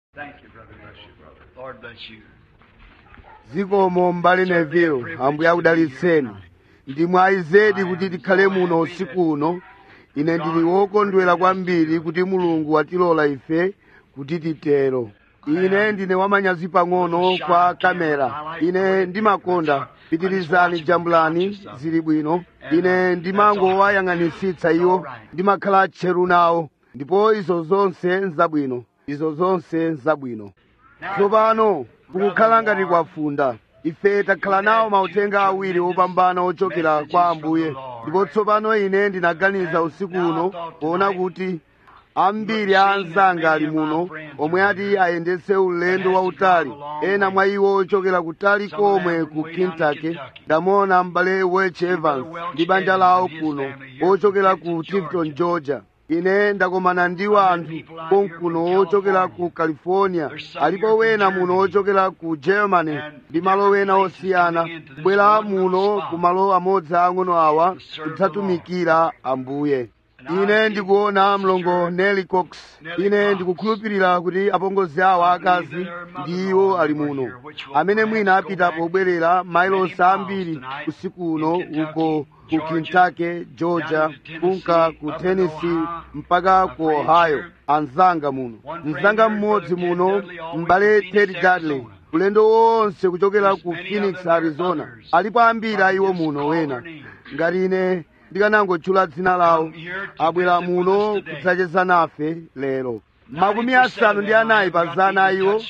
Thank you, brother. Bless you, brother. Lord bless you. zikomo mbale neville ambuye akudalitseni ndi mwayi zedi kuti tikhale muno usiku uno ine ndili wokondwera kwambiri kuti mulungu watilola ife kuti titero ine ndine wamanyazi pang'ono kwa kamera ine ndimakonda pitirizani jambulani zili bwino ine ndimangowayang'anisitsa iwo ndimakhala tcheru nawo ndipo izo zonse nzabwino izo zonse nzabwino tsopano kukukhala ngati kwafunda ife takhala nawo mauthenga awiri opambana ochokera kwa ambuye ndipo tsopano ine ndinaganiza usiku uno poona kuti ambiri a anzanga ali muno omwe ati ayendetse ulendo wautali ena mwa iwo ochokera kutali komwe ku kentucky ndamuona m'bale welch evans ndi banja lawo kuno ochokera ku tifton georgia ine ndakomana ndiwo anthu konkuno ochokera ku california alipo wena muno ochokera ku germany ndi malo wena osiyana kubwera muno ku malo amodzi ang'ono awa kudzatumikira ambuye ine ndikuona mlongo nelly cox ine ndikukhulupirira kuti apongozi awa akazi ndi iwo ali muno amene mwina apita pobwerera mailosi ambiri usiku uno uko ku kentucky georgia kunka ku tennessee mpaka ku ohio anzanga muno mzanga mmodzi muno m'bale ted dudley ulendo wonse kuchokera ku phoenix arizona alipo ambiri a iwo muno wena ngati ine ndikanangotchula dzina lawo abwera muno kudzacheza nafe lero makumi asanu ndi anayi pa zana a iwo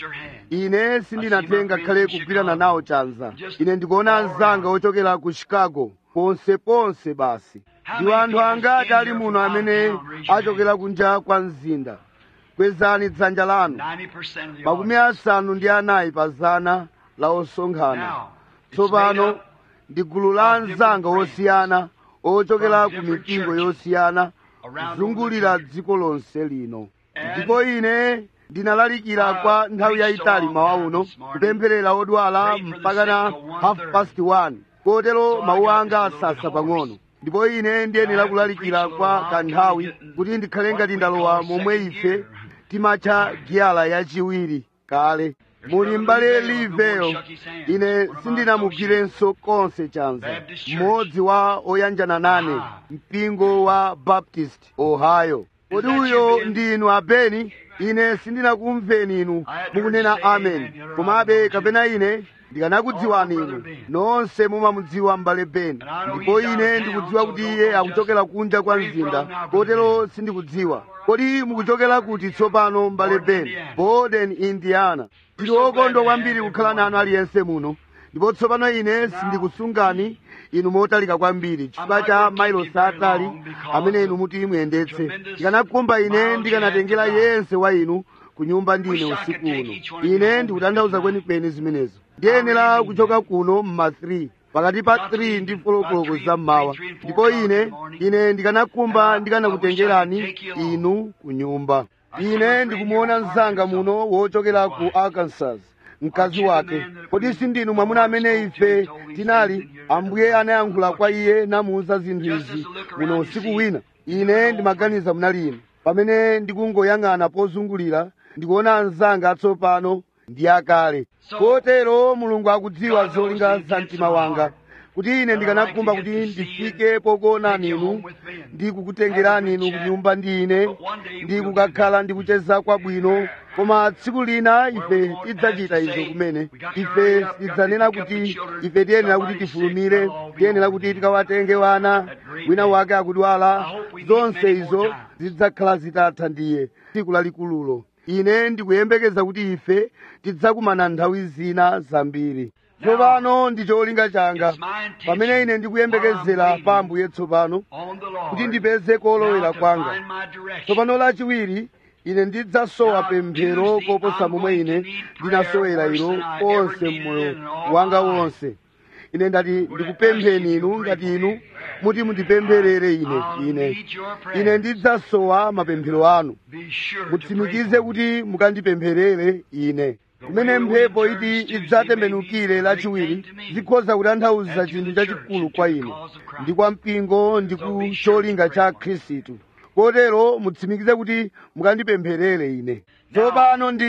ine sindinatenga khale kugwirana nawo chanza ine ndikuona anzanga ochokera ku chicago ponseponse basi ndiwo anthu angati ali muno amene achokera kunja kwa mzinda kwezani dzanja lanu 90% of the makumi audience. asanu ndi anayi pa zana la osonkhana tsopano ndi gulu la anzanga osiyana ochokera ku mipingo yosiyana kuzungulira dziko lonse lino ndipo ine ndinalalikira kwa nthawi yayitali mawa uno kupempherera odwala mpaka na half past one kotero mawu anga asasa pang'ono ndipo ine ndiyenera kulalikira kwa kanthawi kuti ndikhale ngati ndalowa momwe ife timatcha giyala yachiwiri kale muli mbale liveyo ine sindinamugwirenso konse chanza mmodzi wa oyanjana nane mpingo wa baptist ohio kodi uyo ndinu abeni ine sindinakumveni inu mukunena amen komabe kapena ine ndikanakudziwani inu nonse mumamudziwa m'bale beni ndipo ine ndikudziwa kuti iye akuchokera kunja kwa mzinda kotero sindikudziwa kodi mukuchokera kuti tsopano m'bale beni borden indiana ndili wokondwa kwambiri kukhala nanu aliyense muno ndipo tsopano ine sindikusungani inu motalika kwambiri chifukwa cha mailosi atali amene inu muti muyendetse ndikanakumba ine ndikanatengera yense wa inu ku nyumba ndine usiku uno ine ndikutanthauza kwenikweni zimenezo ndiyenera kuchoka kuno mma 3 pakati pa 3 ndi folokoloko za mmawa ndipo ine ine ndikanakumba ndikanakutengerani inu ku nyumba ine ndikumuona mzanga muno wochokera ku arkansas mkazi wake kodi sindinu mwamuna amene ife tinali ambuye anayankhula kwa iye namuwuza zinthu izi muno usiku wina ine ndimaganiza munali inu pamene ndikungoyang'ana pozungulira ndikuona anzanga atsopano ndi akale kotero mulungu akudziwa zolinga za mtima wanga kuti ine ndikanakumba kuti ndifike pokuonani inu ndi kukutengerani inu kunyumba ndi ine ndi kukakhala ndi kucheza kwabwino koma tsiku lina ife tidzachita izo kumene ife tidzanena kuti ife tiyenera kuti tifulumire tiyenera kuti tikawatenge wana wina wake akudwala zonse izo zidzakhala zitatha ndiye tsiku lalikululo ine ndikuyembekeza kuti ife tidzakumana nthawi zina zambiri tsopano ndi cholinga changa pamene ine ndikuyembekezera pa ambuye tsopano On the Lord. kuti ndipeze kolowera Now to kwanga find my direction. tsopano lachiwiri ine ndidzasowa pemphero koposa momwe ine ndinasowera ilo konse mmoyo wanga wonse ine ndati ndikupempheni inu ngati inu muti mundipempherere ine I'll ine need your prayer. ine ndidzasowa mapemphero anu Be sure to mutsimikize pray. kuti mukandipempherere ine kumene mphepo iti idzatembenukire lachiwiri zikhoza kutanthauza chinthu chachikulu kwa ine ndi kwa mpingo ndi ku cholinga cha khristu kotero mutsimikize kuti mukandipempherere ine tsopano ndiye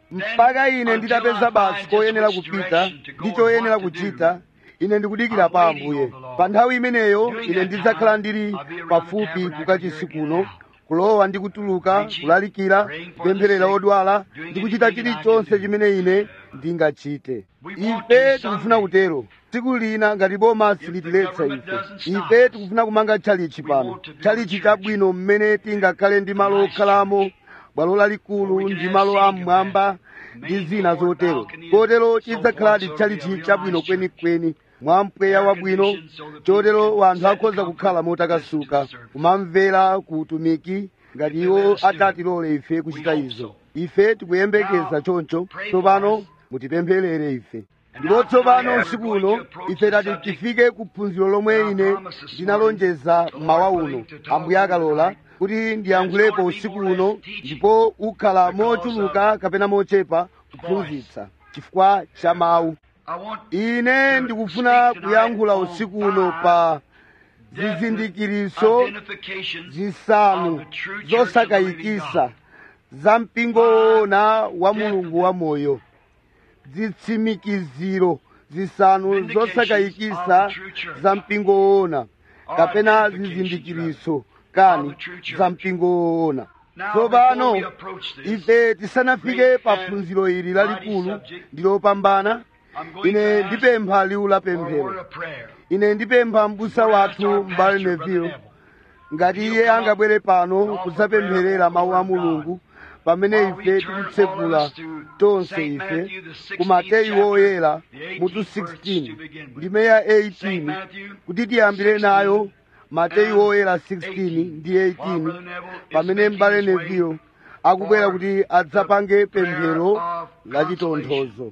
mpaka ine nditapeza basi koyenera kupita ndi choyenera kuchita ine ndikudikira pa ambuye pa nthawi imeneyo ine ndidzakhala ndili pafupi kukachisi kuno kulowa ndi kutuluka kulalikira kupempherera odwala ndi kuchita chilichonse chimene ine ndingachite ife tikufuna kutero tsiku lina ngati boma silitiletsa ife ife tikufuna kumanga tchalichi pano tchalichi chabwino mmene tingakhale ndi malo okhalamo bwalo lalikulu ndi malo am'mwamba ndi zina zotero kotero chidzakhaladi tchalichi chabwino kwenikweni mwa mpweya wabwino chotero wanthu akhoza kukhala motakasuka kumamvera ku utumiki ngati iwo atatilole ife kuchita izo ife tikuyembekeza choncho tsopano mutipempherere ife ndipo tsopano usiku uno ife tati tifike ku phunziro lomwe ine ndinalonjeza mmawa uno ambuye akalola kuti ndiyankhulepo usiku uno ndipo ukhala mochuluka kapena mochepa kuphunzitsa chifukwa cha mawu ine ndikufuna kuyankhula usiku uno pa zizindikiriso zisanu zosakayikisa za mpingo woona wa mulungu wa moyo zitsimikiziro zisanu zosakayikisa za mpingo woona kapena zizindikiriso kani za mpingo woona tsopano ife tisanafike pa phunziro ili lalikulu ndilopambana ine ndipempha liwu la pemphero ine ndipempha m'busa wathu m'bale neville ngati iye angabwere pano kudzapempherera mawu a mulungu pamene ife tikutsekula tonse ife ku mateyu woyera mutu 16 ndime ya 18 kuti tiyambire nayo mateyu woyera 16 ndi 18 pamene m'bale neville akubwera kuti adzapange pemphero la chitonthozo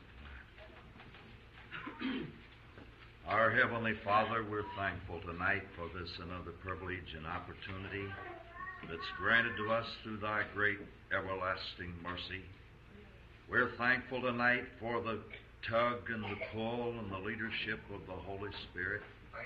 Our Heavenly Father, we're thankful tonight for this another privilege and opportunity that's granted to us through Thy great everlasting mercy. We're thankful tonight for the tug and the pull and the leadership of the Holy Spirit.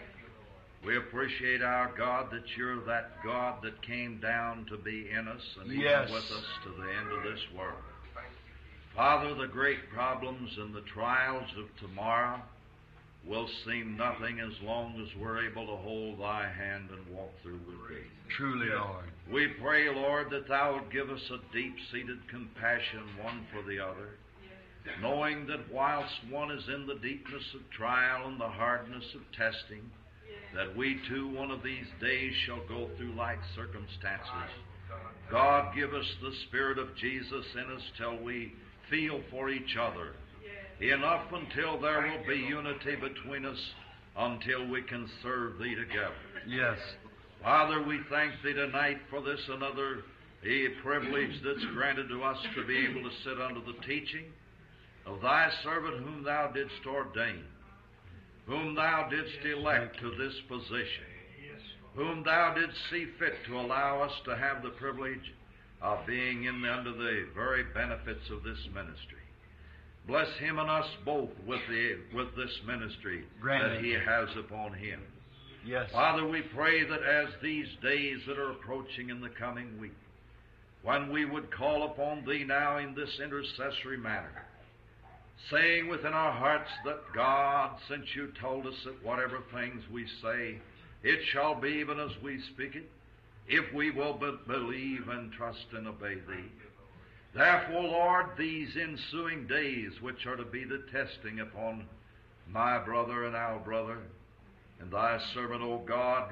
We appreciate our God that you're that God that came down to be in us and even Yes. with us to the end of this world. Father, the great problems and the trials of tomorrow will seem nothing as long as we're able to hold thy hand and walk through with thee. Truly, Lord. We pray, Lord, that thou would give us a deep seated compassion one for the other, knowing that whilst one is in the deepness of trial and the hardness of testing, that we too one of these days shall go through like circumstances. God, give us the Spirit of Jesus in us till we feel for each other enough until there will be unity between us until we can serve thee together. Yes. Father, we thank thee tonight for this another a privilege that's granted to us to be able to sit under the teaching of thy servant whom thou didst ordain, whom thou didst elect to this position, whom thou didst see fit to allow us to have the privilege of being in under the very benefits of this ministry. Bless him and us both with the with this ministry Grant that it. he has upon him. Yes. Father, we pray that as these days that are approaching in the coming week, when we would call upon Thee now in this intercessory manner, saying within our hearts that God, since You told us that whatever things we say, it shall be even as we speak it, if we will but believe and trust and obey Thee. Therefore, Lord, these ensuing days, which are to be the testing upon my brother and our brother, and thy servant, O God,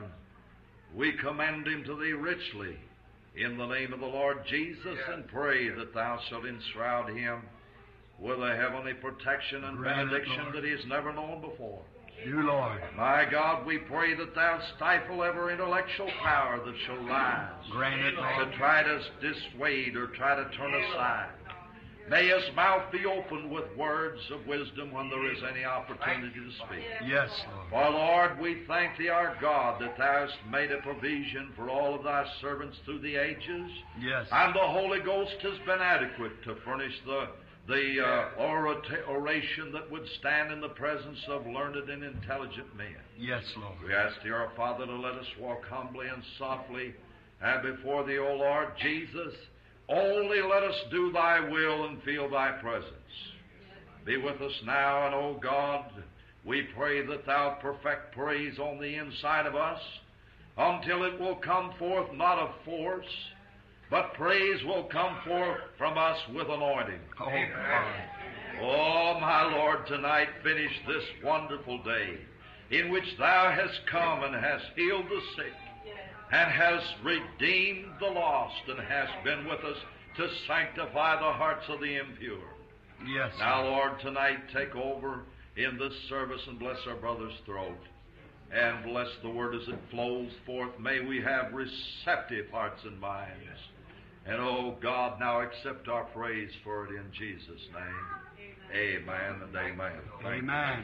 we commend him to thee richly in the name of the Lord Jesus and pray that thou shalt enshroud him with a heavenly protection and Grant it, benediction Lord. that he has never known before. You, Lord. My God, we pray that thou stifle every intellectual power that shall rise Grant it, Lord. to try to dissuade or try to turn aside. May his mouth be opened with words of wisdom when there is any opportunity to speak. Yes, Lord. For Lord, we thank thee, our God, that thou hast made a provision for all of thy servants through the ages, Yes. and the Holy Ghost has been adequate to furnish the the uh, orata- oration that would stand in the presence of learned and intelligent men. Yes, Lord. We ask thee, our Father, to let us walk humbly and softly uh, before thee, O Lord Jesus, Only let us do thy will and feel thy presence. Be with us now, and O God, we pray that thou perfect praise on the inside of us until it will come forth not of force, but praise will come forth from us with anointing. Oh, Father. Oh, my Lord, tonight finish this wonderful day in which Thou hast come and hast healed the sick and hast redeemed the lost and hast been with us to sanctify the hearts of the impure. Yes. Now, Lord, tonight take over in this service and bless our brother's throat. And bless the word as it flows forth. May we have receptive hearts and minds. And oh God, now accept our praise for it in Jesus' name. Amen and amen. Thank you. Amen.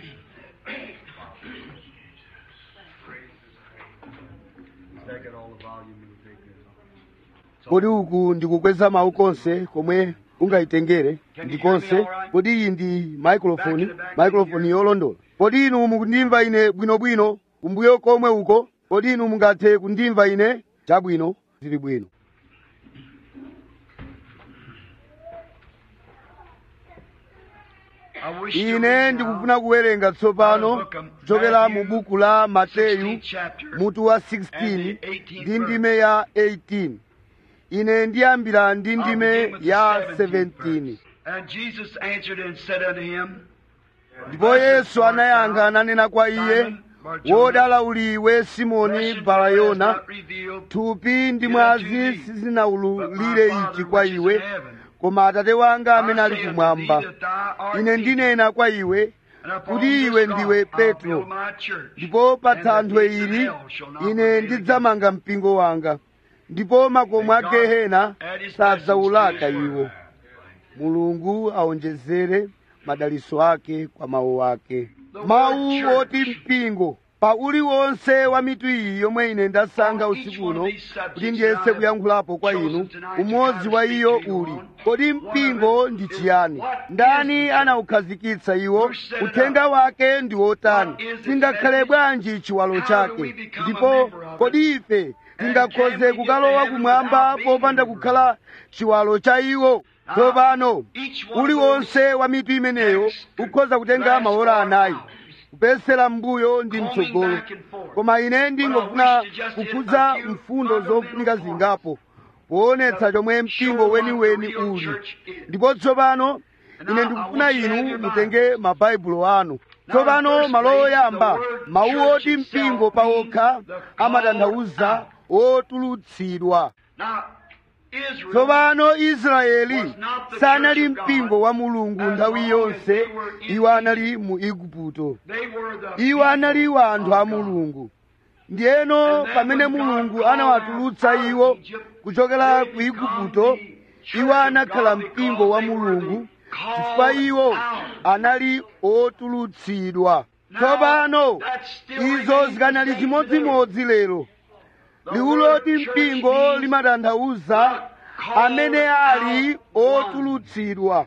kodi uku ndikukweza mawu konse komwe ungayitengere ndi konse kodi iyi ndi maikrofoni maikrofoni yolondola kodi inu mukundimva ine bwinobwino kumbuyo komwe uko kodi inu mungathe kundimva ine chabwino zili bwino ine ndikufuna kuwerenga tsopano kuchokera mu buku la mateyu mutu wa 16 ndi ndime ya 18 ine ndiyambira ndi ndime ya 17 And Jesus answered and said unto him, ndipo yesu anayankha ananena kwa iye wodala uli iwe simoni balayona thupi ndi mwazi sizinawululire ichi kwa iwe koma atate wanga amene ali kumwamba ine ndinena kwa iwe kuti iwe ndiwe petro ndipo pa thanthwe ili ine ndidzamanga mpingo wanga ndipo makomo a gehena sadzawulaka iwo mulungu aonjezere madaliso ake kwa mawu ake mawu oti mpingo pa uliwonse wa mitu iyi yomwe ine ndasankha usiku uno kuti ndiyese kuyankhulapo kwa inu umodzi wa iyo uli kodi mpingo ndi chiyani ndani anawukhazikitsa iwo uthenga wake ndi wotani tingakhale bwanji chiwalo chake ndipo kodi ife tingakhoze kukalowa kumwamba popanda kukhala chiwalo cha iwo tsopano uliwonse wa mitu imeneyo ukhoza kutenga maola anayi kupesera mbuyo ndi mtsogolo koma ine ndingofuna kukhudza mfundo zofunika zingapo poonetsa chomwe mpingo weniweni uli ndipo tsopano ine ndikufuna inu mutenge mabaibulo anu tsopano malo oyamba mawu oti mpingo pawokha amatanthauza otulutsidwa Now, Israel tsopano israeli sanali mpingo wa mulungu nthawi yonse iwo anali mu igupto they were the iwo anali anthu a mulungu ndiyeno pamene mulungu anawatulutsa iwo kuchokera ku igupto iwo anakhala mpingo wa mulungu chifukwa iwo anali otulutsidwa tsopano izo zikanali chimodzimodzi lero liwu loti mpingo limatanthauza amene ali otulutsidwa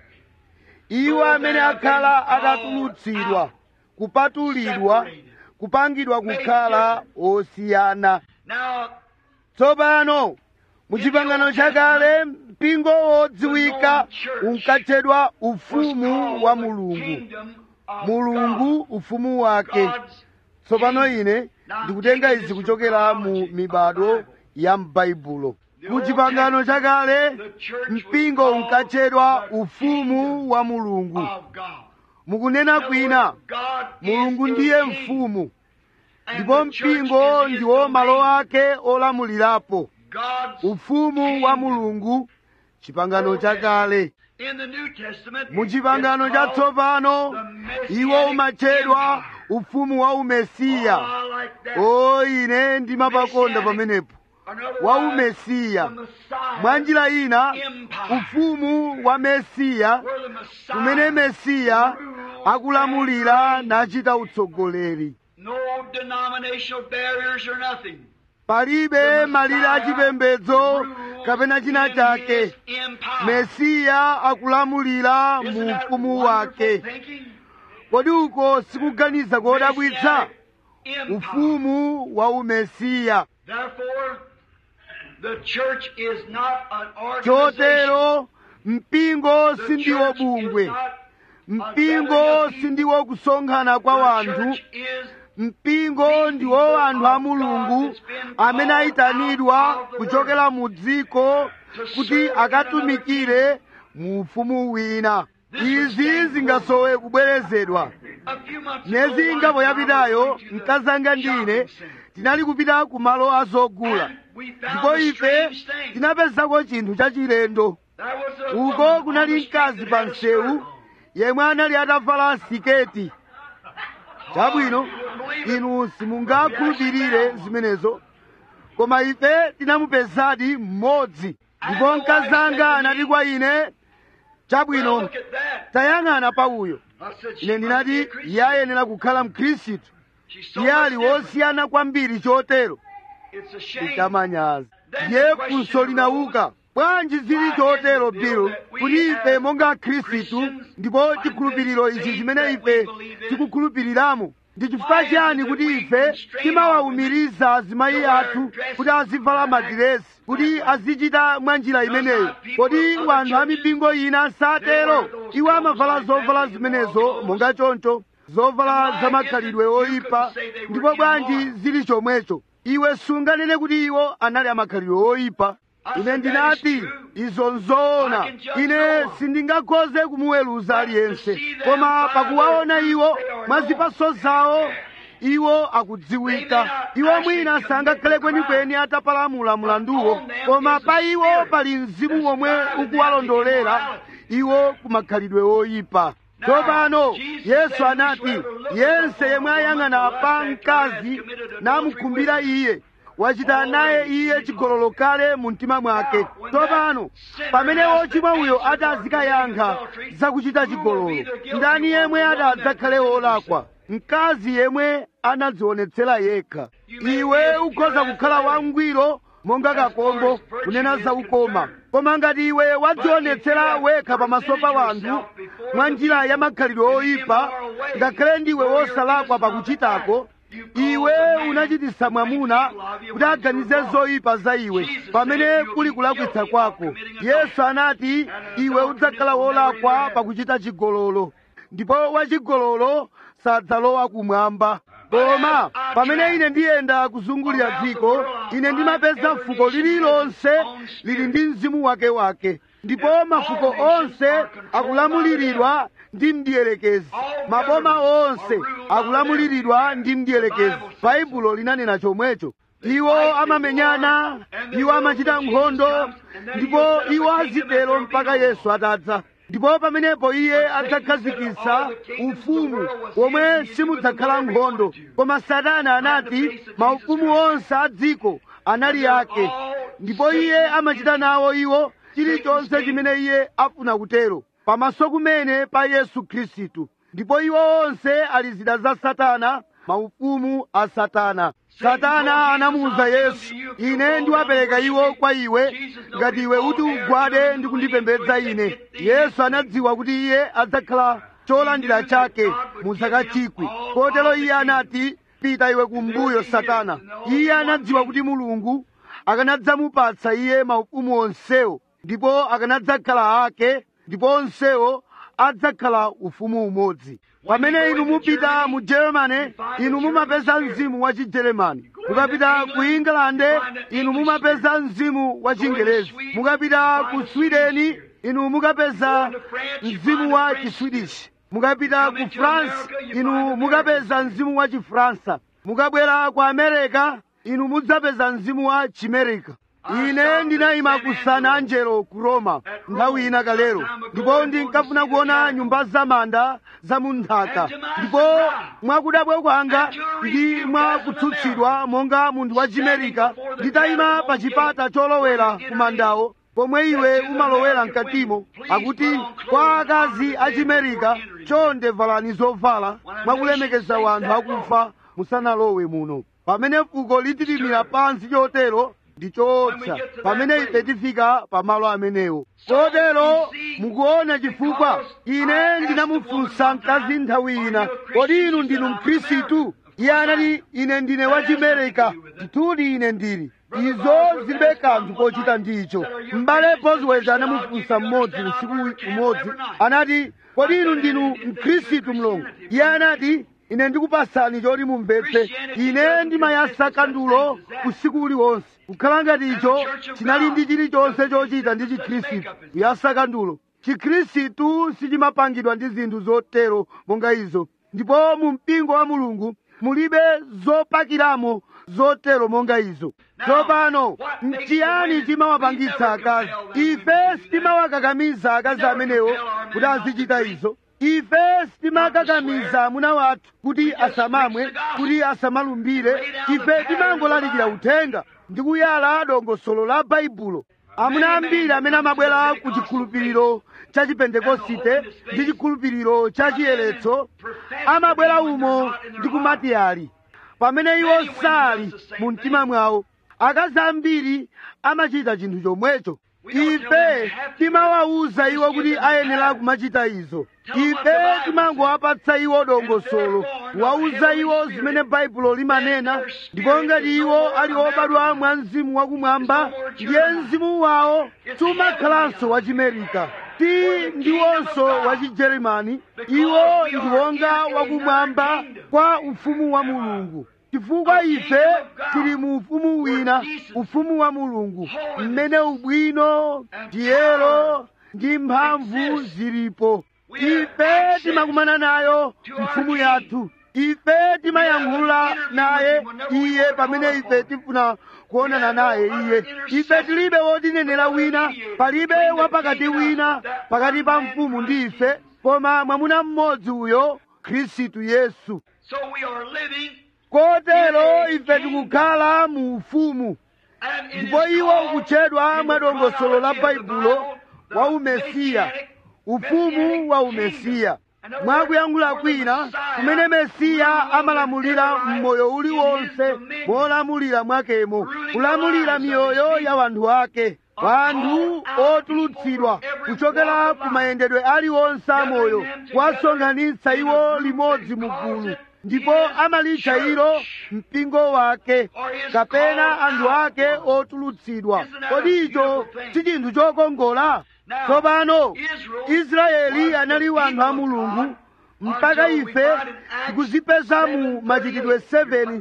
iwo amene akhala atatulutsidwa kupatulidwa kupangidwa kukhala osiyana Now, tsopano muchipangano chakale mpingo wodziwika unkatchedwa ufumu wa mulungu mulungu ufumu wake tsopano ine ndikutenga izi kuchokera mu mibado ya m'baibulo mu chipangano chakale mpingo unkatchedwa ufumu wa mulungu of God. mukunena kwina God mulungu is ndiye the king, mfumu and ndipo the church mpingo is his ndiwo malo domain. ake olamulirapo God's ufumu wa mulungu chipangano chakale in the New Testament mu chipangano it's cha called tsopano the Messianic iwo umatchedwa Empire. ufumu wa umesiya Oh, I like that. o ine ndimapakonda Messianic. pamenepo Another wa word, umesiya the Messiah mwa njira ina Empire. ufumu wa mesiya where the Messiah kumene mesiya rules akulamulira and nachita utsogoleri No denominational barriers or nothing. palibe malire achipembedzo kapena china chake His empire. mesiya akulamulira Isn't mu that ufumu wonderful wake thinking? kodi uko sikuganiza kodabwitsa Messianic empire. ufumu wa umesiya Therefore, The church is not an organization. chotero mpingo The sindiwo church bungwe is not mpingo sindiwo kusonkhana kwa The wanthu church is mpingo ndiwo anthu a mulungu amene ayitanidwa kuchokera mu dziko kuti akatumikire mu ufumu wina izi zingasowe kubwerezedwa a few months myezi ago, ingapo one yapitayo time we went to the mkazanga ndine shopping center. tinali kupita ku malo azogula And we found ndipo a ife strange thing. tinapezako chinthu chachilendo There was a uko woman on kunali the street mkazi that pa had a msewu skirt on. yemwe anali atavala siketi chabwino inu simungakhulupirire zimenezo koma ife tinamupezadi mmodzi ndipo mkazanga anati kwa ine Well, chabwino look at that. tayang'ana pa uyo I said, she ine must be ndinati a Christian. iye ayenera kukhala mkhristu She's so iye much ali different. wosiyana kwambiri chotero It's a shame. itamanyaza ndiye funso linauka bwanji zili chotero bill kuti ife monga akhristu ndipo chikhulupiriro ichi chimene ife tikukhulupiriramo ndi chifukwa chiyani kuti ife timawawumiriza azimayi athu kuti azivala madiresi kuti azichita mwa njira imeneyo kodi wanthu a mipingo ina satero iwo amavala zovala zimenezo monga choncho zovala zamakhalidwe oyipa ndipo bwanji zili chomwecho iwe sunganene kuti iwo anali amakhalidwe oyipa ine ndinati izo nzoona ine sindingakhoze kumuweruza aliyense koma pakuwaona iwo mwa zipaso zawo iwo akudziwika iwo mwina sangakhale kwenikweni atapalamula mlanduwo koma pa iwo pali mzimu womwe ukuwalondolera iwo kumakhalidwe oyipa tsopano yesu anati yense yemwe ayang'ana pa mkazi namukhumbira iye wachita naye iye chigololo kale mu mtima mwake tsopano pamene wochimwa uyo ati azikayankha zakuchita chigololo ndani yemwe ati adzakhale wolakwa mkazi yemwe anadzionetsera yekha iwe ukhoza kukhala wangwiro monga kakombo kunena za ukoma koma ngati iwe wadzionetsera wekha pamaso pa wanthu mwa njira ya makhalidwe oyipa ngakhale ndiwe wosalakwa pakuchitako iwe unachititsa mwamuna kuti aganize zoyipa za iwe pamene kuli kulakwitsa kwako yesu anati iwe udzakhala wolakwa pakuchita chigololo ndipo wachigololo sadzalowa kumwamba koma pamene ine ndiyenda kuzungulira dziko ine ndimapeza fuko lililonse lili ndi mzimu wake wake ndipo mafuko onse akulamuliridwa ndi mdierekezi maboma onse akulamuliridwa ndi mdierekezi baibulo linanena chomwecho iwo amamenyana iwo amachita nkhondo ndipo iwo azitero mpaka yesu atadza ndipo pamenepo iye adzakhazikitsa ufumu womwe simudzakhala nkhondo koma satana anati maufumu onse a dziko anali ake ndipo iye amachita nawo iwo chilichonse chimene iye afuna kutero pamaso kumene pa yesu khristu ndipo iwo onse ali zida za satana maufumu a satana satana anamuwuza yesu ine ndiwapereka iwo kwa iwe ngati iwe uti ugwade ndi kundipembedza ine yesu anadziwa kuti iye adzakhala cholandira chake mu zaka chikwi kotero iye anati pita iwe kumbuyo satana iye anadziwa kuti mulungu akanadzamupatsa iye maufumu onsewo ndipo akanadzakhala ake ndipo onsewo adzakhala ufumu umodzi pamene inu mupita mu germany inu mumapeza mzimu wa chigeremani mukapita ku england inu mumapeza mzimu wa chingerezi mukapita ku sweden inu mukapeza mzimu wa chiswedish mukapita ku france inu mukapeza mzimu wa chifransa mukabwera ku america inu mudzapeza mzimu wa chimerika ine ndinayima ku san angelo ku roma nthawi ina kalero ndipo ndinkafuna kuona nyumba zamanda za munthaka ndipo mwakudabwa kwanga ndi mwakutsutsidwa monga munthu wa chimerika nditayima pa chipata cholowera ku mandawo pomwe iwe umalowera mkatimo akuti kwa akazi a chimerika chonde valani zovala mwakulemekeza wanthu akufa musanalowe muno pamene fuko litilimira pansi chotero ndi choopsa pamene ife tifika pamalo amenewo kotero mukuona chifukwa ine ndinamufunsa mkazi nthawi ina kodi inu ndinu mkhristu iye anati ine ndine wa chimerika ndithudi ine ndili izo zilibe kanthu kochita ndicho m'bale boswell anamufunsa mmodzi usiku umodzi anati kodi inu ndinu mkhristu mlongo iye anati ine ndikupasani choti mumvetse ine ndimayasa kandulo usiku uliwonse kukhala ngati icho chinali ndi chilichonse chochita ndi chikhristu kuyasa kandulo chikhristu sichimapangidwa ndi zinthu zotero monga izo ndipo mu mpingo wa mulungu mulibe zopakiramo zotero monga izo tsopano nchiyani chimawapangitsa akazi ife sitimawakakamiza akazi amenewo kuti azichita izo ife sitimakakamiza amuna wathu kuti asamamwe kuti asamalumbire ife timangolalikira uthenga ndi kuyala dongosolo la baibulo amuna ambiri amene amabwera ku chikhulupiriro cha chipentekosite ndi chikhulupiriro cha chiyeretso amabwera umo ndi kumati ali pamene iwo sali mu mtima mwawo akazi ambiri amachita chinthu chomwecho ife timawawuza iwo kuti ayenera kumachita izo ife timangowapatsa iwo dongosolo wawuza iwo zimene baibulo limanena ndipo ngati iwo ali obadwa mwa mzimu wakumwamba ndiye mzimu wawo sumakhalanso wachimerika ti ndiwonso wachijeremani iwo ndi wonga wakumwamba kwa ufumu wa mulungu chifukwa ife tili mu ufumu wina ufumu wa mulungu mmene ubwino ndiyero ndi mphamvu zilipo ife timakumana nayo mfumu yathu ife timayankhula naye iye pamene ife tifuna kuonana naye iye ife tilibe wotinenera wina palibe wapakati wina pakati pa mfumu ndi ife koma mwamuna mmodzi uyo khristu yesu So we are living kotero ife tikukhala mu ufumu and in ndipo his iwo call, ukutchedwa in the mwa dongosolo la chronology of the baibulo Bible, the wa umesiya Messianic- ufumu Messianic wa kingdom. umesiya And the mwakuyankhula word for the kwina Messiah kumene mesiya rules amalamulira in every mmoyo life uliwonse in his dominion. molamulira mwakemo Ruling kulamulira the lives of miyoyo his ya wanthu ake Of wanthu all our otulutsidwa people from every kuchokera walk of ku life. mayendedwe aliwonse amoyo Gathering them kuwasonkhanitsa together in iwo a group limodzi and mu calls gulu it ndipo his amalitcha church. ilo mpingo wake Or his kapena called anthu out ake ones. otulutsidwa Isn't that kodi a icho beautiful thing? si chinthu chokongola Now, tsopano Israel israeli was anali the wanthu a people of mulungu God mpaka until we ife find in Acts tikuzipeza mu 7:38. machitidwe 7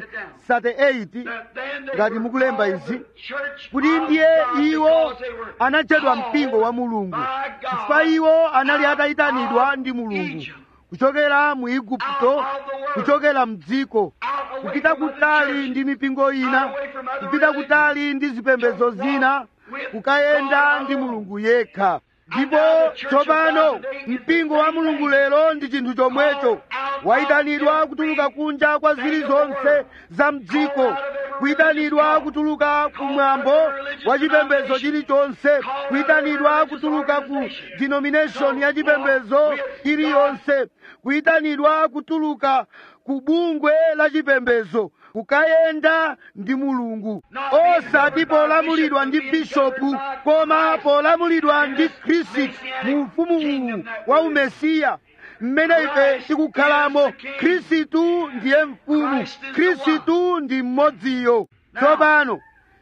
38 that then they ngati were mukulemba called izi the church kuti of ndiye God iwo because they were anatchedwa called mpingo wa mulungu by God chifukwa iwo anali out atayitanidwa of ndi mulungu Egypt, kuchokera mu igupto out of the world, kuchokera mdziko out away kupita from other kutali churches, ndi mipingo ina out away from other kupita religions, kutali ndi zipembedzo to walk zina with kukayenda God ndi alone. mulungu yekha ndipo now the church of tsopano God today is the mpingo wa same mulungu thing. lero ndi chinthu chomwecho Called out wayitanidwa of kutuluka every kunja kwa thing zili of the zonse world. za mdziko Called out of every kuyitanidwa religious kutuluka called kumwambo out of every religious wa chipembedzo denomination. chilichonse Called out of kuyitanidwa every religious kutuluka ku organization. denomination ya To chipembedzo walk with iliyonse kuyitanidwa kutuluka ku bungwe la chipembedzo kukayenda ndi mulungu Not being osati governed by polamulidwa bishop, ndi but being bishopu governed by koma Christ. polamulidwa ndi This khristu Messianic mu ufumu kingdom uwu that wa we live. umesiya mmene ife Christ tikukhalamo is the king. khristu ndiye mfumu Christ is the khristu ndi mmodziyo Now, tsopano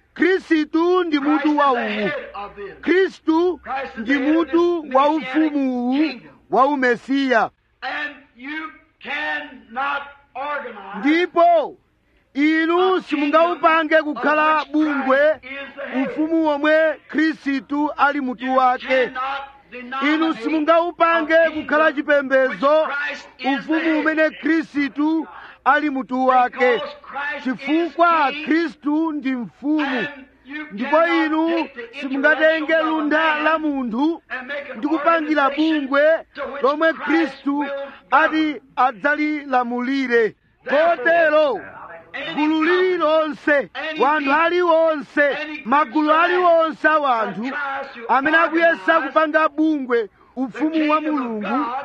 khristu ndi Christ mutu is wa the uwu head of this. khristu Christ is ndi the head of mutu this wa messianic ufumu uwu kingdom. wa umesiya And you cannot organize ndipo inu a simungaupange kingdom kukhala of which bungwe Christ is the head. ufumu womwe khristu ali mutu You wake cannot inu denominate simungaupange a kukhala kingdom chipembedzo which Christ is the ufumu head. umene khristu ali mutu wake Because Christ chifukwa is king, khristu ndi mfumu and you ndipo cannot inu take the simungatenge intellectuals of a lunda man la munthu and make an ndi kupangira organization bungwe to which lomwe Christ khristu will ati govern. adzalilamulire Therefore, kotero Any gulu company lililonse any wanthu people, aliwonse any magulu groups aliwonse a that wanthu tries to amene akuyesa organize kupanga bungwe the ufumu kingdom wa of mulungu God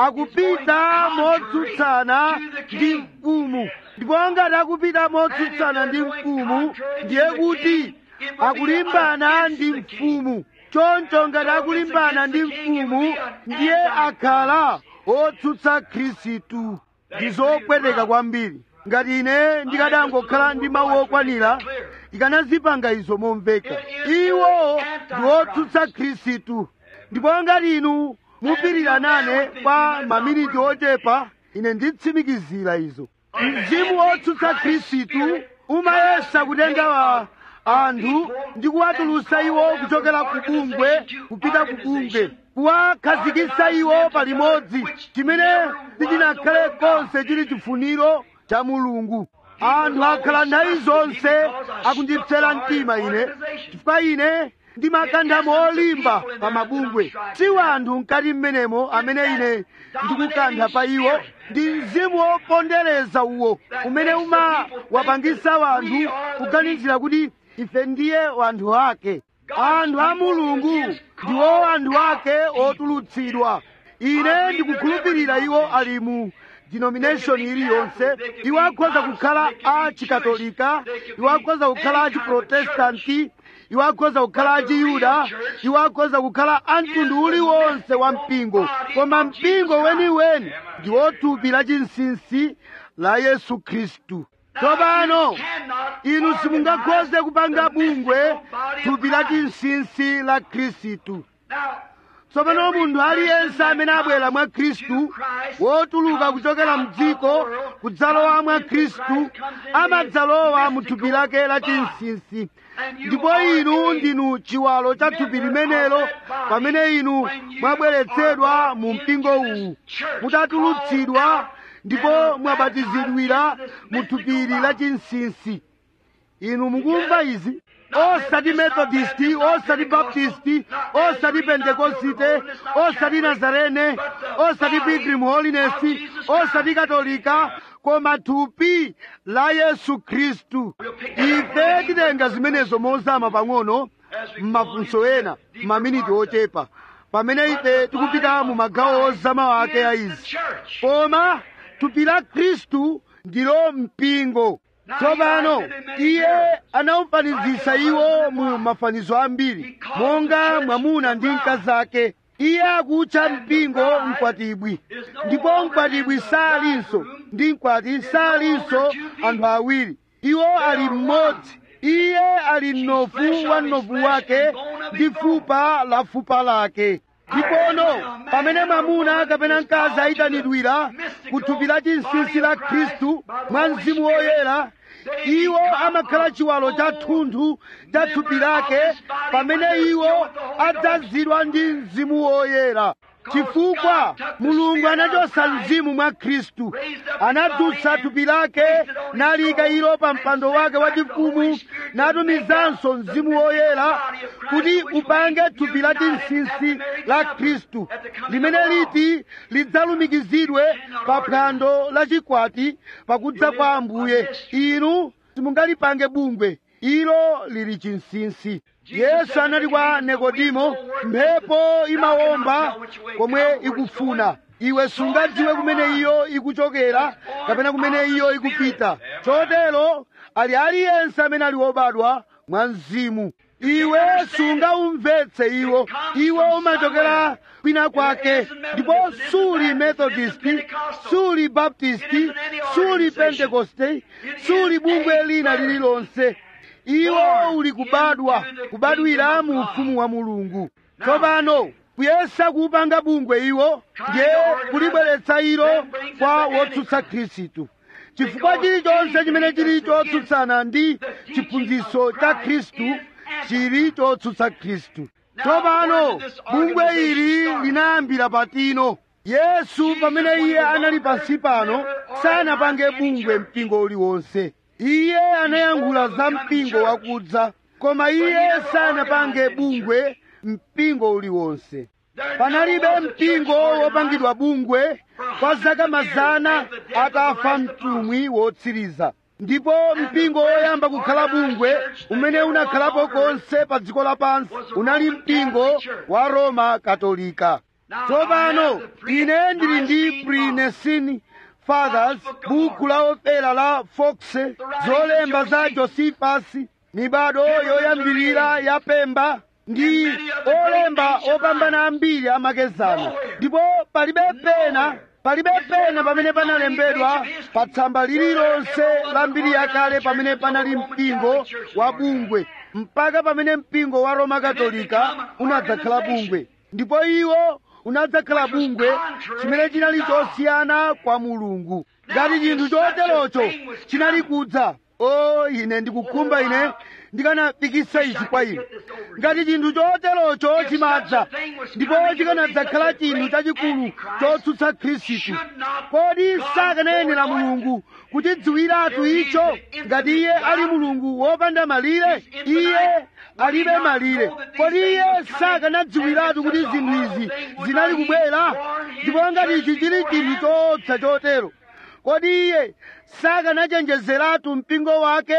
akupita is going motsutsana contrary to the ndi king. mfumu ndipo ngati akupita motsutsana ndi mfumu ndiye kuti akulimbana ndi mfumu choncho ngati akulimbana ndi mfumu ndiye akhala otsutsa khristu ndi zopweteka kwambiri ngati ine ndikadangokhala ndi mawu okwanira ikanazipanga izo momveka iwo ndi otsutsa khristu ndipo ngati inu mupirira nane kwa maminiti ochepa ine nditsimikizira izo mzimu wotsutsa khristu umayesa kutenga wa anthu ndi kuwatulutsa iwo kuchokera ku bungwe kupita ku bungwe kuwakhazikitsa iwo palimodzi chimene sichinakhale konse chili chifuniro cha mulungu anthu akhala nthawi zonse akundipsera mtima ine chifukwa ine ndimakanda molimba pa mabungwe si wanthu mkati mmenemo amene ine ndikukantha pa iwo ndi mzimu wopondereza uwo umene umawapangisa wanthu kuganizira kuti ife ndiye wanthu ake anthu a mulungu ndiwo anthu ake otulutsidwa ine ndikukhulupirira iwo ali mu denomination iliyonse iwo akhoza kukhala a chikatolika iwo akhoza kukhala a chiprotestanti iwo akhoza kukhala a chiyuda iwo akhoza kukhala a mtundu uliwonse wa mpingo koma mpingo weniweni ndi wothupi la chinsinsi la yesu khristu tsopano inu simungakhoze kupanga bungwe thupi la chinsinsi la khristu tsopano munthu aliyense amene abwera mwa khristu wotuluka kuchokera mdziko kudzalowa mwa khristu amadzalowa mu thupi lake la chinsinsi ndipo inu ndinu chiwalo cha thupi limenelo pamene inu mwabweretsedwa mu mpingo uwu mutatulutsidwa ndipo mwabatizidwira mu thupili la chinsinsi inu mukumva izi osati methodisti osati baptisti osati pentekosite osati nazarene osati pilgrim holiness osati katolika koma thupi la yesu khristu ife titenga zimenezo mozama pang'ono m'mafunso ena m'maminiti ochepa pamene ife tikupita mu magawo ozama ake a izi koma thupi la khristu ndilo mpingo tsopano iye anawufanizisa iwo mu mafanizo ambiri monga mwamuna ndi mkazi ake iye akutcha mpingo mkwatibwi ndipo mkwatibwi salinso ndi mkwati salinso anthu awiri iwo ali mmodzi iye ali mnofu wa mnofu wake ndi fupa la fupa lake ndipono pamene mwamuna kapena mkazi ayitanidwira ku thupi la chinsinsi la khristu mwa mzimu woyera iwo amakhala chiwalo cha thunthu cha thupi lake pamene iwo adzazidwa ndi mzimu woyera chifukwa mulungu anachosa mzimu mwa khristu anadzutsa thupi lake nalika ilo pa mpando wake wachifumu natumizanso mzimu woyera kuti upange thupi la chinsinsi la khristu limene liti lidzalumikizidwe pa phwando la chikwati pakudza kwa ambuye inu simungalipange bungwe ilo lili chinsinsi yesu anati kwa nikodimo mphepo imawomba komwe ikufuna iwe sungadziwe kumene iyo ikuchokera kapena kumene iyo ikupita chotero ali aliyense amene ali wobadwa mwa mzimu iwe sungaumvetse iwo iwe umachokera kwina kwake ndipo suli methodisti suli baptisti suli pentekoste suli bungwe lina lililonse iwo uli kubadwa kubadwira mu ufumu wa mulungu tsopano kuyesa kuupanga bungwe iwo ndiye kulibweretsa ilo kwa wotsutsa khristu chifukwa chilichonse chimene chili chotsutsana ndi chiphunzitso cha khristu chili chotsutsa khristu tsopano bungwe ili linayambira patino yesu pamene iye anali pansi pano sanapange bungwe mpingo uliwonse iye anayankhula za mpingo wakudza koma iye sanapange bungwe mpingo uliwonse panalibe mpingo wopangidwa bungwe kwa zaka mazana atafa mtumwi wotsiriza ndipo mpingo woyamba kukhala bungwe umene unakhalapo konse pa dziko lapansi unali mpingo wa roma katolika tsopano ine ndili ndi prinesini fathers buku la opera la fox zolemba za josephus mibado yoyambirira ya pemba ndi olemba opambana ambiri amakezana ndipo palibe pena palibe pena pamene panalembedwa pa tsamba lililonse la mbiri yakale pamene panali mpingo wa bungwe mpaka pamene mpingo wa roma katolika unadzakhala bungwe ndipo iwo unadzakhala bungwe chimene chinali chosiyana kwa mulungu ngati chinthu choterocho chinali kudza o ine ndikukhumba ine ndikanafikisa ichi kwa inu ngati chinthu choterocho chimadza ndipo chikanadzakhala chinthu chachikulu chotsutsa khristu kodi sakanayenera mulungu kutidziwiratu icho ngati iye ali mulungu wopanda malire iye alibe malire kodi iye sakanadziwiratu kuti zinthu izi zinali kubwera ndipo ngati ichi chili chinthu choopsa chotero kodi iye sakanachenjezeratu mpingo wake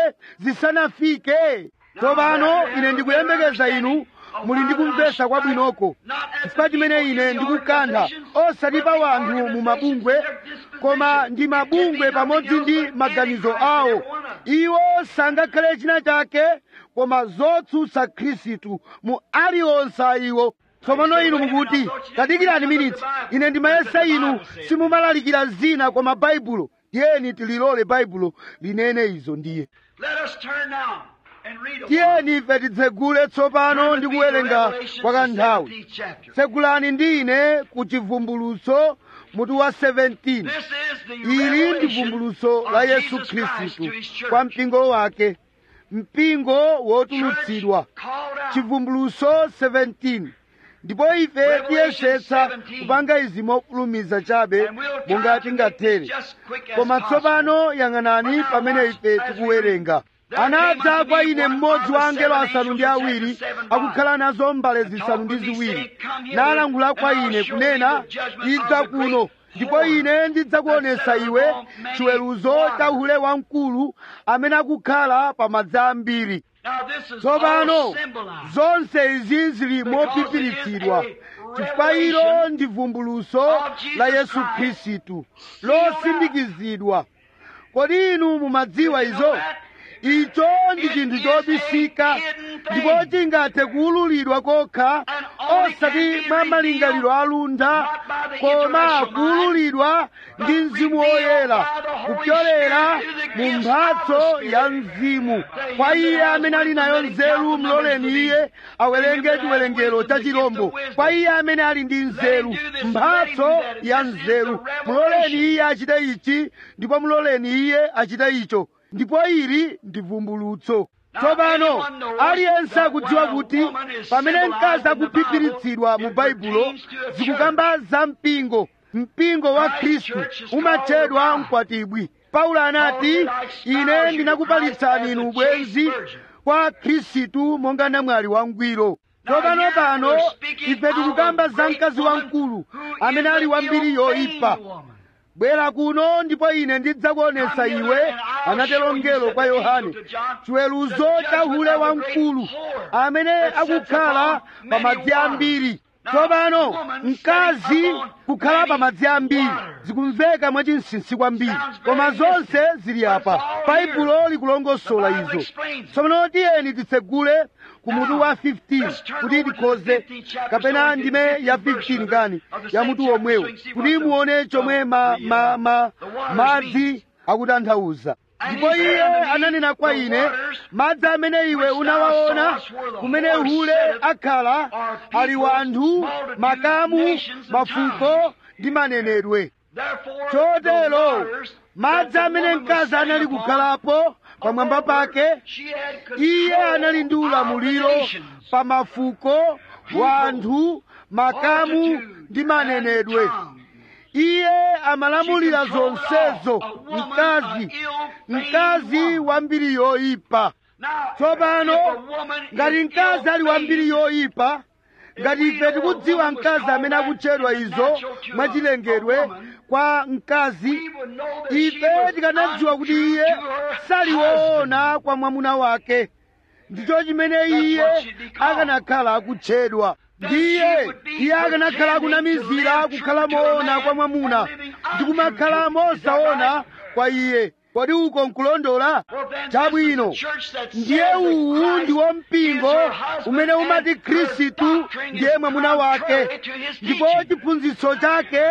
zisanafike tsopano ine ndikuyembekeza inu muli ndikumvesa kwabwinoko chifukwa chimene ine ndikukantha osati pa wanthu mu mabungwe koma ndi mabungwe pamodzi ndi maganizo awo iwo sangakhale china chake koma zotsutsa khristu mu aliwonse a iwo tsopano inu mukuti tadikirani miniti ine ndimayesa inu simumalalikira zina koma baibulo tiyeni tililole baibulo linene izo ndiye Let us turn now and read a tiyeni ife tidzegule tsopano ndi kuwerenga kwa kanthawi tsegulani ndi ine ku chivumbulutso mutu wa 17 This is the ili ndi revelation vumbulutso la of yesu Jesus Christ khristu to his church. kwa mpingo wake mpingo wotulutsidwa Church called out. chivumbulutso 17 ndipo ife tiyesetsa 17. kupanga izi mofulumiza chabe And we'll try monga to make tingathere this just quick as koma possible. tsopano yang'anani But now pamene watch ife as we tikuwerenga read. There anadza came unto kwa me ine one mmodzi of wa the angelo seven asanu ndi angels that awiri had seven akukhala nazo mbale And zisanu ndi talked with me, ziwiri saying, Come hither, nalankhula kwa and I'll ine show kunena thee the judgment idza of the kuno great ndipo whore ine ndidzakuonesa that sitteth iwe upon many chiweruzo waters. cha uhule wamkulu amene akukhala pa madzi ambiri Now this is tsopano all symbolized. zonse izi zili Because mopipiritsidwa it is a chifukwa ilo revelation ndi vumbuluso of Jesus la yesu Christ. khristu Sealed losindikizidwa kodi inu mumadziwa You know izo that? icho ndi It chinthu is chobisika a hidden thing. ndipo chingathe kuwululidwa kokha And only can osati be mwa malingaliro revealed alunda not by the koma intellectual kuwululidwa but ndi mzimu revealed woyera by the Holy kupyolera Spirit to the mu gifts mphatso of the ya Spirit. mzimu To kwa him iye that has amene ali nayo wisdom, let him nzeru count the mloleni numbers of iye these. awerenge To him that has chiwerengero wisdom, cha the gift chirombo of wisdom. kwa iye amene ali ndi nzeru do this, mphatso let him that- ya this is nzeru the muloleni revelation. iye achite ichi ndipo muloleni iye achite icho ndipo ili ndi vumbulutso tsopano anyone knows aliyense that akudziwa when a kuti woman is pamene mkazi symbolized in the akuphiphiritsidwa mu Bible, it baibulo pertains to a zikukamba za mpingo mpingo wa Christ khristu church is umatchedwa called the mkwatibwi paulo anati Paul said, "I espouse ine you ndinakupalitsani to inu Christ as a ubwenzi chaste virgin." kwa khristu monga namwali wangwiro Now tsopano here pano we're speaking ife tikukamba of a za great mkazi woman wamkulu who amene is ali an wambiri ill-famed yoyipa woman. bwera kuno ndipo ine ndidzakuonesa Come hither iwe and I'll anatero show you, mngelo said kwa the yohane angel to John, chiweruzo the cha judgment hule of the wamkulu great whore amene that sits akukhala upon pa many madzi waters. ambiri Now, tsopano woman mkazi sitting upon kukhala pa many madzi ambiri waters. zikumveka mwachinsinsi kwambiri Sounds very koma zonse mystic, zili but apa it's all baibulo here. likulongosola The Bible izo explains it. tsopano tiyeni titsegule ku mutu Now, wa 15 let's turn kuti over to the tikhoze 15th chapter, kapena so we ndime can get ya the verse 15 of kani the- of the ya same mutu chapter, womwewo so you can see kuti what the- muone chomwe ma, the, ma, uh, ma, the waters madzi mean. akutanthauza And ndipo he said iye unto me, ananena kwa the ine waters madzi amene iwe which thou unawaona sawest where the kumene horse hule sitteth akhala are people, ali wanthu multitudes, makamu nations, and mafuko tongues. ndi manenedwe Therefore, chotero the waters madzi that the amene woman was mkazi sitting anali upon, kukhalapo pamwamba upon pake she had control iye anali ndi of ulamuliro the nations. pa mafuko wanthu makamu Multitude ndi and manenedwe tongue. iye amalamulira She controlled it zonsezo all. A woman, mkazi an ill-famed mkazi woman. wambiri yoyipa Now, tsopano if a woman ngati is mkazi ali wambiri ill-famed, yoyipa ngati ife tikudziwa mkazi amene akutchedwa izo mwachilengedwe kwa mkazi we would know that she ife was tikanadziwa kuti untrue iye to her sali husband. woona kwa mwamuna wake ndicho chimene iye what she'd be called. akanakhala akutchedwa That ndiye she would be iye akanakhala pretending to akunamizira live kukhala true to a moona man kwa mwamuna and living ndi kumakhala untrue to him. Is that mosaona right? kwa iye kodi uko nkulondola Well, then, chabwino this is the church that ndiye says that uwu Christ ndiwo mpingo is her husband umene umati and her khristu doctrine ndiye is mwamuna wake contrary to his ndipo teaching. chiphunzitso chake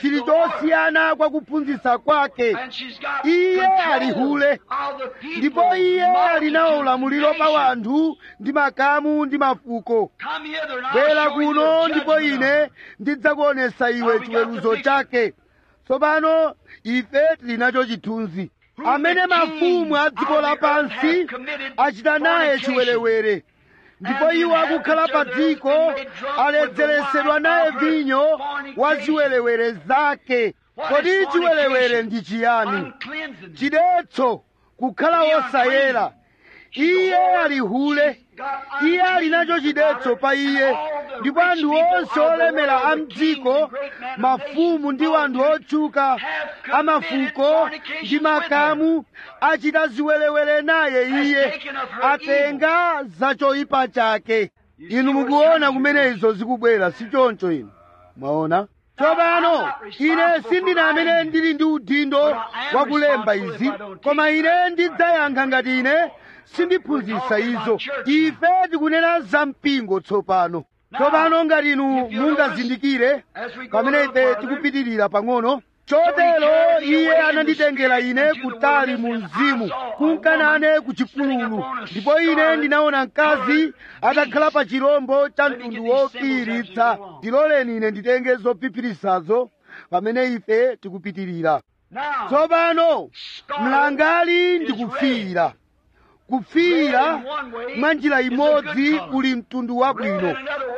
chili chosiyana kwa kuphunzitsa kwake And she's got Iye control ali hule. of the people, ndipo iye ali nawo multitude, ulamuliro pa nation. wanthu ndi makamu ndi mafuko Come hither and I'll bwera show you kuno the ndipo judgment of ine it. ndidzakuonesa iwe chiweruzo chake tsopano ife tili nacho chithunzi amene mafumu a dziko lapansi achita naye chiwerewere ndipo iwo akukhala pa dziko aledzeresedwa naye vinyo wa ziwerewere zake kodi chiwerewere ndi chiyani Uncleansed. chidetso kukhala wosayera iye ali hule iye ali nacho chidetso pa iye ndipo anthu onse olemera a mdziko mafumu ndi anthu otchuka amafuko ndi makamu achita ziwerewere naye iye atenga za choyipa chake inu mukuona kumene izo zikubwera si choncho inu mwaona tsopano ine sindine amene ndili ndi udindo wakulemba izi koma ine ndidzayankha ngati ine sindiphunzitsa izo ife tikunena za mpingo tsopano tsopano ngati inu mungazindikire pamene ife tikupitirira pang'ono chotero iye ananditengera ine kutali mu mzimu kunkanane ku chipululu ndipo ine ndinaona mkazi atakhala pa chirombo cha mtundu wofiiritsa ndiloleni ine nditenge zophiphiritsazo pamene ife tikupitirira Now, tsopano mlangali ndi kufiira kufiira mwa njira imodzi uli mtundu wabwino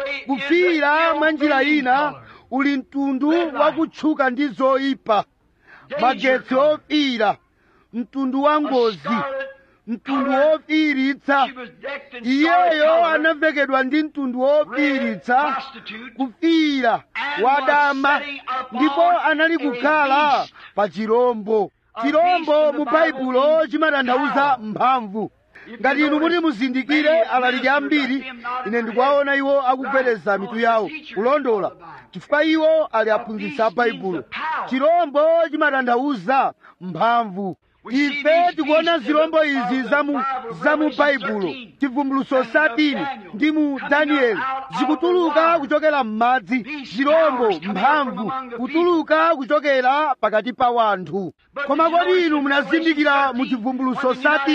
kufiira mwa njira ina uli mtundu wakutchuka ndi zoyipa magetsi ofiira mtundu wa ngozi mtundu wofiiritsa iyeyo anavekedwa ndi mtundu wofiiritsa kufiira wadama ndipo anali kukhala pa chirombo chirombo mu baibulo chimatanthauza mphamvu ngati inu muti muzindikire alaliki ambiri ine ndikuwaona iwo akugwedeza mitu yawo kulondola chifukwa iwo ali aphunzitsi a baibulo chirombo chimatanthauza mphamvu ife tikuona zirombo izi za mu za mu baibulo chivumbuluso 13 ndi mu danieli zikutuluka kuchokera m'madzi zirombo mphamvu kutuluka kuchokera pakati pa wanthu koma kodi inu munazindikira mu chivumbuluso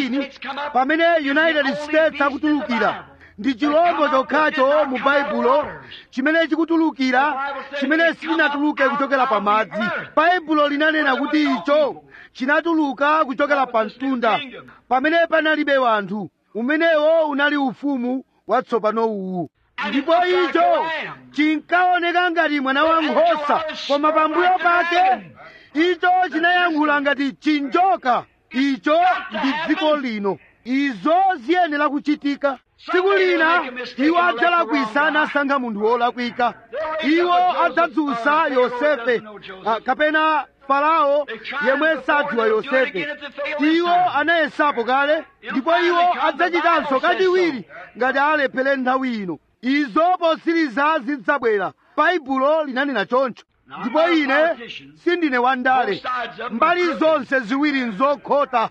13 pamene united states akutulukira ndi chirombo chokhacho mu baibulo chimene chikutulukira chimene sichinatuluke kuchokera pa madzi baibulo linanena kuti icho chinatuluka kuchokera pa mtunda pamene panalibe wanthu umenewo unali ufumu watsopano uwu ndipo icho chinkaoneka ngati mwana wa nkhosa koma pambuyo pake icho chinayankhula ngati chinjoka icho ndi dziko lino izo ziyenera kuchitika tsiku lina iwo adzalakwisa nasankha munthu wolakwika iwo adzadzutsa yosefe ah, kapena farao yemwe sadziwa yosefe iwo anayesapo kale ndipo iwo adzachitanso kachiwiri ngati alephere nthawi ino izo posiriza zidzabwera baibulo linanena choncho ndipo ine sindine wandale mbali zonse ziwiri nzokhota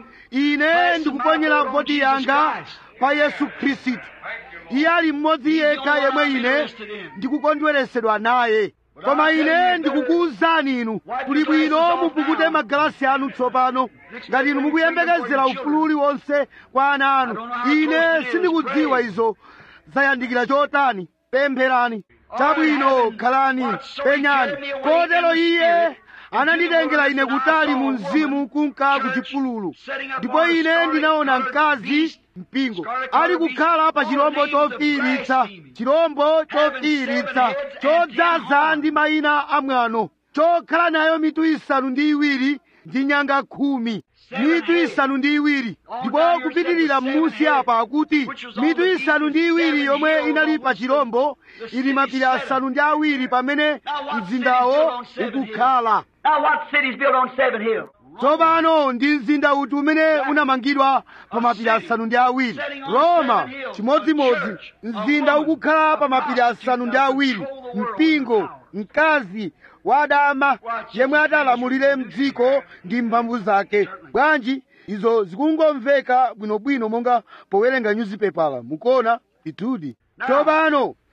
ine ndikuponyera voti yanga pa yesu khristu iye ali mmodzi yekha yemwe ine ndikukondweresedwa naye koma ine ndikukuwuzani inu kuli bwino mupukute magalasi anu tsopano ngati inu mukuyembekezera ufulu uliwonse kwa ana anu ine sindikudziwa izo zayandikira chotani pempherani chabwino khalani penyani kotero iye ananditengera ine kutali mu mzimu kunka ku chipululu ndipo ine ndinaona mkazi mpingo ali kukhala pa chirombo chofiiritsa chirombo chofiiritsa chodzaza ndi mayina amwano chokhala nayo mitu isanu ndi iwiri ndi nyanga khumi mitu isanu ndi iwiri ndipo kupitirira m'munsi apa akuti mitu isanu ndi iwiri yomwe inali pa chirombo ili mapiri asanu ndi awiri pamene mzindawo ukukhala Now, what city's built on seven hills? tsopano ndi mzinda uti umene unamangidwa pa mapiri asanu ndi awiri roma chimodzimodzi mzinda ukukhala pa mapiri asanu ndi awiri mpingo mkazi wadama yemwe atalamulire mdziko ndi mphamvu zake bwanji izo zikungomveka bwinobwino monga powerenga nyuzipepala mukuona itudi tsopano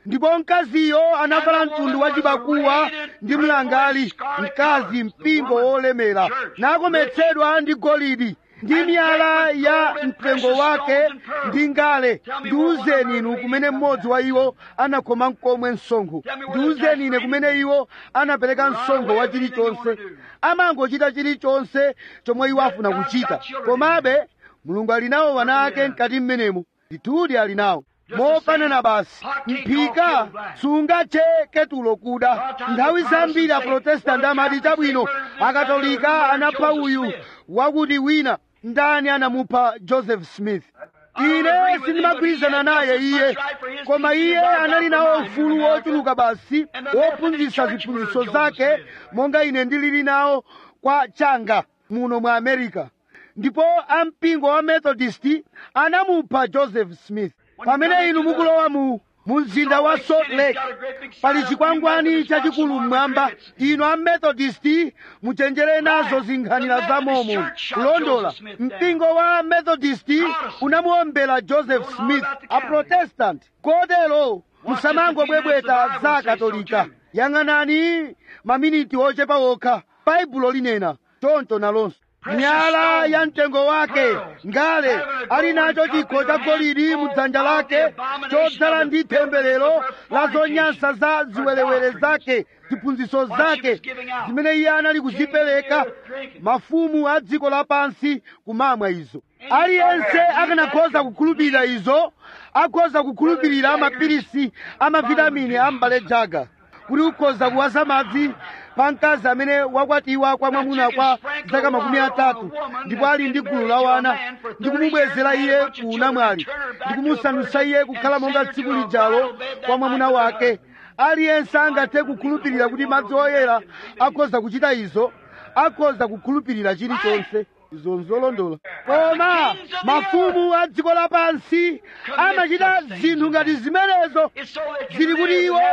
ndipo mkaziyo anavala mtundu wa chibakuwa ndi mlangali mkazi mpingo wolemera nakometsedwa ndi golidi ndi miyala ya mtengo wake ndi ngale ndiwuzeni inu kumene mmodzi wa iwo anakhoma mkomwe msonkho ndiwuzeni ine kumene iwo anapereka msonkho wa chilichonse amangochita chilichonse chomwe iwo afuna kuchita komabe mulungu ali nawo wana ake mkati mmenemo ndithudi ali nawo mofanana basi mphika sungathe ketulo kuda nthawi zambiri aprotestanti amati chabwino akatolika anapha uyu wakuti wina ndani anamupha joseph smith ine sindimagwirizana naye iye koma iye anali nawo ufulu wochuluka basi wophunzitsa ziphunzitso zake monga ine ndilili nawo kwa changa muno mwa america ndipo ampingo wa methodist anamupha joseph smith pamene inu mukulowa mu mu mzinda wa salt lake pali chikwangwani chachikulu mmwamba inu amethodist muchenjere nazo zinkhanira za momo kulondola mpingo wa methodist unamuombera joseph smith aprotestant kotero musamangobwebweta za katolika yang'anani maminiti ochepa okha baibulo linena choncho nalonso miyala ya mtengo wake ngale ali nacho chikho cha golidi mudzanja lake chodzala ndi temberero la zonyansa za ziwerewere zake ziphunzitso zake zimene iye anali kuzipereka mafumu a dziko lapansi kumamwa izo aliyense akanakhoza kukhulupirira izo akhoza kukhulupirira mapilisi amavitamini a mbale jaga kuti ukhoza kuwaza madzi pa mkazi amene wakwatiwa kwa mwamuna kwa zaka makumi atatu ndipo ali ndi gulu la wana ndi kumubwezera iye ku unamwali ndi kumusandusa iye kukhala monga tsiku lijalo kwa mwamuna wake aliyense angathe kukhulupirira kuti madzi oyera akhoza kuchita izo akhoza kukhulupirira chilichonse izo nzolondola koma mafumu a dziko lapansi amachita zinthu ngati zimenezo zili kuti iwo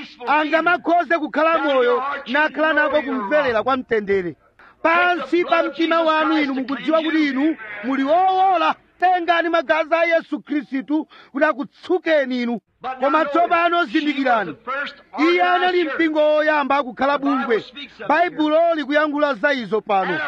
angamakhoze kukhala moyo nakhala nako kumverera kwa mtendere pansi pa mtima wanu inu mukudziwa kuti inu muli wowola tengani magazi a yesu khristu kuti akutsukeni inu koma tsopano zindikirani iye anali mpingo woyamba kukhala bungwe baibulo likuyankhula za izo pano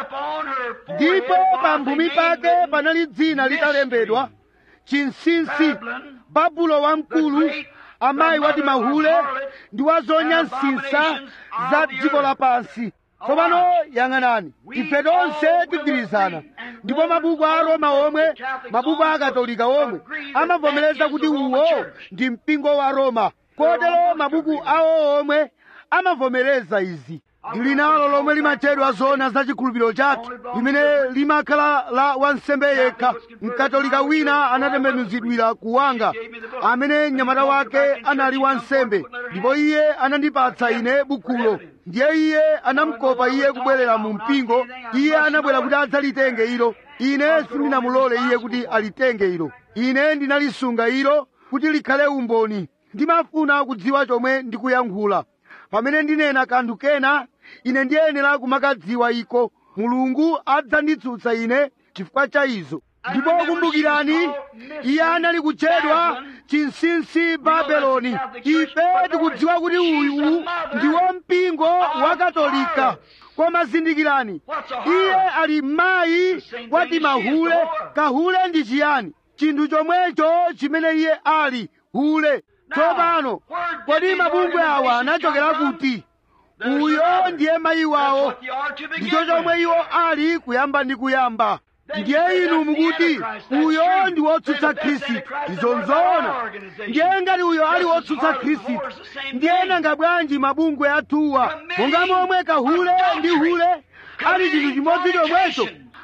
ndipo pamphumi pake panali dzina litalembedwa chinsinsi babulo wamkulu amayi wati mahule ndi wa zonyansinsa za dziko lapansi tsopano yang'anani ife tonse tigwirizana ndipo mabuku a roma omwe mabuku a katolika omwe amavomereza kuti uwo ndi mpingo wa roma kotero mabuku awo omwe amavomereza izi ndili nalo lomwe limatchedwa zona za chikhulupiriro chathu limene limakhala la wansembe yekha mkatolika wina anatembenuzidwira kuwanga amene mnyamata wake anali wansembe ndipo iye anandipatsa ine bukulo ndiye iye anamukopa iye kubwerera mu mpingo iye anabwera kuti adzalitenge ilo ine sindinamulole iye kuti alitenge ilo ine ndinalisunga ilo kuti likhale umboni ndimafuna kudziwa chomwe ndikuyankhula pamene ndinena kanthu kena ine ndiyenera kumakadziwa iko mulungu adzanditsutsa ine chifukwa cha izo ndipo kumbukirani iye anali kutchedwa chinsinsi babeloni ife tikudziwa kuti uyu ndiwo mpingo wa katolika koma zindikirani iye ali mayi wati mahule kahule ndi chiyani chinthu chomwecho chimene iye ali hule tsopano kodi mabungwe awa anachokera kuti uyo ndiye mayi wawo ndicho chomwe iwo ali kuyamba ndi kuyamba ndiye inu mukuti uyo ndi wotsutsa khristu izo nzoona ndiye ngati uyo ali wotsutsa khristu ndiye nanga bwanji mabungwe athuwa monga momwe kahule ndi hule ali chinthu chimodzi chomwecho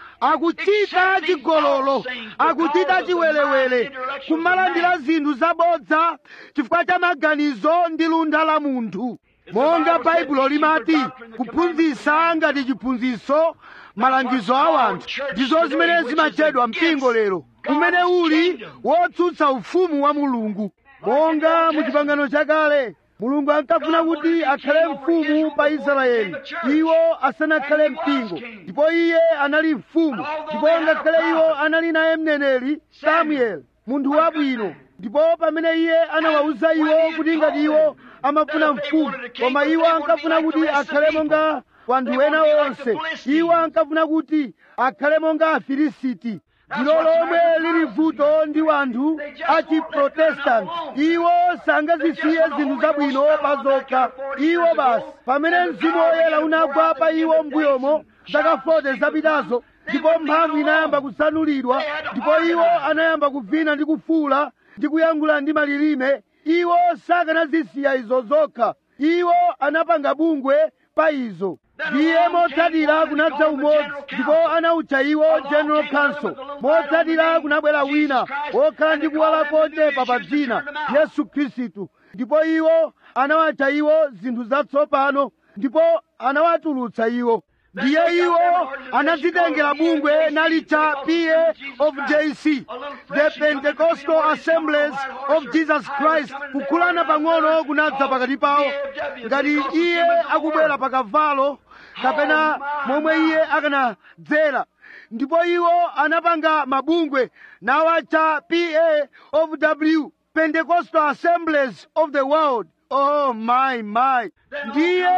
akuchita chigololo akuchita chiwelewele kumalandira zinthu zabodza chifukwa cha maganizo ndi luntha la munthu monga baibulo limati kuphunzitsa ngati chiphunzitso malangizo a wanthu ndizo zimene zimatchedwa mpingo lero kumene uli wotsutsa ufumu wa mulungu monga mu chipangano chakale mulungu ankafuna kuti akhale mfumu pa israeli iwo asanakhale mpingo ndipo iye anali mfumu ndipo ngakhale iwo anali naye mneneri samueli munthu wabwino ndipo pamene iye anawawuza iwo kuti ngati iwo amafuna mfumu koma iwo ankafuna kuti akhale monga wanthu ena onse iwo ankafuna kuti akhale monga afilisiti ndilo lomwe lili vuto ndi wanthu achiprotestanti iwo sangazisiye zinthu zabwino pa zokha iwo basi pamene mzimu woyera unagwa pa iwo mbuyomo zaka 40 zapitazo ndipo mphamvu inayamba kusanulidwa ndipo iwo anayamba kuvina ndi kufuula ndi kuyankhula ndi malilime iwo sakanazisiya izo zokha iwo anapanga bungwe pa izo ndiye motsatira kunadza umodzi ndipo anawutcha iwo general council motsatira kunabwera wina wokhala ndi kuwala kochepa pa dzina yesu khristu ndipo iwo anawatcha iwo zinthu zatsopano ndipo anawatulutsa iwo ndiye iwo anadzitengera bungwe nalitcha pa of jc the pentecostal assemblies of jesus christ kukhulana pang'ono kunadza pakati pawo ngati iye akubwera pa kavalo kapena momwe iye akanadzera ndipo iwo anapanga mabungwe nawatcha pa of w pentecostal assemblies of the world oh my my ndiye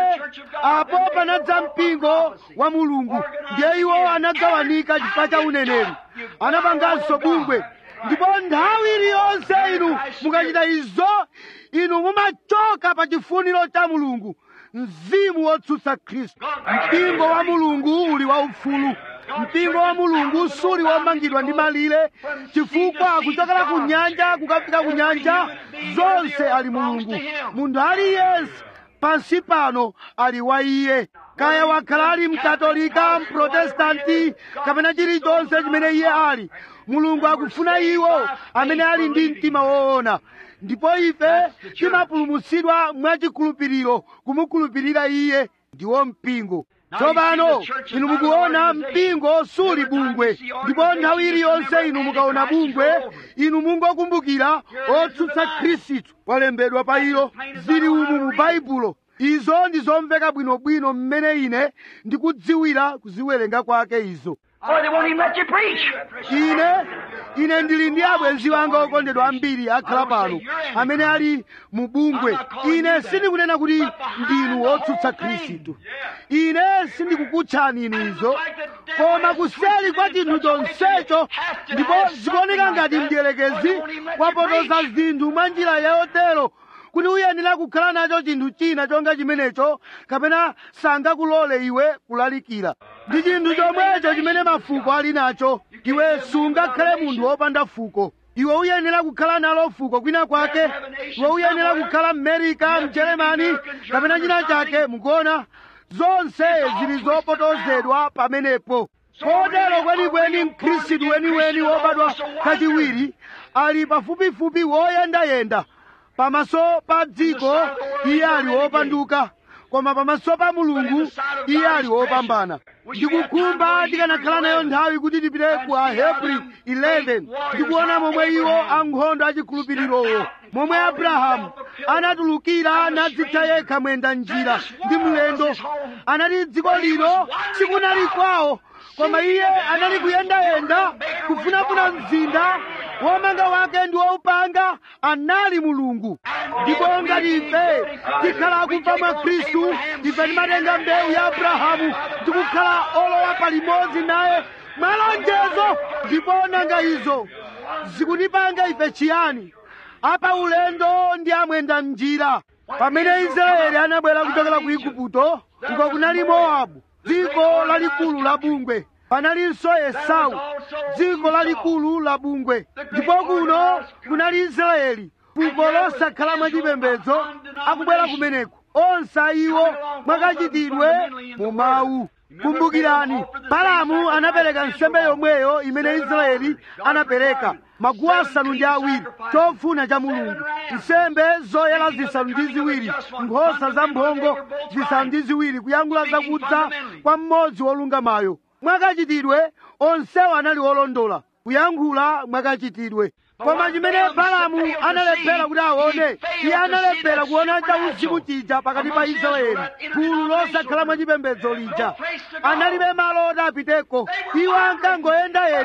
apo panadza mpingo wa mulungu ndiye iwo anagawanika chifukwa cha uneneri anapanganso bungwe ndipo nthawi iliyonse inu mukachita izo inu mumachoka pa chifuniro cha mulungu mzimu wotsutsa khristu mpingo wa mulungu uli waufulu mpingo wa mulungu suli womangidwa ndi malire chifukwa kuchokera ku nyanja kukafika ku nyanja zonse ali mulungu munthu aliyense pansi pano ali wa iye kaya wakhala ali mkatolika mprotestanti kapena chilichonse chimene iye ali mulungu akufuna iwo amene ali ndi mtima woona ndipo ife timapulumutsidwa mwachikhulupiriro kumukhulupirira iye ndiwo mpingo tsopano inu mukuona mpingo suli bungwe ndipo nthawi iliyonse inu mukaona bungwe inu mungokumbukira otsutsa khristu walembedwa pa ilo zili umu mu baibulo izo ndi zomveka bwinobwino mmene ine ndikudziwira kuziwerenga kwake izo Or they won't even let you preach. ine ine ndili ndi abwenzi wanga okondedwa ambiri akhala pano amene ali mu bungwe ine sindikunena kuti ndinu wotsutsa khristu ine sindikukutchani inu izo koma kuseli kwa chinthu chonsecho ndipo zikuoneka ngati mdierekezi wapotoza zinthu mwa njira yotero kuti uyenera kukhala nacho chinthu china chonga chimenecho kapena sangakulole iwe kulalikira ndi chinthu chomwecho chimene mafuko ali nacho iwe sungakhale munthu wopanda fuko iwe uyenera kukhala nalo fuko kwina kwake iwe uyenera kukhala mmerika mjeremani kapena china chake mukuona zonse zili zopotozedwa pamenepo kotero kwenikweni mkhristu weniweni wobadwa kachiwiri ali pafupifupi woyendayenda pamaso pa dziko iye ali wopanduka koma pamaso pa mulungu iye ali wopambana ndikukhumba tikanakhala nayo nthawi kuti tipite ku ahebri 11 ndikuona momwe iwo ankhondo achikhulupirirowo momwe abrahamu anatulukira nadzitcha yekha mwenda njira ndi mlendo anati dziko lino sikunali kwawo koma iye anali kuyendayenda kufunafuna mzinda womanga wake ndi woupanga anali mulungu ndipo ngati ife tikhala akufa mwa khristu ife timatenga mbewu ya abrahamu tikukhala olowa palimodzi naye mwalonjezo ndipo nanga izo zikutipanga ife chiyani apa ulendo ndi amwenda mnjira pamene israeli anabwera kuchokera ku igupto uko kunali mowabu dziko lalikulu la bungwe panalinso esau dziko lalikulu la bungwe ndipo kuno kunali israeli fuko losakhala mwachipembedzo akubwera kumeneko onse iwo mwakachitidwe mu mawu kumbukirani balamu anapereka nsembe yomweyo imene israeli anapereka maguwa asanu ndi awiri chofuna cha mulungu nsembe zoyera zisanu ndi ziwiri nkhosa zamphongo zisanu ndi ziwiri kuyankhula zakudza kwa mmodzi wolungamayo mwakachitidwe onsewo anali olondola kuyankhula mwakachitidwe koma chimene balamu analephera kuti aone iye analephera kuona chauzimu chija pakati pa israeli gulu losakhala mwachipembedzo lija analibe malo oti apiteko iwo ankangoyendayenda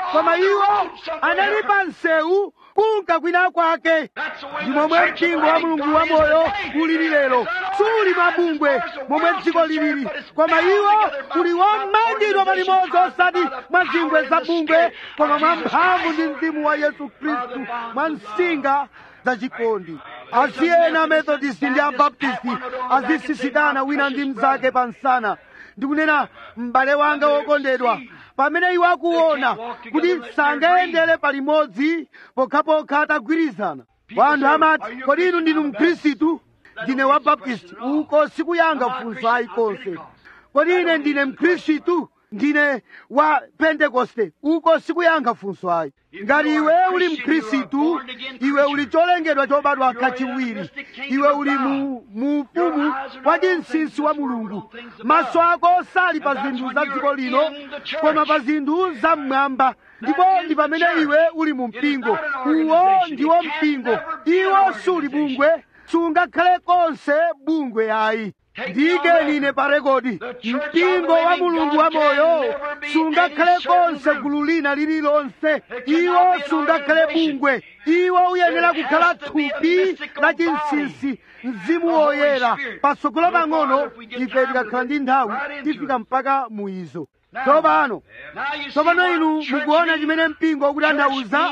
koma iwo anali pa msewu kunka kwina kwake ndi momwe mpingo wa mulungu wa moyo ulili lero suli mabungwe momwe dziko lilili koma iwo uli womangidwa palimodzi osati mwa zingwe za bungwe koma mwa mphamvu ndi mzimu wa yesu khristu mwa nsinga zachikondi asiyena amethodist ndi abaptisti azisisidana wina ndi mnzake pa nsana ndikunena m'bale wanga wokondedwa pamene iwo akuona kuti sangayendere palimodzi pokhapokha atagwirizana wanthu amati kodi inu ndinu mkhristu ndine wa baptisti uko sikuyanga funso ayi konse kodi ine ndine mkhristu ndine wa pentekoste uko sikuyanga funso ayi ngati iwe uli mkhristu iwe uli cholengedwa chobadwa kachiwiri iwe uli mu mu ufumu wa chinsinsi wa mulungu maso ako sali pa zinthu za dziko lino koma pa zinthu za mmwamba ndipo ndi pamene iwe uli mu mpingo uwo ndiwo mpingo iwo suli bungwe sungakhale konse bungwe ayi ndiyikeni ine pa rekodi mpingo wa mulungu wa moyo sungakhale konse gulu lina lililonse iwo sungakhale bungwe iwo uyenera kukhala thupi la chinsinsi mzimu woyera patsogolo pang'ono ife tikakhala ndi nthawi tifika mpaka mu izo tsopano tsopano inu mukuona chimene mpingo ukutanthauza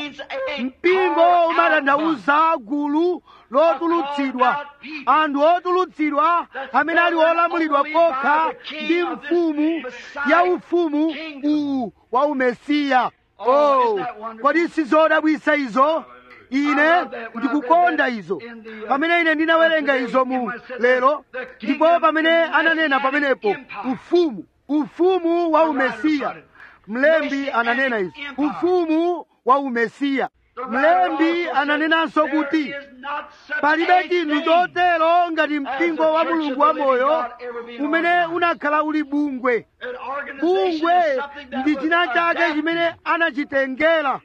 mpingo umatanthauza gulu lotulutsidwa anthu otulutsidwa amene ali olamulidwa kokha ndi mfumu ya ufumu uwu wa umesiya oh kodi sizodabwisa izo ine ndikukonda izo pamene ine ndinawerenga izo mu lero ndipo pamene ananena pamenepo ufumu ufumu wa umesiya mlembi ananena izi ufumu wa umesiya mlembi ananenanso kuti palibe chinthu chotero ngati mpingo wa mulungu wa moyo umene unakhala uli bungwe bungwe ndi china chake chimene anachitengera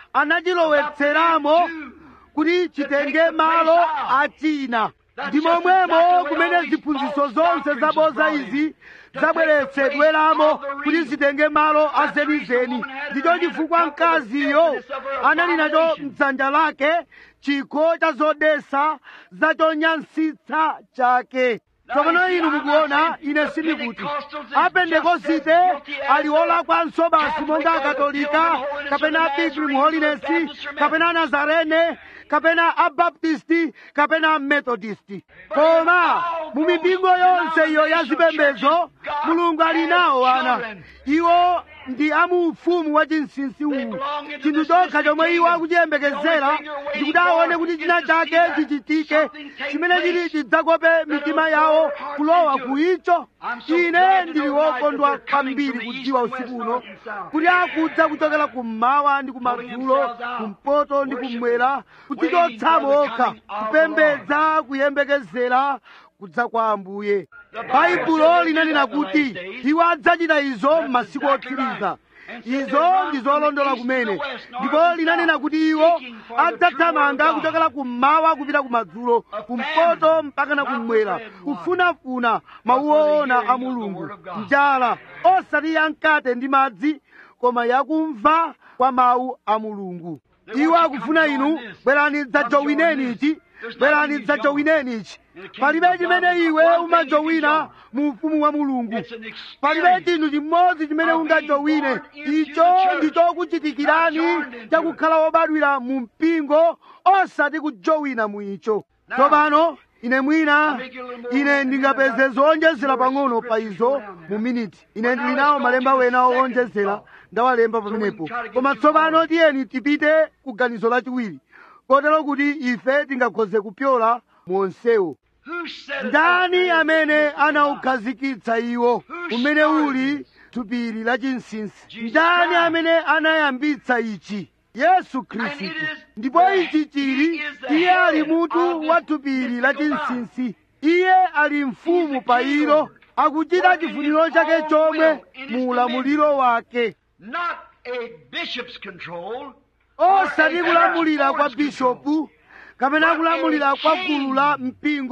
anachilowetseramo kuti chitenge malo achina ndi momwemo kumene ziphunzitso zonse zaboza izi zabweretsedweramo kuti zitenge malo azenizeni ndicho chifukwa mkaziyo anali nacho mdzanja lake chikho cha zodesa zachonyansitsa chake tsopano inu mukuona ine sindikuti apentekosite ali olakwanso basi monga akatolika kapena pilgrim holiness kapena anazarene kapena abaptisti kapena amethodisti koma mu mipingo yonse iyo ya zipembedzo mulungu ali nawo ana iwo ndi amu ufumu wa chinsinsi uwu chinthu chokha chomwe iwo akuchiyembekezera ndikuti aone kuti china chake chichitike chimene chili chidzakope mitima yawo kulowa ku icho ine ndili wokondwa kwambiri kudziwa usiku uno kuti akudza kuchokera kummawa ndi kumadzulo kumpoto ndi kummwera kutichotsamo okha kupembedza kuyembekezera kudza kwa ambuye baibulo linanena kuti iwo adzachita izo m'masiku otsiriza izo ndi zolondola kumene ndipo linanena kuti iwo adzathamanga kuchokera kummawa kupita kumadzulo kumpoto mpaka na kummwera kufunafuna mawu oona a mulungu njala osati yamkate ndi madzi koma yakumva kwa mawu a mulungu iwo akufuna inu bwerani dzajowineni ichi bwerani dzajowineni ichi palibe chimene iwe umajowina mu ufumu wa mulungu palibe chinthu chimodzi chimene ungajowine icho ndi chokuchitikirani chakukhala wobadwira mu mpingo osati kujowina mu icho tsopano ine mwina ine ndingapeze zowonjezera pang'ono pa izo mu miniti ine ndili nawo malemba wena owonjezera ndawalemba pamenepo koma tsopano tiyeni tipite ku ganizo lachiwiri kotero kuti ife tingakhoze kupyola monsewo ndani amene anaukhazikitsa iwo umene uli thupiri la chinsinsi ndani amene anayambitsa ichi yesu khristu ndipo ichi chili iye ali mutu wa thupiri la chinsinsi iye ali mfumu pa ilo akuchita chifuniro chake chomwe mu ulamuliro wake Not a bishop's control, osati kulamulira kwa bishopu kapena kulamulira kwa gulu la mpingo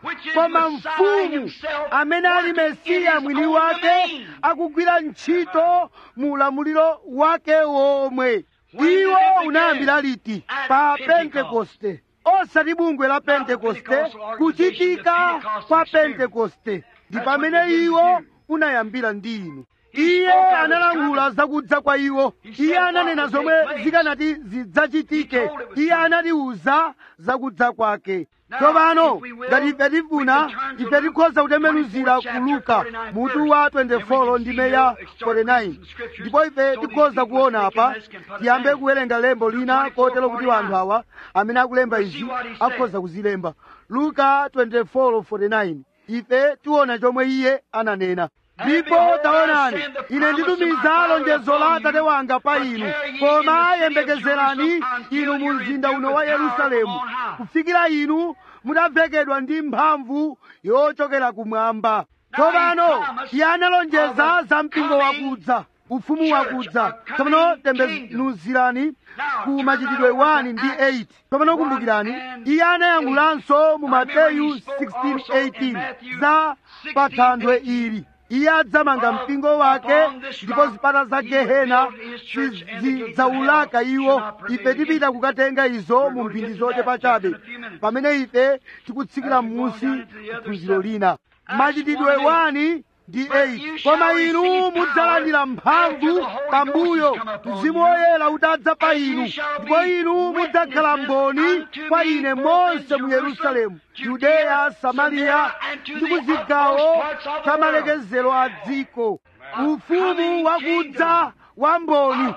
which is koma Messiah mfumu himself amene ali working in mesiya his mwini own wake domain. akugwira ntchito mu ulamuliro wake womwe When did iwo it begin? unayambira liti At pa Pentecost. pentekoste osati bungwe la pentekoste Pentecostal organization, kuchitika the Pentecostal kwa experience. pentekoste ndi That's pamene what it begins iwo with unayambira ndi inu He iye spoke out of analangula God's zakudza kwa iwo He iye said ananena what would zomwe take place. zikanati zidzachitike He told it was iye coming. anatiuza zakudza kwake Now, tsopano if we will, ngati ife tifuna we can turn to ife tikhoza kutembenuzira 24th ku luka chapter, 49 mutu wa verse. Then we 24 can ndime see ya here, start reading 49 some scriptures, ndipo ife so these tikhoza people kuona speaking apa this can put it tiyambe down. kuwerenga lembo lina 24, kotero kuti 49. anthu awa amene akulemba We'll izi see what he said. akhoza kuzilemba luka 24:49 ife tiona chomwe iye ananena ndipo taonani ine nditumiza lonjezo la atate wanga pa inu koma yembekezerani inu mu mzinda uno wa yerusalemu kufikira inu mutavekedwa ndi mphamvu yochokera kumwamba tsopano iye analonjeza za mpingo wakudza ufumu wakudza tsopano tembenuzirani ku machitidwe 1 ndi 8 tsopano kumbukirani iye anayankhulanso mu mateyu 16:18 za pa thanthwe ili iye adzamanga mpingo wake ndipo zipata za gehena zidzaulaka iwo ife tipita kukatenga izo mu mphindi zochepa chabe pamene ife tikutsikira m'munsi phunziro lina machitidwe 1 ndi 8 koma inu mudzalandira mphamvu pambuyo mzimu woyera utadza pa inu ndipo inu mudzakhala mboni kwa ine monse mu yerusalemu yudeya samariya ndi ku zigawo za malekezero a dziko ufumu wakudza wa mboni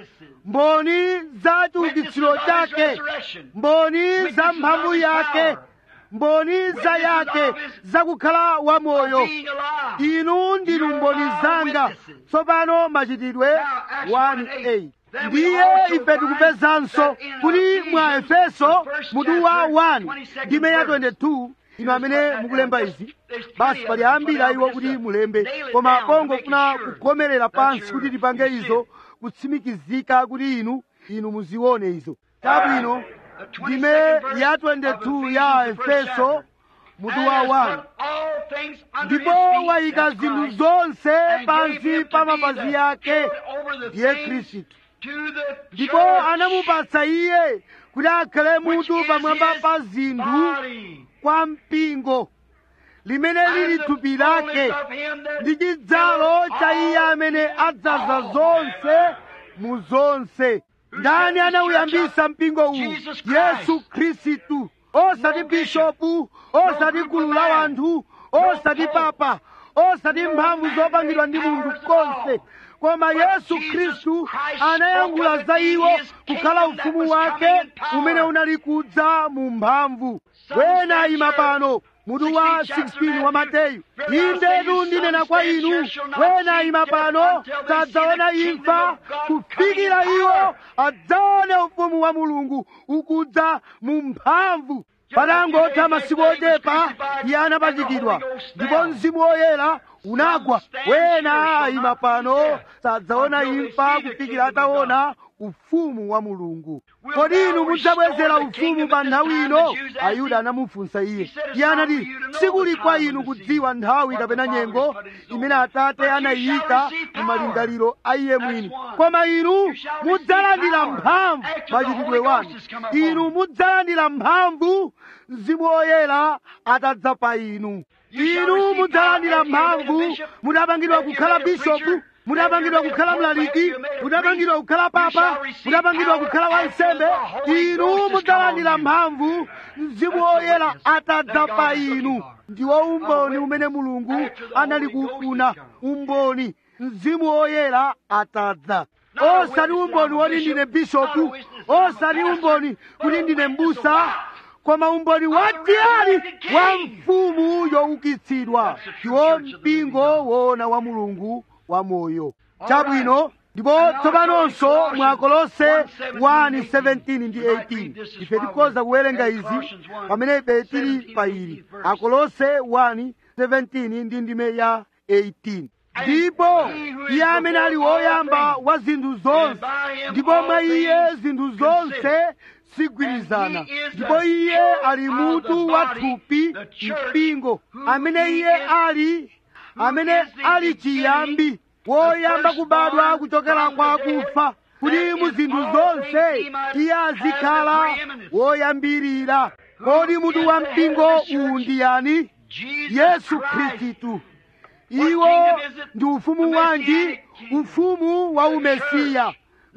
mboni za chiukitsiro chake mboni za mphamvu yake mboni za yake zakukhala wamoyo inu ndinu mboni zanga tsopano machitidwe 1:8 ndiye ife tikupezanso kuti mwa efeso mutu wa 1 ndime ya 22 inu amene mukulemba izi basi pali ambiri iwo kuti mulembe koma pongofuna kugomerera pansi kuti tipange izo kutsimikizika kuti inu inu muzione izo chabwino ndime ya 22 ya efeso mutu wa 1 ndipo wayika zinthu zonse pansi pa mapazi yake ndiye khristu ndipo anamupatsa iye kuti akhale mutu pamwamba pa zinthu kwa mpingo limene lili thupi lake ndi chidzalo cha iye amene adzaza zonse mu zonse ndani anauyambisa mpingo uwu yesu khristu osati bishopu osati gulu la wanthu osati papa osati mphamvu zopangidwa ndi munthu konse koma yesu khristu anayankhula za iwo kukhala ufumu wake umene unali kudza mu mphamvu wena ima pano mutu wa 16 wa mateyu indetu ndinena kwa inu wena ima pano sadzaona imfa kufikira iwo adzaone ufumu wa mulungu ukudza mu mphamvu patangotha masiku ochepa iye anapachikidwa ndipo mzimu woyera unagwa wena ima pano sadzaona imfa kufikira ataona ufumu wa mulungu kodi inu mudzabwezera ufumu pa nthawi ino ayuda anamufunsa iye iye anati sikuli kwa inu kudziwa nthawi kapena nyengo imene atate anayika mu malingaliro a iye mwini koma inu mudzalandira mphamvu machitidwe wanu inu mudzalandira mphamvu mzimu woyera atadza pa inu inu mudzalandira mphamvu mudapangidwa kukhala bishopu mudapangidwa kukhala mlaliki mudapangidwa kukhala papa mudapangidwa kukhala wansembe inu mudzalandira mphamvu mzimu woyera atadza pa inu ndiwo umboni umene mulungu anali kufuna umboni mzimu woyera atadza osati umboni woti ndine bishopu osati umboni kuti ndine mbusa koma umboni watiyali wa mfumu youkitsidwa ndiwo mpingo woona wa mulungu wa moyo chabwino ndipo tsopanonso mwa kolose 1:17 ndi 18 ife tikhoza kuwerenga izi pamene ife tili pa ili akolose 1:17 ndi ndime ya 18 ndipo iye amene ali woyamba wa zinthu zonse ndipo mwa iye zinthu zonse sigwirizana ndipo iye ali mutu wa thupi mpingo amene iye ali amene ali chiyambi woyamba kubadwa kuchokera kwa akufa kuti mu zinthu zonse iye azikhala woyambirira kodi mutu wa mpingo uwu ndi yani yesu khristu iwo ndi ufumu wanji ufumu wa umesiya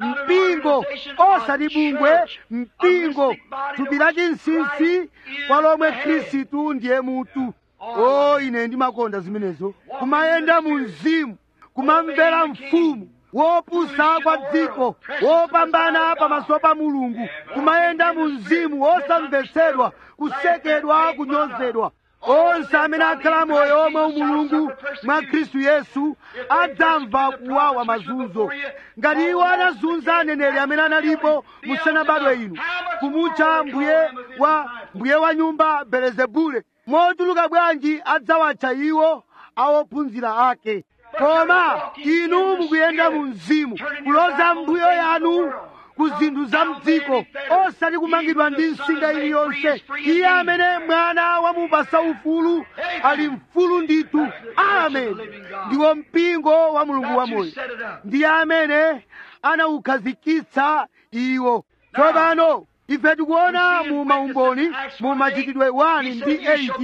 mpingo osati bungwe mpingo thupi la chinsinsi kwa lomwe khristu ndiye mutu o ine ndimakonda zimenezo kumayenda mu mzimu kumamvera mfumu wopusa kwa dziko wopambana pamaso pa mulungu kumayenda mu mzimu wosamvetsedwa kusekedwa kunyozedwa onse amene akhala moyo omwe umulungu mwa khristu yesu adzamva kuwawa mazunzo ngati iwo anazunza aneneri amene analipo musanabadwe inu kumutcha mbuye wa mbuye wa nyumba belezebule mochuluka bwanji adzawatcha iwo awophunzira ake koma inu mukuyenda mu mzimu kuloza mbuyo yanu ku zinthu za mdziko osati kumangidwa ndi nsinga iliyonse iye amene mwana wamupasa ufulu ali mfulu ndithu amen ndiwo mpingo wa mulungu wamoyo ndiye amene anawukhazikitsa iwo tsopano ife tikuona mu maumboni mu machitidwe 1 ndi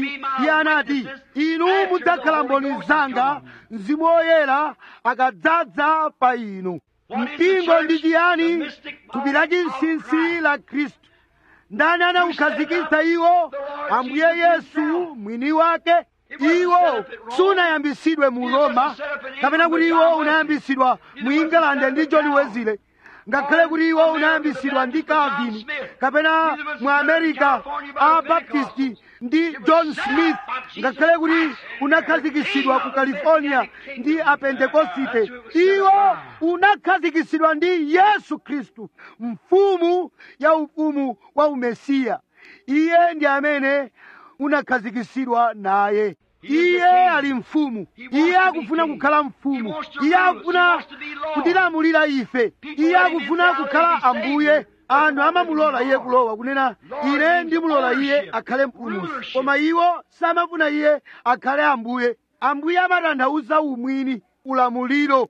8 iye anati inu mudzakhala mboni zanga mzimu woyera akadzadza pa inu mpingo ndi chiyani thupi la chinsinsi la khristu ndani anawukhazikitsa iwo ambuye yesu mwini wake iwo sunayambisidwe mu roma kapena kuti iwo unayambisidwa mu england ndi john wesley ngakhale kuti iwo unayambisidwa ndi calvin kapena mu america a baptisti ndi john smith ngakhale kuti unakhazikitsidwa ku california ndi apentekosite iwo unakhazikitsidwa ndi yesu khristu mfumu ya ufumu wa umesiya iye ndi amene unakhazikitsidwa naye iye ali mfumu iye akufuna kukhala mfumu iye akufuna kutilamulira ife iye akufuna kukhala ambuye anthu amamulola iye kulowa kunena ine ndimulola iye akhale mpulumutsi koma iwo samafuna iye akhale ambuye ambuye amatanthauza umwini ulamuliro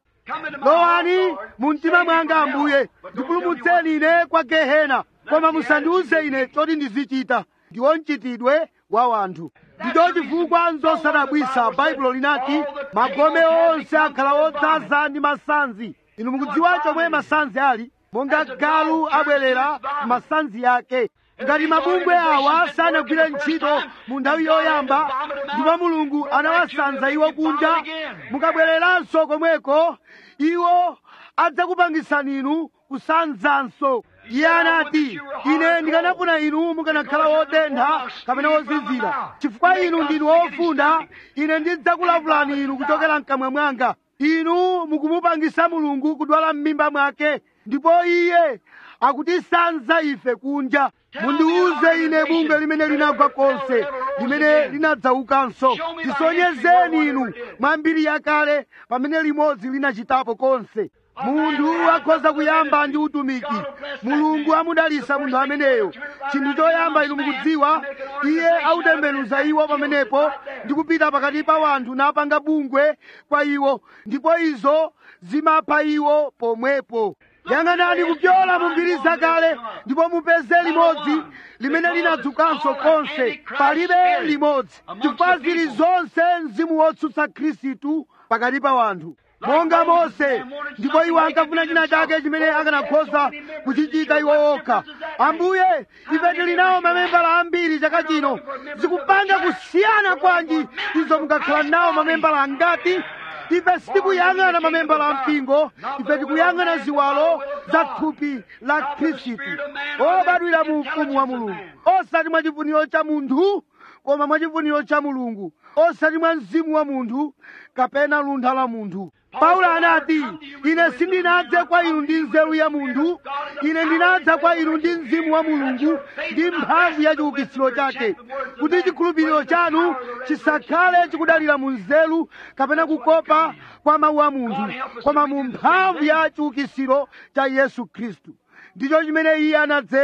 lowani mu mtima mwanga ambuye ndipulumutseni ine kwa gehena koma musandiuze ine choti ndizichita ndiwo mchitidwe wa wanthu ndicho chifukwa nzosadabwisa baibulo linati magome onse akhala odzaza ndi masanzi inu mukudziwa chomwe masanzi ali monga galu abwerera masanzi yake ngati mabungwe awa sanagwire ntchito mu nthawi yoyamba ndipo mulungu anawasanza iwo kunja mukabwereranso komweko iwo adzakupangisani inu kusanzanso iye anati ine ndikanafuna inu mukanakhala wotentha kapena wozizira chifukwa inu ndinu wofunda ine ndidzakulavulani inu kuchokera mkamwa mwanga inu mukumupangisa mulungu kudwala m'mimba mwake ndipo iye akutisanza ife kunja mundiuze ine bungwe limene linagwa konse limene linadzaukanso tisonyezeni inu mwa mbiri yakale pamene limodzi linachitapo konse munthu akhoza kuyamba ndi utumiki mulungu amudalisa munthu ameneyo chinthu choyamba inu mukudziwa iye autembenuza iwo pamenepo ndi kupita pakati pa wanthu napanga bungwe kwa iwo ndipo izo zimapha iwo pomwepo yang'anani kupyola mu mbiri zakale ndipo mupeze limodzi limene linadzukanso konse palibe limodzi chifukwa zili zonse mzimu wotsutsa khristu pakati pa wanthu monga mose ndipo iwo ankafuna china chake chimene akanakhoza kuchichita iwo okha ambuye ife tili nawo mamembala ambiri chaka chino zikupanga kusiyana kwanji izo mukakhala nawo mamembala angati ife sitikuyang'ana mamembala a mpingo ife tikuyang'ana ziwalo za thupi la khristu obadwira mu ufumu wa mulungu osati mwa chifuniro cha munthu koma mwa chifuniro cha mulungu osati mwa mzimu wa munthu kapena luntha la munthu paulo anati ine sindinadze kwa inu ndi nzeru ya munthu ine ndinadza kwa inu ndi mzimu wa mulungu ndi mphamvu ya chiukitsiro chake kuti chikhulupiriro chanu chisakhale chikudalira mu nzeru kapena kukopa kwa mawu a munthu koma mu mphamvu ya chiukitsiro cha yesu khristu ndicho chimene iye anadzera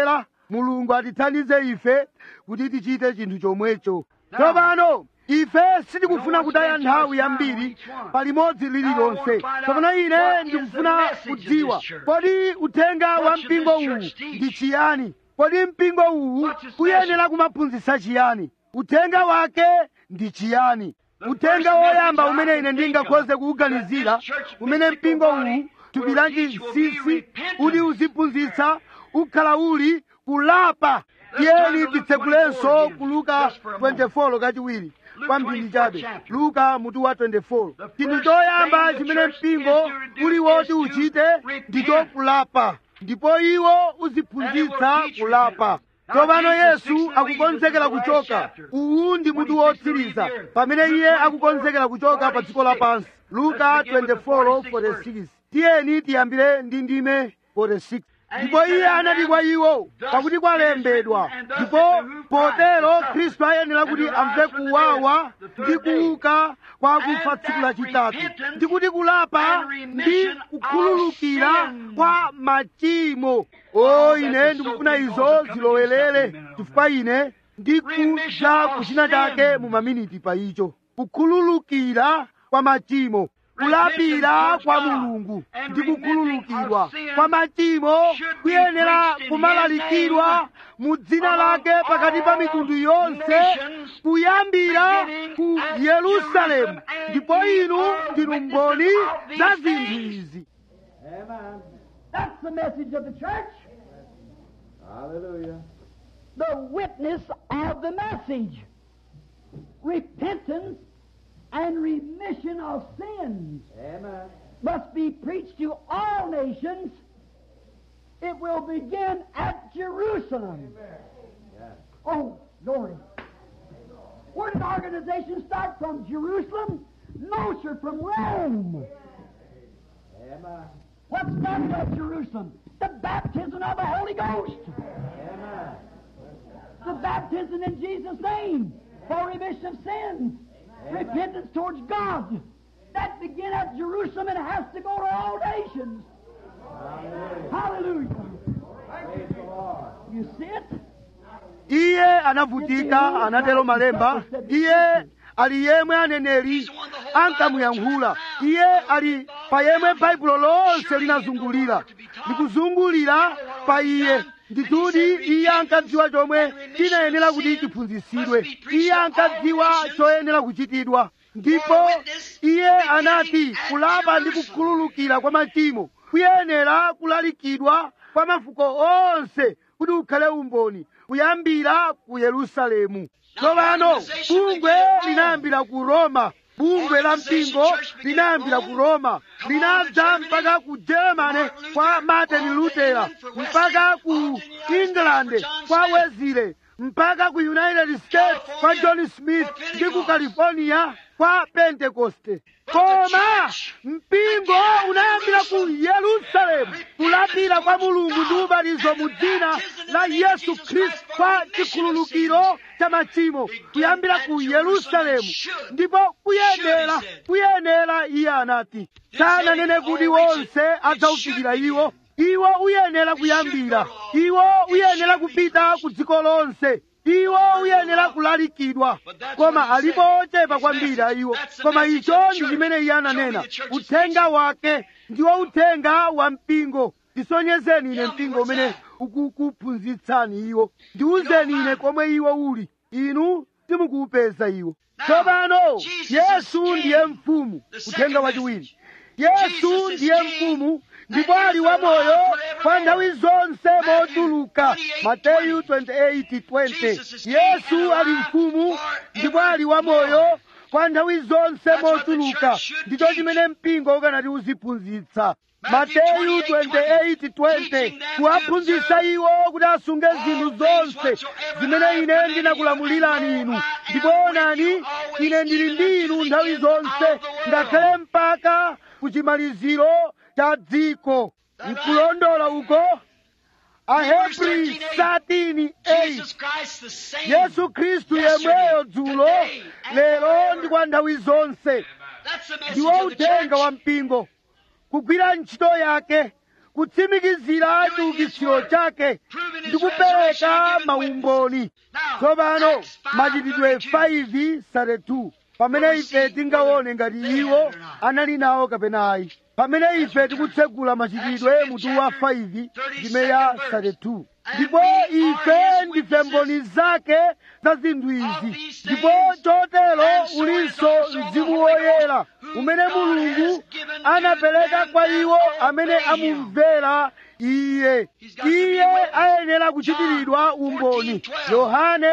mulungu atithandize ife kuti tichite chinthu chomwecho tsopano ife sitikufuna kutaya nthawi yambiri palimodzi lililonse tsopano ine ndikufuna kudziwa kodi uthenga wa mpingo uwu ndi chiyani kodi mpingo uwu uyenera kumaphunzitsa chiyani uthenga wake ndi chiyani uthenga woyamba umene ine ndingakhoze kuwuganizira umene mpingo uwu thupi la chinsinsi uli uziphunzitsa ukhala uli kulapa tiyeni titsekulenso ku luka 24 kachiwiri kwambiri chabe luka mutu wa 24 chinthu choyamba chimene mpingo uli woti uchite ndicho kulapa ndipo iwo uziphunzitsa kulapa tsopano yesu akukonzekera kuchoka uwu ndi mutu wotsiriza pamene iye akukonzekera kuchoka pa dziko lapansi luka 24:46 tiyeni tiyambire ndi ndime 46 ndipo iye anati kwa iwo pakuti kwalembedwa ndipo potero khristu ayenera kuti amve kuwawa ndi kuuka kwa akufa tsiku lachitatu ndi kuti kulapa ndi kukhululukira kwa machimo o ine ndikufuna izo zilowelere chifukwa ine ndikuja kuchina chake mu maminiti pa icho kukhululukira kwa machimo kulapira kwa mulungu ndi kukhululukidwa kwa machimo kuyenera kumalalikidwa mu dzina lake pakati pa mitundu yonse kuyambira ku yerusalemu ndipo inu ndinu mboni za zinthu izi That's the message of the church. Hallelujah. The witness of the message. Repentance and remission of sins Amen. must be preached to all nations. It will begin at Jerusalem. Yes. Oh, glory. Where did organization start from? Jerusalem? No, sir, from Rome. Amen. What started at Jerusalem? The baptism of the Holy Ghost. Amen. The baptism in Jesus' name for remission of sins. Repentance towards God. That began at Jerusalem and has to go to all nations. Hallelujah. Hallelujah. Praise the Lord. You see it? iye anavutika anatero malemba iye ali yemwe aneneri ankamuyankhula iye ali pa yemwe baibulo lonse linazungulira likuzungulira pa iye ndituti iye ankadziwa chomwe chinayenera kuti chiphunzitsidwe iye ankadziwa choyenera kuchitidwa ndipo iye anati kulapa ndi kukhululukira kwa machimo kuyenera kulalikidwa kwa mafuko onse kuti ukhale umboni kuyambira ku yerusalemu tsopano bungwe linayambira ku roma bungwe la mpingo linayambira ku roma linadza mpaka ku germany kwa martin luther mpaka ku england kwa wesley mpaka ku united states kwa john smith ndi ku california kwa pentekoste koma mpingo unayambira ku yerusalemu kulapira kwa mulungu ndi ubatizo mu dzina la yesu khristu kwa chikhululukiro cha machimo kuyambira ku yerusalemu ndipo kuyenera kuyenera iye anati sananene kuti wonse adzaufikira iwo iwo uyenera kuyambira iwo uyenera kupita ku dziko lonse iwo uyenera kulalikidwa koma alipo ochepa kwambiri a iwo koma icho ndi chimene iye ananena uthenga wake ndiwo uthenga wa mpingo tisonyezeni ine mpingo umene ukukuphunzitsani iwo ndiwuzeni ine komwe iwo uli inu simukuupeza iwo tsopano yesu ndiye mfumu uthenga wachiwiri yesu ndiye mfumu ndipo ali wamoyo kwa nthawi zonse mochuluka mateyu 28:20 yesu ali mfumu ndipo ali wamoyo kwa nthawi zonse mochuluka ndicho chimene mpingo ukanati uziphunzitsa mateyu 28:20 kuwaphunzitsa iwo kuti asunge zinthu zonse zimene ine ndinakulamulirani inu ndipo onani ine ndili ndi inu nthawi zonse ngakhale mpaka kuchimaliziro cha dziko nkulondola uko ahebri 13:8 yesu khristu yemweyo dzulo lero ndi kwa nthawi zonse ndiwo uthenga wa mpingo kugwira ntchito yake kutsimikizira chiukitsiro chake ndi kupereka maumboni tsopano machitidwe 5 32 pamene ife tingaone ngati iwo anali nawo kapena ayi pamene ife tikutsegula machitidwe mutu wa 5 ndime ya 32 ndipo ife ndife mboni zake za zinthu izi ndipo chotero ulinso mzimu woyera umene mulungu anapereka kwa iwo amene amumvera iye iye ayenera kuchitiridwa umboni yohane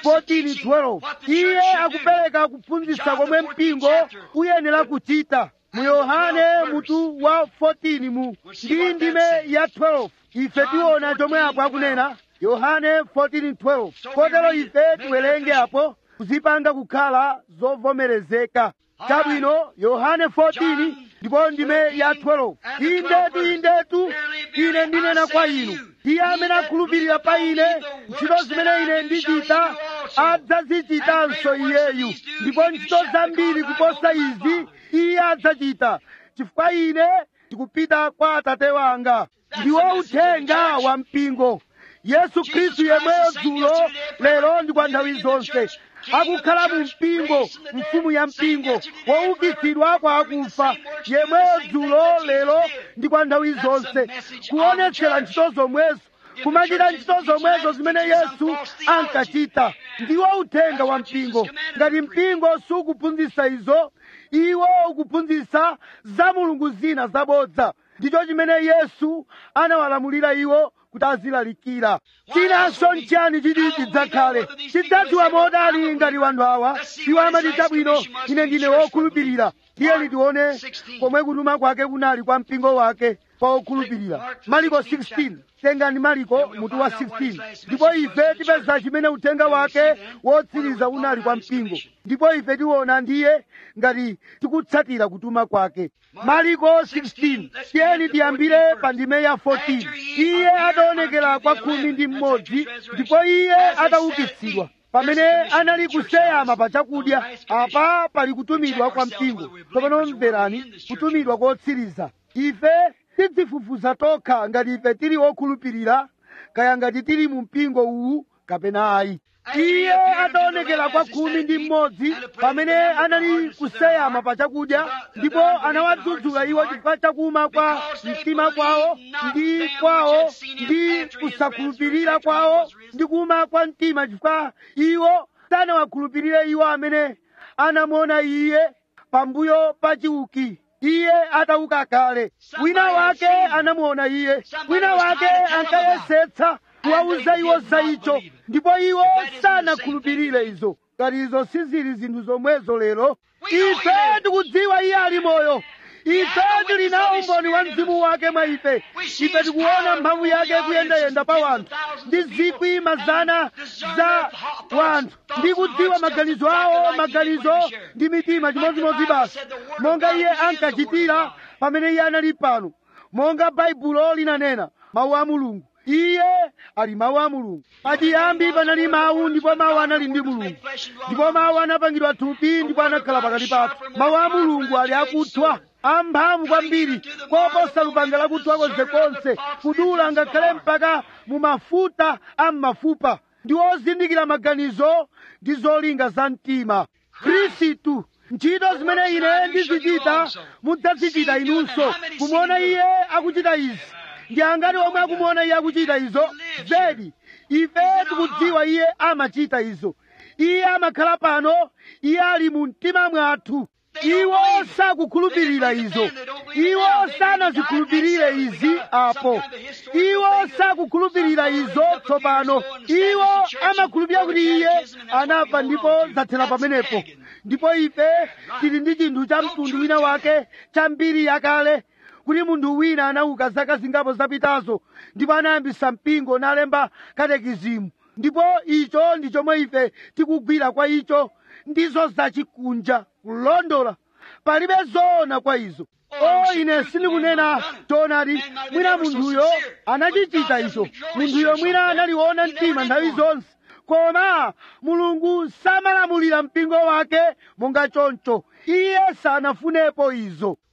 14:12 iye akupereka kuphunzitsa komwe mpingo uyenera kuchita mu yohane mutu wa 14 mu ndi ndime ya 12 ife tiona chomwe apo akunena yohane 14:12 kotero ife tiwerenge apo kuzipanga kukhala zovomerezeka chabwino yohane 14 ndipo ndime ya 12 indetu indetu ine ndinena kwa inu iye amene akhulupirira pa ine ntchito zimene ine ndichita adzazichitanso iyeyu ndipo ntchito zambiri kuposa izi iye adzachita chifukwa ine ndikupita kwa atate wanga ndiwo uthenga wa mpingo yesu khristu yemweyo dzulo lero ndi kwa nthawi zonse akukhala mu mpingo mfumu ya mpingo woukitsidwa kwa akufa yemweyo dzulo lero ndi kwa nthawi zonse kuonetsera ntchito zomwezo kumachita ntchito zomwezo zimene yesu ankachita ndiwo uthenga wa mpingo ngati mpingo sukuphunzitsa izo iwo ukuphunzitsa za mulungu zina zabodza ndicho chimene yesu anawalamulira iwo kuti azilalikira chinanso nchiyani chiti chidzakhale chidzadziwa modali ngati wanthu awa iwo amati chabwino ine ndine wokhulupirira tiyeni tione komwe kutuma kwake kunali kwa mpingo wake pa okhulupirira mariko 16 tengani mariko mutu wa 16 ndipo ife tipeza chimene uthenga wake wotsiriza unali kwa mpingo ndipo ife tiona ndiye ngati tikutsatira kutuma kwake mariko 16 tiyeni tiyambire pa ndime ya 14 iye ataonekera kwa khumi ndi mmodzi ndipo iye ataukitsidwa pamene anali kuseyama pa chakudya apa pali kutumidwa kwa mpingo tsopano mverani kutumidwa kotsiriza ife tidzifufuza tokha ngati ife tili okhulupirira kaya ngati tili mu mpingo uwu kapena ayi iye ataonekera kwa khumi ndi mmodzi pamene anali kuseyama pa chakudya ndipo anawadzudzula iwo chifukwa chakuma kwa mtima kwawo ndi kwawo ndi kusakhulupirira kwawo ndi kuma kwa mtima chifukwa iwo sanawakhulupirire iwo amene anamuona iye pambuyo pa chiuki iye atauka kale wina wake anamuona iye wina wake ankayesetsa kuwauza iwo za icho ndipo iwo sanakhulupirire izo ngati izo sizili zinthu zomwezo lero ife tikudziwa iye ali moyo ife tili nawo umboni wa mzimu wake mwa ife ife tikuona mphamvu yake kuyendayenda pa wanthu ndi zikwi mazana za wanthu ndi kudziwa maganizo awo maganizo ndi mitima chimodzimodzi basi monga iye ankachitira pamene iye anali pano monga baibulo linanena mawu a mulungu iye ali mawu a mulungu pachiyambi panali mawu ndipo mawu anali ndi mulungu ndipo mawu anapangidwa thupi ndipo anakhala pakati pathu mawu a mulungu ali akuthwa amphamvu kwambiri koposa lupanga lakuthwa konsekonse kudula ngakhale mpaka mu mafuta a m'mafupa ndi ozindikira maganizo ndi zolinga za mtima khristu ntchito zimene ine ndizichita mudzazichita inunso kumuona iye akuchita izi ndi angati omwe akumuona iye akuchita izo zedi ife tikudziwa iye amachita izo iye amakhala pano iye ali mu mtima mwathu iwo sakukhulupirira izo iwo sanazikhulupirire izi apo iwo sakukhulupirira izo tsopano iwo amakhulupirira kuti iye anafa ndipo zathera pamenepo ndipo ife tili ndi chinthu cha mtundu wina wake cha mbiri yakale kuti munthu wina anauka zaka zingapo zapitazo ndipo anayambisa mpingo nalemba katekizimu ndipo icho ndi chomwe ife tikugwira kwa icho ndizo zachikunja kulondola palibe zoona kwa izo o ine sindikunena choonadi mwina munthuyo anachichita icho munthuyo mwina analiona mtima nthawi zonse koma mulungu samalamulira mpingo wake monga choncho iye sanafunepo izo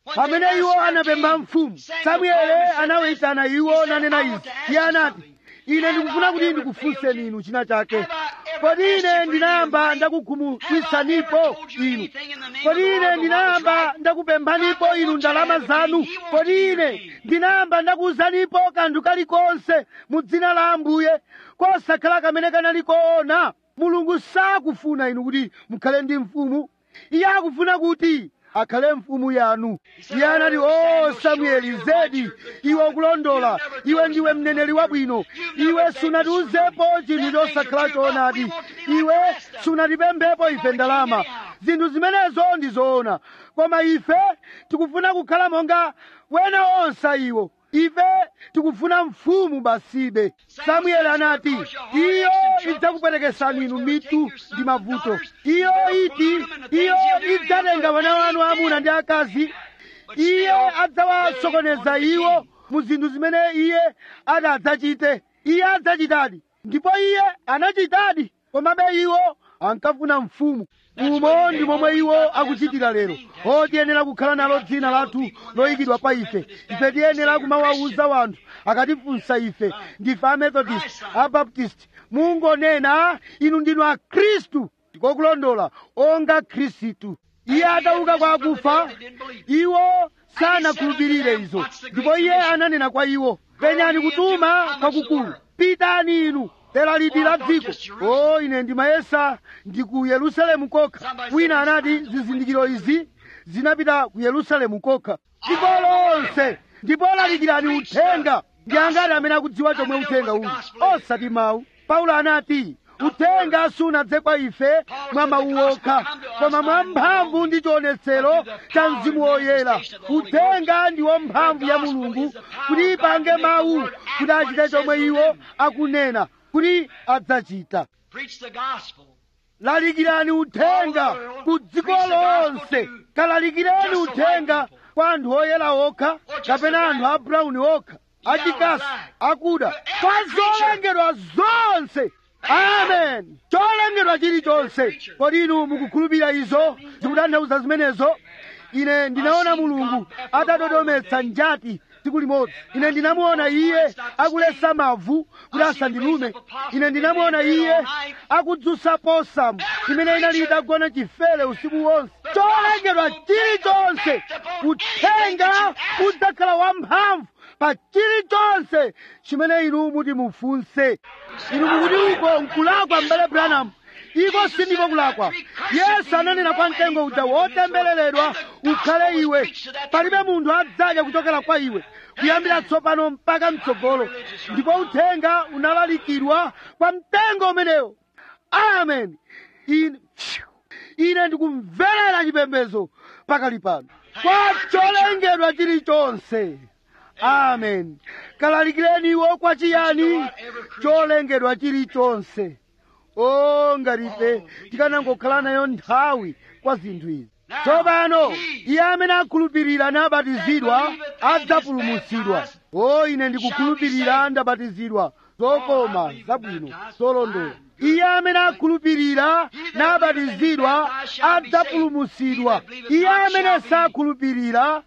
pamene iwo anapempha mfumu samueli anawayitana iwo nanena izi iye anati ine ndikufuna kuti ndikufunseni inu china chake kodi ine ndinayamba ndakukhumudwitsanipo inu kodi ine ndinayamba ndakupemphanipo inu ndalama zanu kodi ine ndinayamba ndakuwuzanipo kanthu kalikonse mu dzina la ambuye kosakhala kamene kanali koona mulungu sakufuna inu kuti mukhale ndi mfumu iye akufuna kuti akhale mfumu yanu iye anati o samueli zedi iwe ukulondola iwe ndiwe mneneri wabwino iwe sunatiuzepo chinthu chosakhala choonadi iwe sunatipemphepo ife ndalama zinthu zimenezo ndi zoona koma ife tikufuna kukhala monga wena onse iwo ife tikufuna mfumu basibe samueli anati iyo idzakuperekesani inu mitu ndi mavuto iyo iti iyo idzatenga wana wanu amuna ndi akazi iye adzawasokoneza iwo mu zinthu zimene iye ati adzachite iye adzachitadi ndipo iye anachitadi komabe iwo ankafuna mfumu umo ndi momwe iwo akuchitira lero o tiyenera kukhala nalo dzina lathu loyikidwa pa ife ife tiyenera kumawawuza wanthu akatifunsa ife ndife amethodist abaptist mungonena inu ndinu akhristu ndikokulondola onga khristu iye atauka kwa akufa iwo sanakhulupirire izo ndipo iye ananena kwa iwo penyani kutuma kwakukulu pitani inu tera lidi la dziko o ine ndimayesa ndi ku yerusalemu kokha wina anati zizindikiro izi zinapita ku yerusalemu kokha dziko lonse ndipo lalikirani uthenga ndi angati amene akudziwa chomwe uthenga uli osati mawu paulo anati uthenga sunadze kwa ife mwa mawu okha koma mwa mphamvu ndi chionetsero cha mzimu woyera uthenga ndiwo mphamvu ya mulungu kuti ipange mawu kuti achite chomwe iwo akunena kuti adzachita Preach the gospel. lalikirani uthenga ku dziko lonse kalalikireni uthenga kwa anthu oyera okha kapena anthu a brown okha achikasi akuda kwa zolengedwa zonse amen cholengedwa chilichonse kodi inu mukukhulupirira izo zikutanthauza zimenezo ine ndinaona mulungu atadodometsa njati tsiku limodzi ine ndinamuona iye akulesa mavu kuti asandilume ine ndinamuona iye akudzutsa posamu imene inali itagona chifere usiku wonse cholengedwa chilichonse uthenga udzakhala wamphamvu pa chilichonse chimene inu muti mufunse inu mukuti uko nkulakwa mbale branham iko sindiko kulakwa yesu ananena kwa mtengo uja wotembereredwa ukhale iwe palibe munthu adzadya kuchokera kwa iwe kuyambira tsopano mpaka mtsogolo ndipo uthenga unalalikidwa kwa mtengo umenewo amen ine ine ndikumverera chipembedzo pakali pano kwa cholengedwa chilichonse amen kalalikireni iwo kwa chiyani cholengedwa chilichonse o ngatife tikanangokhala nayo nthawi kwa zinthu izi tsopano iye amene akhulupirira nabatizidwa adzapulumutsidwa o ine ndikukhulupirira ndabatizidwa zokoma zabwino zolondola iye amene akhulupirira nabatizidwa adzapulumutsidwa iye amene sakhulupirira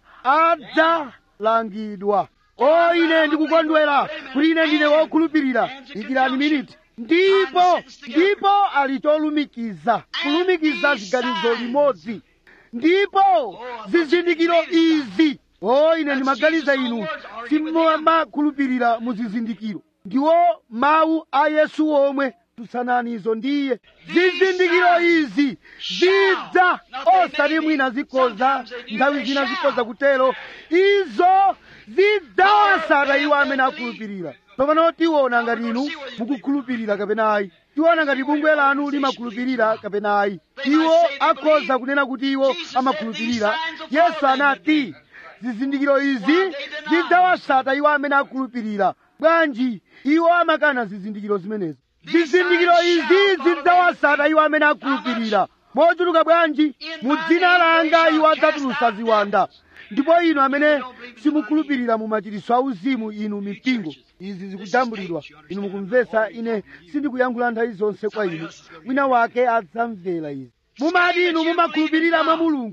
adzalangidwa o ine ndikukondwera kuti ine ndine wokhulupirira ikirani miniti ndipo ndipo ali cholumikiza kulumikiza ziganizo limodzi ndipo zizindikiro izi o ine ndimaganiza inu simumakhulupirira mu zizindikiro ndiwo mawu a yesu omwe tutsananizo ndiye zizindikiro izi zidza osati mwina zikhoza nthawi zina zikhoza kutero izo zidzawasata iwo amene akhulupirira tsopano tiona ngati inu mukukhulupirira kapena ayi tiona ngati bungwe lanu limakhulupirira kapena ayi iwo akhoza kunena kuti iwo amakhulupirira yesu anati zizindikiro izi zidzawasata iwo amene akhulupirira bwanji iwo amakana zizindikiro zimenezo zizindikiro izi zidzawasata iwo amene akhulupirira mochuluka bwanji mu dzina langa iwo adzatulutsa ziwanda ndipo inu amene simukhulupirira mu machiritso auzimu inu mipingo izi zikujambulidwa inu mukumvetsa ine sindikuyankhula nthawi zonse kwa inu wina wake adzamvera izi mumati inu mumakhulupirira mwa mulungu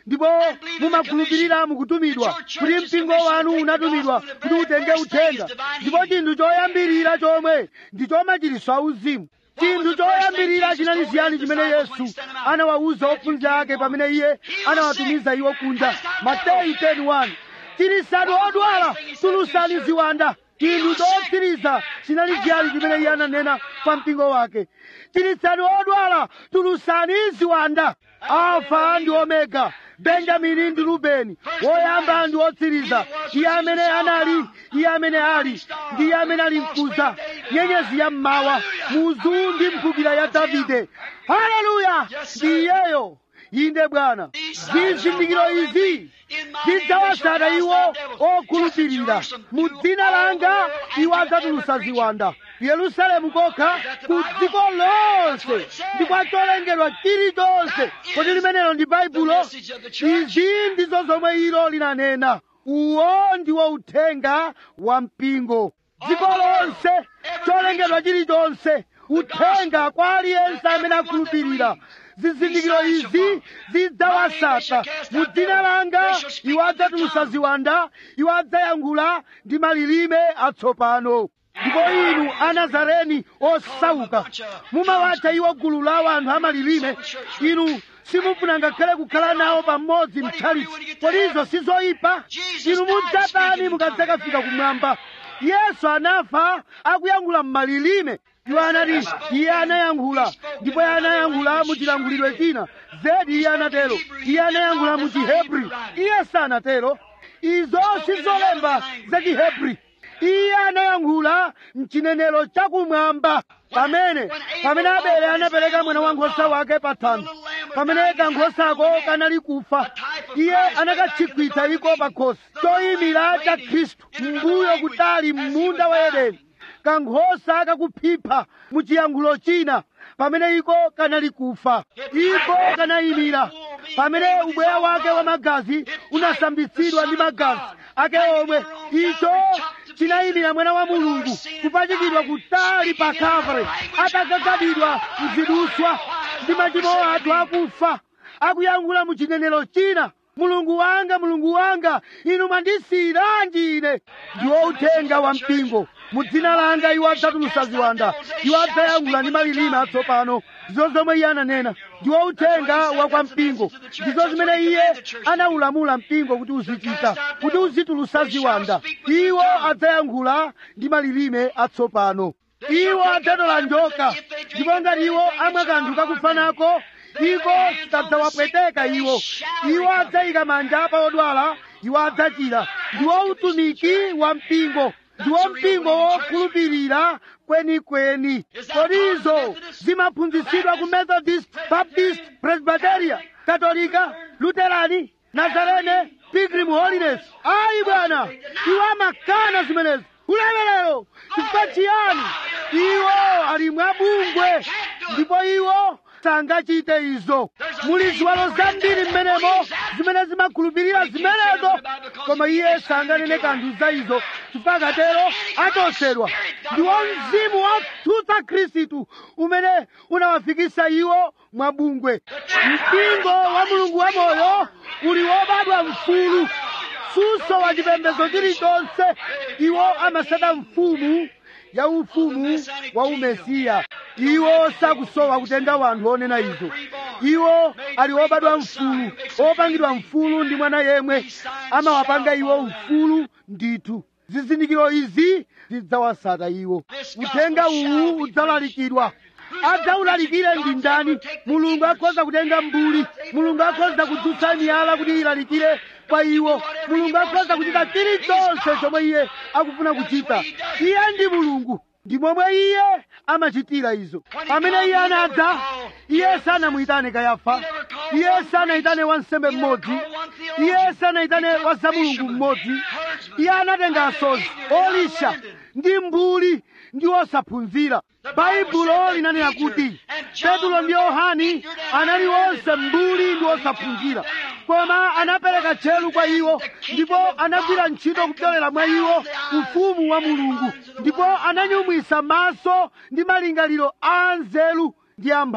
ndipo mumakhulupirira mukutumidwa kuti mpingo wanu unatumidwa kuti utenge uthenga ndipo chinthu choyambirira chomwe ndi choma chiliso auzimu chinthu choyambirira chinali chiyani chimene yesu anawawuza ophunzira ake pamene iye anawatumiza iwo kunja mateyu 10:1 chirisani odwala tulusani ziwanda chinthu chotsiriza chinali chiyani chimene iye ananena kwa mpingo wake chirisani odwala tulusani ziwanda alfa ndi omega benjamini ndi rubeni woyamba ndi wotsiriza iye amene anali iye amene ali ndi iye amene ali mkuza nyenyezi ya mmawa muzu ndi mphukira ya davide haleluya ndi iyeyo inde bwana zizindikiro izi zidzawatsata iwo okhulupirira mu dzina langa iwo adzatulutsa ziwanda yerusalemu kokha ku dziko lonse ndi kwa cholengedwa chilichonse kodi limenelo ndi baibulo izi ndizo zomwe ilo linanena uwo ndiwo uthenga wa mpingo dziko lonse cholengedwa chilichonse uthenga kwa aliyense amene akhulupirira zizindikiro izi zidzawatsata mu dzina langa iwo adzatulutsa ziwanda iwo adzayankhula ndi malilime atsopano ndipo inu anazareni osauka mumawatcha iwo gulu la anthu amalilime inu simufuna ngakhale kukhala nawo pamodzi mtchalichi kodi izo sizoyipa inu mudzatani mukadzakafika kumwamba yesu anafa akuyankhula m'malilime iwo anati iye anayankhula ndipo iye anayankhula mu chilankhulidwe china zedi iye anatero iye anayankhula mu chihebri iye sanatero izo sizolemba za chihebri iye anayankhula mchinenero chakumwamba pamene pamene abele anapereka mwana wankhosa wake pa thanthwe pamene kankhosako kanali kufa iye anakatchikwitsa iko pa khosi choyimira cha khristu mbuyo kutali m'munda wa edeni kankhosa kakuphipha mu chiyankhulo china pamene iko kanali kufa iko kanayimira pamene ubweya wake wa magazi unasambitsidwa ndi magazi ake omwe icho chinayimira mwana wa mulungu kupachikidwa kutali pa kavre atagagadidwa mziduswa ndi machimo athu akufa akuyankhula mu chinenero china mulungu wanga mulungu wanga inu mwandisiyiranji ine ndiwo uthenga wa mpingo mu dzina langa iwo adzatulutsa ziwanda iwo adzayankhula ndi malilime atsopano ndizo zomwe iye ananena ndiwo uthenga wa kwa mpingo ndizo zimene iye anaulamula mpingo kuti uzichita kuti uzitulutsa ziwanda iwo adzayankhula ndi malilime atsopano iwo adzatola njoka ndipo ngati iwo amwa kanthu kakufanako iko sikadzawapweteka iwo iwo adzayika manja pa odwala iwo adzachira ndiwo utumiki wa mpingo ndiwo mpingo wokhulupirira kwenikweni kodi izo zimaphunzitsidwa ku methodist baptist presbyteria katolika luterani nazarene pilgrim holiness ayi bwana iwo amakana zimenezo ulemerero chifukwa chiyani iwo ali mwabungwe ndipo iwo sangachite izo muli ziwalo zambiri mmenemo zimene zimakhulupirira zimenezo koma iye sanganene kanthu za izo chifukwa akatero atosedwa ndiwo mzimu watsutsa khristu umene unawafikisa iwo mwabungwe mpingo wa mulungu wamoyo uli wobadwa mfulu suso wa chipembedzo chilichonse iwo amasada mfumu ya ufumu wa umesiya iwo sakusowa kutenga wanthu onena izo iwo ali obadwa mfulu opangidwa mfulu ndi mwana yemwe amawapanga iwo mfulu ndithu zizindikiro izi zidzawasata iwo uthenga uwu udzalalikidwa adzawulalikire ndi ndani mulungu akhoza kutenga mbuli mulungu akhoza kudzutsa miyala kuti ilalikire kwa iwo mulungu akhoza kuchita chilichonse chomwe iye akufuna kuchita iye ndi mulungu ndi momwe iye amachitira izo pamene iye anadza iye sanamuyitane kayafa iye sanayitane wansembe mmodzi iye sanayitane wazamulungu mmodzi iye anatenga asozi olisha ndi mbuli ndi osaphunzira baibulo linanena kuti petulo ndi yohani anali onse mbuli ndi osaphunzira koma anapereka tcheru kwa iwo ndipo anagwira ntchito kupyolera mwa iwo ufumu wa mulungu ndipo ananyumwisa maso ndi malingaliro a nzeru ndi amphamvu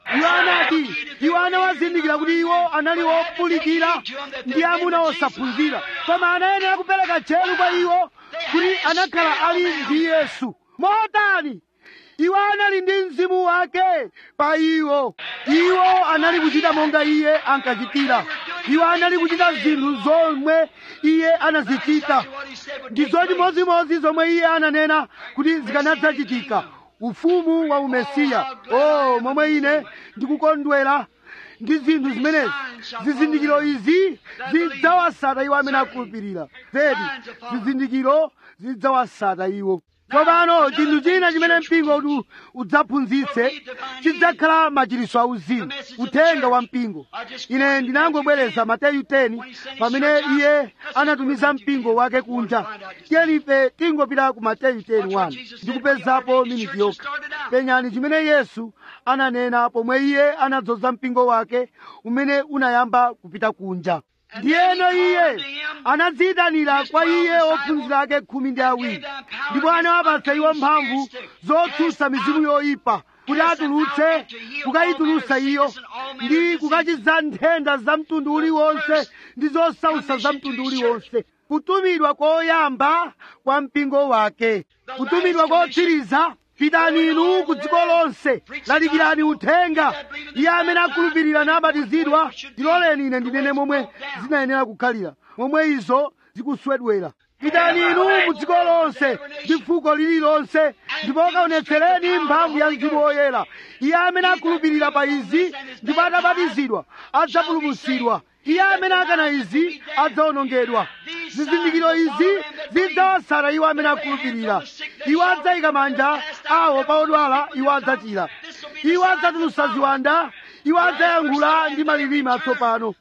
iwo anati iwo anawazindikira kuti iwo anali opulikira ndi amuna osaphunzira koma anayenera kupereka tcheru kwa iwo kuti anakhala ali ndi yesu motani iwo anali ndi mzimu wake pa iwo iwo anali kuchita monga iye ankachitira iwo anali kuchita zinthu zomwe iye anazichita ndi zochimozimozi zomwe iye ananena kuti zikanadzachitika ufumu wa umesiya o momwe ine ndikukondwera ndi zinthu zimenezi zizindikiro izi zidzawasata iwo amene akhulupirira zedi zizindikiro zidzawasata iwo tsopano chinthu china chimene mpingo uti udzaphunzitse chidzakhala machiritso auzimu uthenga wa mpingo ine ndinangobwereza mateyu 10 pamene iye anatumiza mpingo wake kunja tiyeni ife tingopita ku mateyu 10 ndikupezapo miniti yokha penyani chimene yesu ananena pomwe iye anadzoza mpingo wake umene unayamba kupita kunja ndiyeno iye anadziyitanira kwa iye ophunzira ake khumi ndi awiri ndipo anawapatsa iwo mphamvu zotsutsa mizimu yoyipa kuti atulutse kukayitulutsa iyo ndi kukachiza nthenda za mtundu uliwonse ndi zosautsa za mtundu uliwonse kutumidwa koyamba kwa mpingo wake kutumidwa kotsiriza pitani inu ku dziko lonse lalikirani uthenga iye amene akhulupirira nabatizidwa ndiloleni ine ndinene momwe zinayenera kukhalira momwe izo zikuswedwera pitani inu mu dziko lonse ndi fuko lililonse ndipo kaonetsereni mphamvu ya mzimu woyera iye amene akhulupirira pa izi ndipo atabatizidwa adzapulumutsidwa iye amene akana izi adzawonongedwa zizindikiro izi zidzawasata iwo amene akhulupirira iwo adzayika manja awo pa odwala iwo adzachira iwo adzatulutsa ziwanda iwo adzayankhula ndi malilime atsopano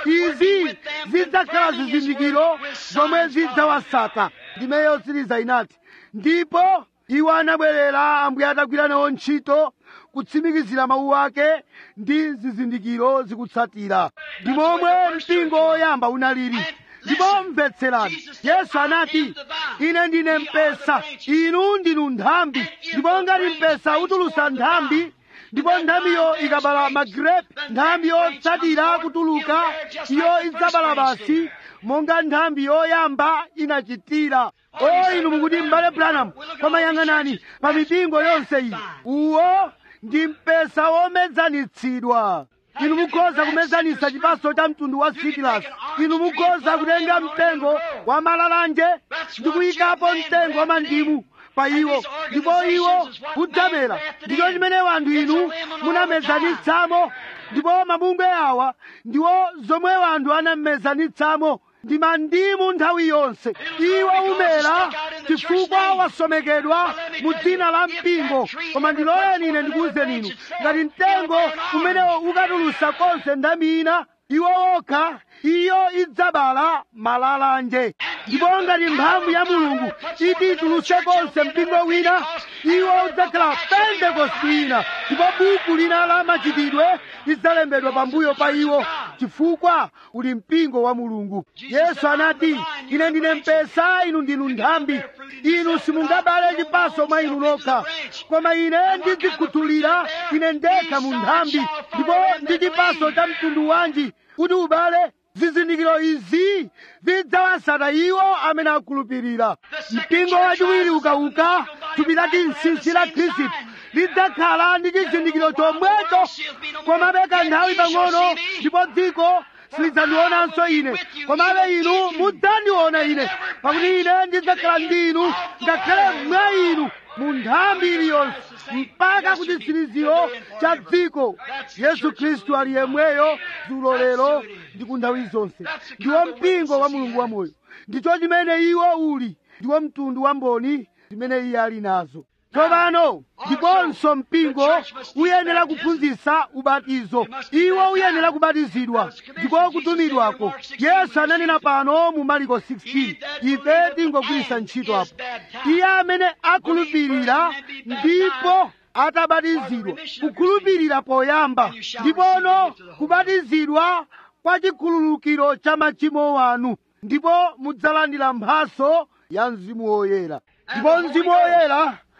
izi zidzakhala zizindikiro zomwe zidzawasata ndime yotsiriza inati ndipo iwo anabwerera ambuye atagwira nawo ntchito kutsimikizira mawu ake ndi zizindikiro zikutsatira ndi momwe mpingo woyamba unaliri ndipo mvetserani yesu anati ine ndine mpesa inu ndinu nthambi ndipo ngati mpesa utulutsa nthambi ndipo nthambiyo ikabala magrepe nthambi yotsatira kutuluka iyo idzabala basi monga nthambi yoyamba inachitira o inu mukuti m'bale branham koma yang'anani pa mipingo yonse iyi uwo ndi mpesa womedzanitsidwa inu mukhoza kumedzanitsa chipaso cha mtundu wa sikilasi inu mukhoza kutenga mtengo wa malalanje ndi kuyikapo mtengo wa mandimu pa iwo ndipo iwo udzamera ndicho chimene wanthu inu munamedzanitsamo ndipo mabungwe awa ndiwo zomwe wanthu anamedzanitsamo ndi mandimu nthawi yonse iwo umera chifukwa wasomekedwa mu dzina la mpingo koma ndiloleni ine ndikuwuzeni inu ngati mtengo umene ukatulutsa konse nthambi ina iwo okha iyo idzabala malalanje ndipo ngati mphamvu ya mulungu iti itulutse konse mpingo wina iwo udzakhala pentekosti ina ndipo buku lina la machitidwe lidzalembedwa pambuyo pa iwo chifukwa uli mpingo wa mulungu yesu anati ine ndine mpesa inu ndinu nthambi inu simungabale chipaso mwa inu nokha koma ine ndidzikhuthulira ine ndekha mu nthambi ndipo ndi chipaso cha mtundu wanji kuti ubale zizindikiro izi zidzawasata iwo amene akhulupirira mpingo wachiwiri ukauka thupi lati nsinsi la khristu lidzakhala ndi chizindikiro chomwecho komabe kanthawi pang'ono ndipo dziko silidzandionanso ine komabe inu mudzandiona ine pakuti ine ndidzakhala ndi inu ngakhale mwa inu mu nthambi iliyonse mpaka kuti chtsiriziro cha dziko yesu khristu ali yemweyo dzulo lero ndi ku nthawi zonse ndiwo mpingo wa mulungu wamoyo ndicho chimene iwo uli ndiwo mtundu wa mboni zimene iye ali nazo tsopano ndiponso mpingo uyenera kuphunzitsa ubatizo iwo uyenera kubatizidwa ndiko kutumidwako yesu ananena pano mu mariko 16 ife tingogwiritsa ntchito apo iye amene akhulupirira ndipo atabatizidwa kukhulupirira poyamba ndipono kubatizidwa kwa chikhululukiro cha machimo wanu ndipo mudzalandira mphaso ya mzimu woyera ndipo mzimu woyera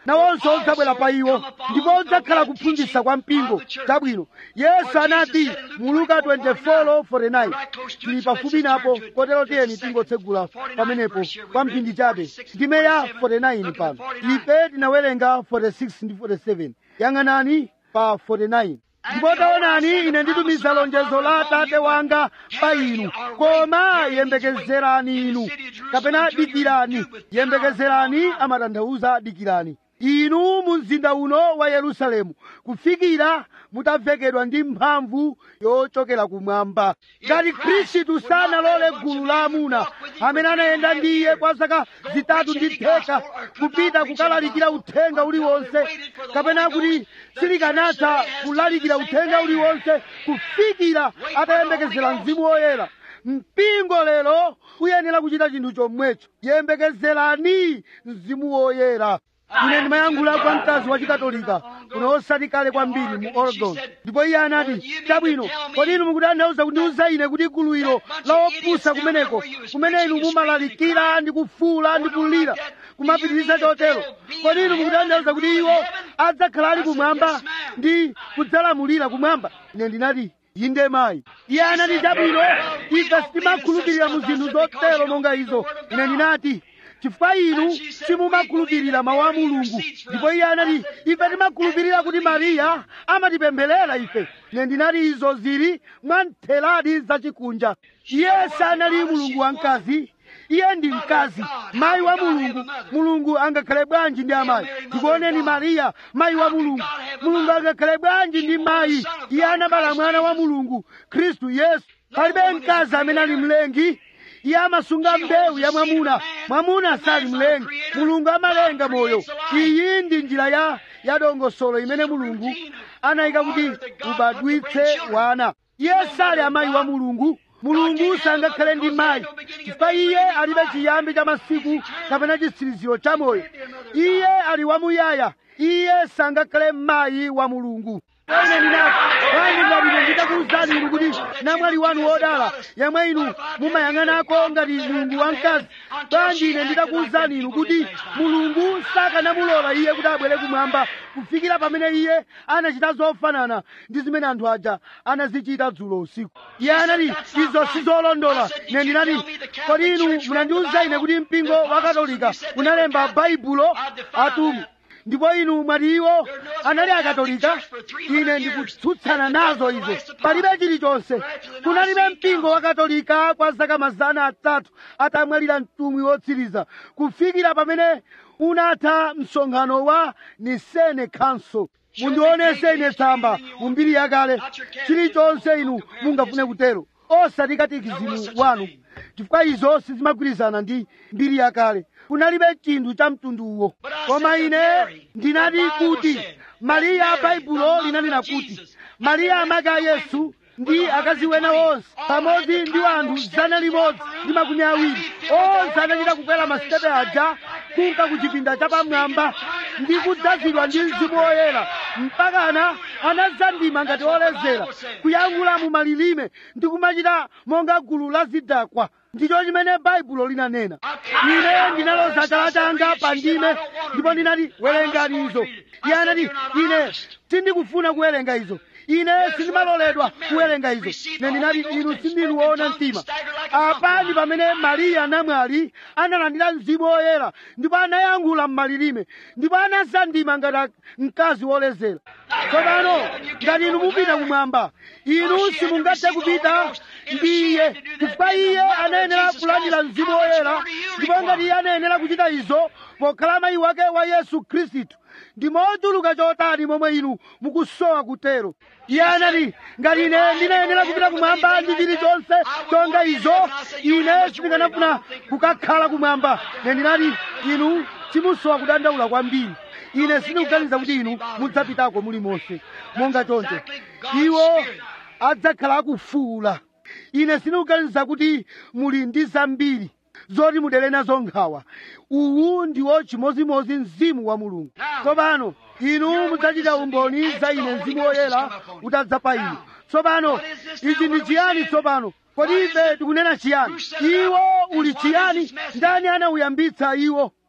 nawonso udzabwera pa iwo ndipo udzakhala kuphunzitsa kwa mpingo chabwino yesu anati mu luka 24:49 tili pafupi napo kotero tiyeni tingotsegula pamenepo kwa mphindi chabe ndime ya 49 pano ife tinawerenga 46 ndi 47 yang'anani pa 49 ndipo taonani ine nditumiza lonjezo la atate wanga pa inu koma yembekezerani inu kapena dikirani yembekezerani amatanthauza dikirani inu mu mzinda uno wa yerusalemu kufikira mutavekedwa ndi mphamvu yochokera kumwamba ngati khristu sanalole gulu la amuna amene anayenda ndi iye kwa zaka zitatu ndi theka kupita kukalalikira uthenga uliwonse kapena kuti silikanatha kulalikira uthenga uliwonse kufikira atayembekezera mzimu woyera mpingo lero uyenera kuchita chinthu chomwecho yembekezerani mzimu woyera ine ndimayankhula kwa mkazi wa chikatolika kuno osati kale kwambiri mu oregon ndipo iye anati chabwino kodi inu mukutanthauza kundiuza ine kuti guluwiro la opusa kumeneko kumene inu mumalalikira ndi kufuula ndi kulira kumapitiriza chotero kodi inu mukutanthauza kuti iwo adzakhala ali kumwamba ndi kudzalamulira kumwamba ine ndinati inde mayi iye anati chabwino ife sitimakhulupirira mu zinthu zotero monga izo ine ndinati chifukwa inu simumakhulupirira mawu a mulungu ndipo iye anati ife timakhulupirira kuti mariya amatipempherera ife ine ndinati izo zili mwa ntheladi zachikunja iye sanali mulungu wamkazi iye ndi mkazi mayi wa mulungu mulungu angakhale bwanji ndi amayi tikuoneni mariya mayi wa mulungu mulungu angakhale bwanji ndi mayi iye anabala mwana wa mulungu khristu yesu palibe mkazi amene ali mlengi iye amasunga mbewu ya mwamuna mwamuna sali mlengi mulungu amalenga moyo iyi ndi njira ya ya dongosolo imene mulungu anayika kuti ubadwitse wana iye sali amayi wa mulungu mulungu sangakhale ndi mayi chifukwa iye alibe chiyambi cha masiku kapena chitsiriziro cha moyo iye ali wamuyaya iye sangakhale mayi wa mulungu ine ndinati bwanji ngati ine nditakuwuzani inu kuti namwali wanu wodala yemwe inu mumayang'anako ngati mulungu wamkazi bwanji ine nditakuwuzani inu kuti mulungu sakanamulola iye kuti abwere kumwamba kufikira pamene iye anachita zofanana ndi zimene anthu aja anazichita dzulo usiku iye anati izo sizolondola ine ndinati kodi inu munandiwuza ine kuti mpingo wa katolika unalemba baibulo atumwi ndipo inu mwati iwo anali akatolika ine ndikutsutsana nazo izo palibe chilichonse kunalibe mpingo wa katolika kwa zaka mazana atatu atamwalira mtumwi wotsiriza kufikira pamene unatha msonkhano wa nisene council mundionese ine tsamba mu mbiri yakale chilichonse inu mungafune kutero osati katikisimu wanu chifukwa izo sizimagwirizana ndi mbiri yakale kunalibe chinthu cha mtunduwo koma ine ndinati kuti mariya a baibulo linanena kuti mariya amake a yesu ndi akazi wena onse pamodzi ndi anthu zana limodzi ndi makumi awiri onse anachita kukwera masitepe aja kunka ku chipinda chapamwamba ndi kudzazidwa ndi mzimu woyera mpakana anazandima ngati olezera kuyankhula mu malilime ndi kumachita monga gulu la zidakwa ndicho chimene baibulo linanena ine ndinaloza chala changa pa ndime ndipo ndinati werengani izo iye anati ine sindikufuna kuwerenga izo ine sindimaloledwa kuwerenga izo ine ndinati inu sindinu woona mtima apa ndi pamene mariya namwali analandira mzimu woyera ndipo anayankhula m'malilime ndipo anazandima ngati mkazi wolezera tsopano ngati inu mupita kumwamba inu simungathe kupita ndi iye chifukwa iye anayenera kulandira mzimu woyera ndipo ngati iye anayenera kuchita izo pokhala mayi wake wa yesu khristu ndi mochuluka chotani momwe inu mukusowa kutero iye anati ngati ine ndinayenera kupita kumwamba ndi chilichonse chonga izo ine sindikanafuna kukakhala kumwamba ne ndinati inu simusowa kudandaula kwambiri ine sindikuganiza kuti inu mudzapitako mulimonse monga choncho iwo adzakhala akufuula ine sindikuganiza kuti muli ndi zambiri zoti mudere nazo nkhawa uwu ndiwo chimozimozi mzimu wa mulungu tsopano inu mudzachita umboni za ine mzimu woyera utadza pa inu tsopano ichi ndi chiyani tsopano kodi ife tikunena chiyani iwo uli chiyani ndani anauyambitsa iwo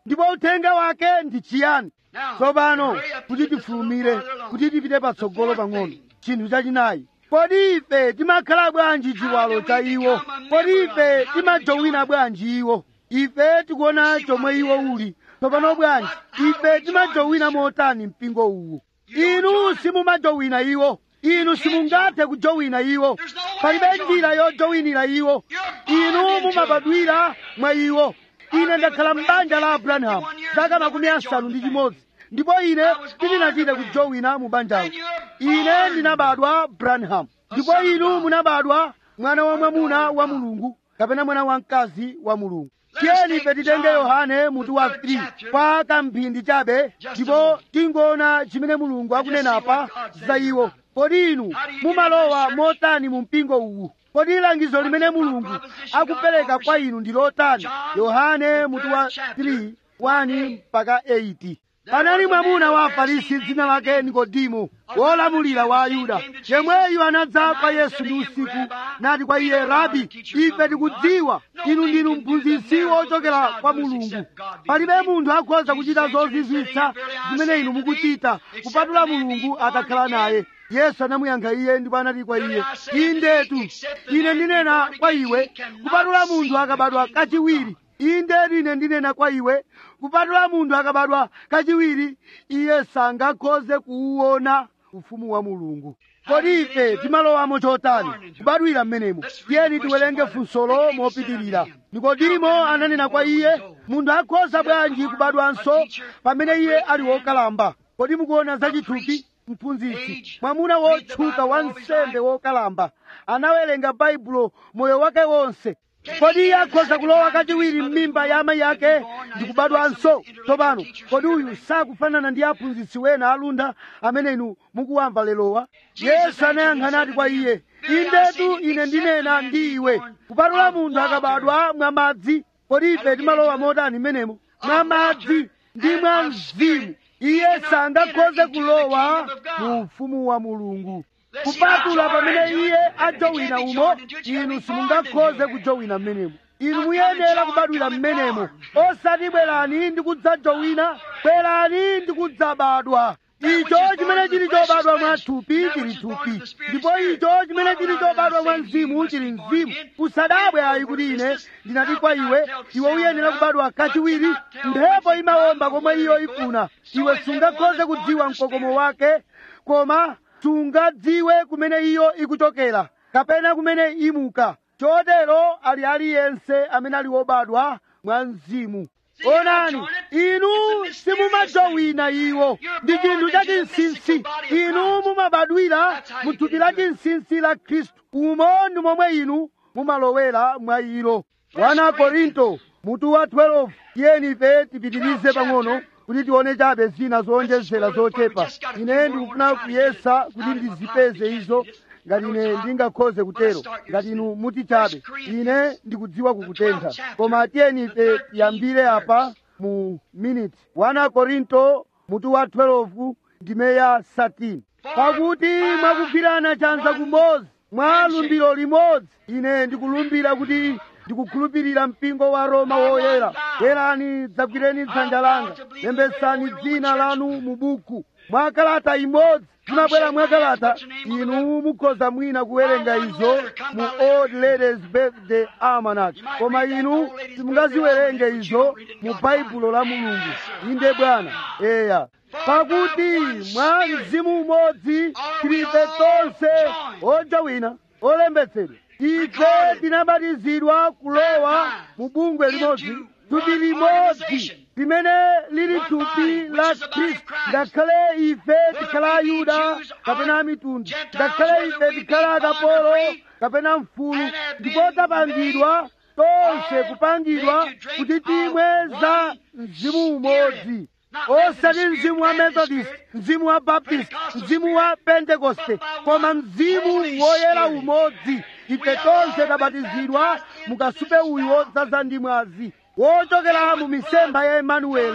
ndipo uthenga wake ndi chiyani Now, tsopano hurry up to kuti get this a little tifulumire farther along. kuti tipite patsogolo The fourth pang'ono thing. chinthu chachinayi kodi ife timakhala bwanji chiwalo cha iwo kodi ife timajowina bwanji iwo ife tikuona chomwe iwo uli tsopano bwanji ife timajowina motani mpingo uwu inu simumajowina iwo inu simungathe kujowina iwo palibe njira yojowinira iwo inu mumabadwira mwa iwo ine ndakhala m'banja la abrahamu zaka makumi asanu ndi chimodzi ndipo ine sindinachite kujowina mu banjawo ine ndinabadwa branham ndipo inu munabadwa mwana wa mwamuna wa mulungu kapena mwana wa mkazi wa mulungu tiyeni ife titenge yohane mutu wa 3 kwa kamphindi chabe ndipo tingoona chimene mulungu akunenapa za iwo kodi inu mumalowa motani mu mpingo uwu kodi langizo limene mulungu akupereka kwa inu ndi lotani yohane mutu wa 3 1 mpaka 8 panali mwamuna wa afarisi dzina lake nikodimo wolamulira wa ayuda yemweyu anadza kwa yesu ndi usiku nati kwa iye rabi ife tikudziwa inu ndinu mphunzitsi wochokera kwa mulungu palibe munthu akhoza kuchita zozizwitsa zimene inu mukuchita kupatula mulungu atakhala naye yesu anamuyankha iye ndipo anati kwa iye indetu ine ndinena kwa iwe kupatula munthu akabadwa kachiwiri inde ine ndinena kwa iwe kupatula munthu akabadwa kachiwiri iye sangakhoze kuwuona ufumu wa mulungu kodi ife timalowamo chotani kubadwira mmenemo tiyeni tiwerenge funsolo mopitirira nikodimo ananena kwa iye munthu akhoza bwanji kubadwanso pamene iye ali wokalamba kodi mukuona zachithupi mphunzitsi mwamuna wotchuka wansembe wokalamba anawerenga baibulo moyo wake wonse kodi iye akhoza kulowa kachiwiri m'mimba ya amayi ake ndi kubadwanso tsopano kodi uyu sakufanana ndi aphunzitsi wena alunda amene inu mukuwamva lerowa yesu anayankha nati kwa iye indetu ine ndinena ndi iwe kupatula munthu akabadwa mwa madzi kodi ife timalowa motani m'menemo mwa madzi ndi mwa mzimu iye sangakhoze kulowa mu ufumu wa mulungu kupatula pamene iye ajowina umo inu simungakhoze kujowina mmenemo inu muyenera kubadwira mmenemo osati bwerani ndi kudzajowina bwerani ndi kudzabadwa icho chimene chili chobadwa mwa thupi chili thupi ndipo icho chimene chili chobadwa mwa mzimu chili mzimu usadabwe ayi kuti ine ndinati kwa iwe iwe uyenera kubadwa kachiwiri mphepo imawomba komwe iyo ifuna iwe sungakhoze kudziwa mkokomo wake koma sungadziwe kumene iyo ikuchokera kapena kumene imuka chotero ali aliyense amene ali wobadwa mwa mzimu onani inu simumajowina iwo ndi chinthu cha chinsinsi inu mumabadwira mu thupi la chinsinsi la khristu umo ndi momwe inu mumalowera mwa ilo 1 korinto mutu wa 12 tiyeni ife tipitirize pang'ono kuti tione chabe zina zowonjezera zochepa ine ndikufuna kuyesa kuti ndizipeze izo ngati ine ndingakhoze kutero ngati inu muti chabe ine ndikudziwa kukutentha koma tiyeni ife tiyambire apa mu minute 1 korinto mutu wa 12 ndime ya 13 pakuti mwakugwirana chanza kumodzi mwa lumbiro limodzi ine ndikulumbira kuti ndikukhulupirira mpingo wa roma woyera bwerani dzagwireni dzanja langa lembetsani dzina lanu mu buku mwa kalata imodzi zimabwera mwa kalata inu mukhoza mwina kuwerenga izo mu old ladies birthday almanac koma inu simungaziwerenge izo mu baibulo la mulungu inde bwana eya pakuti mwa mzimu umodzi tilife tonse ojawina olembetsedwa ife tinabatizidwa kulowa mu bungwe limodzi thupi limodzi limene lili thupi la khristu ngakhale ife tikhala ayuda kapena amitundu ngakhale ife tikhala akapolo kapena mfulu ndipo tapangidwa tonse kupangidwa kuti timwe za mzimu umodzi osati mzimu wa methodist mzimu wa baptist mzimu wa pentekoste koma mzimu woyera umodzi ife tonse tabatizidwa mukasupe uyu wodzaza ndi mwazi wochokera mu misempha ya emanuele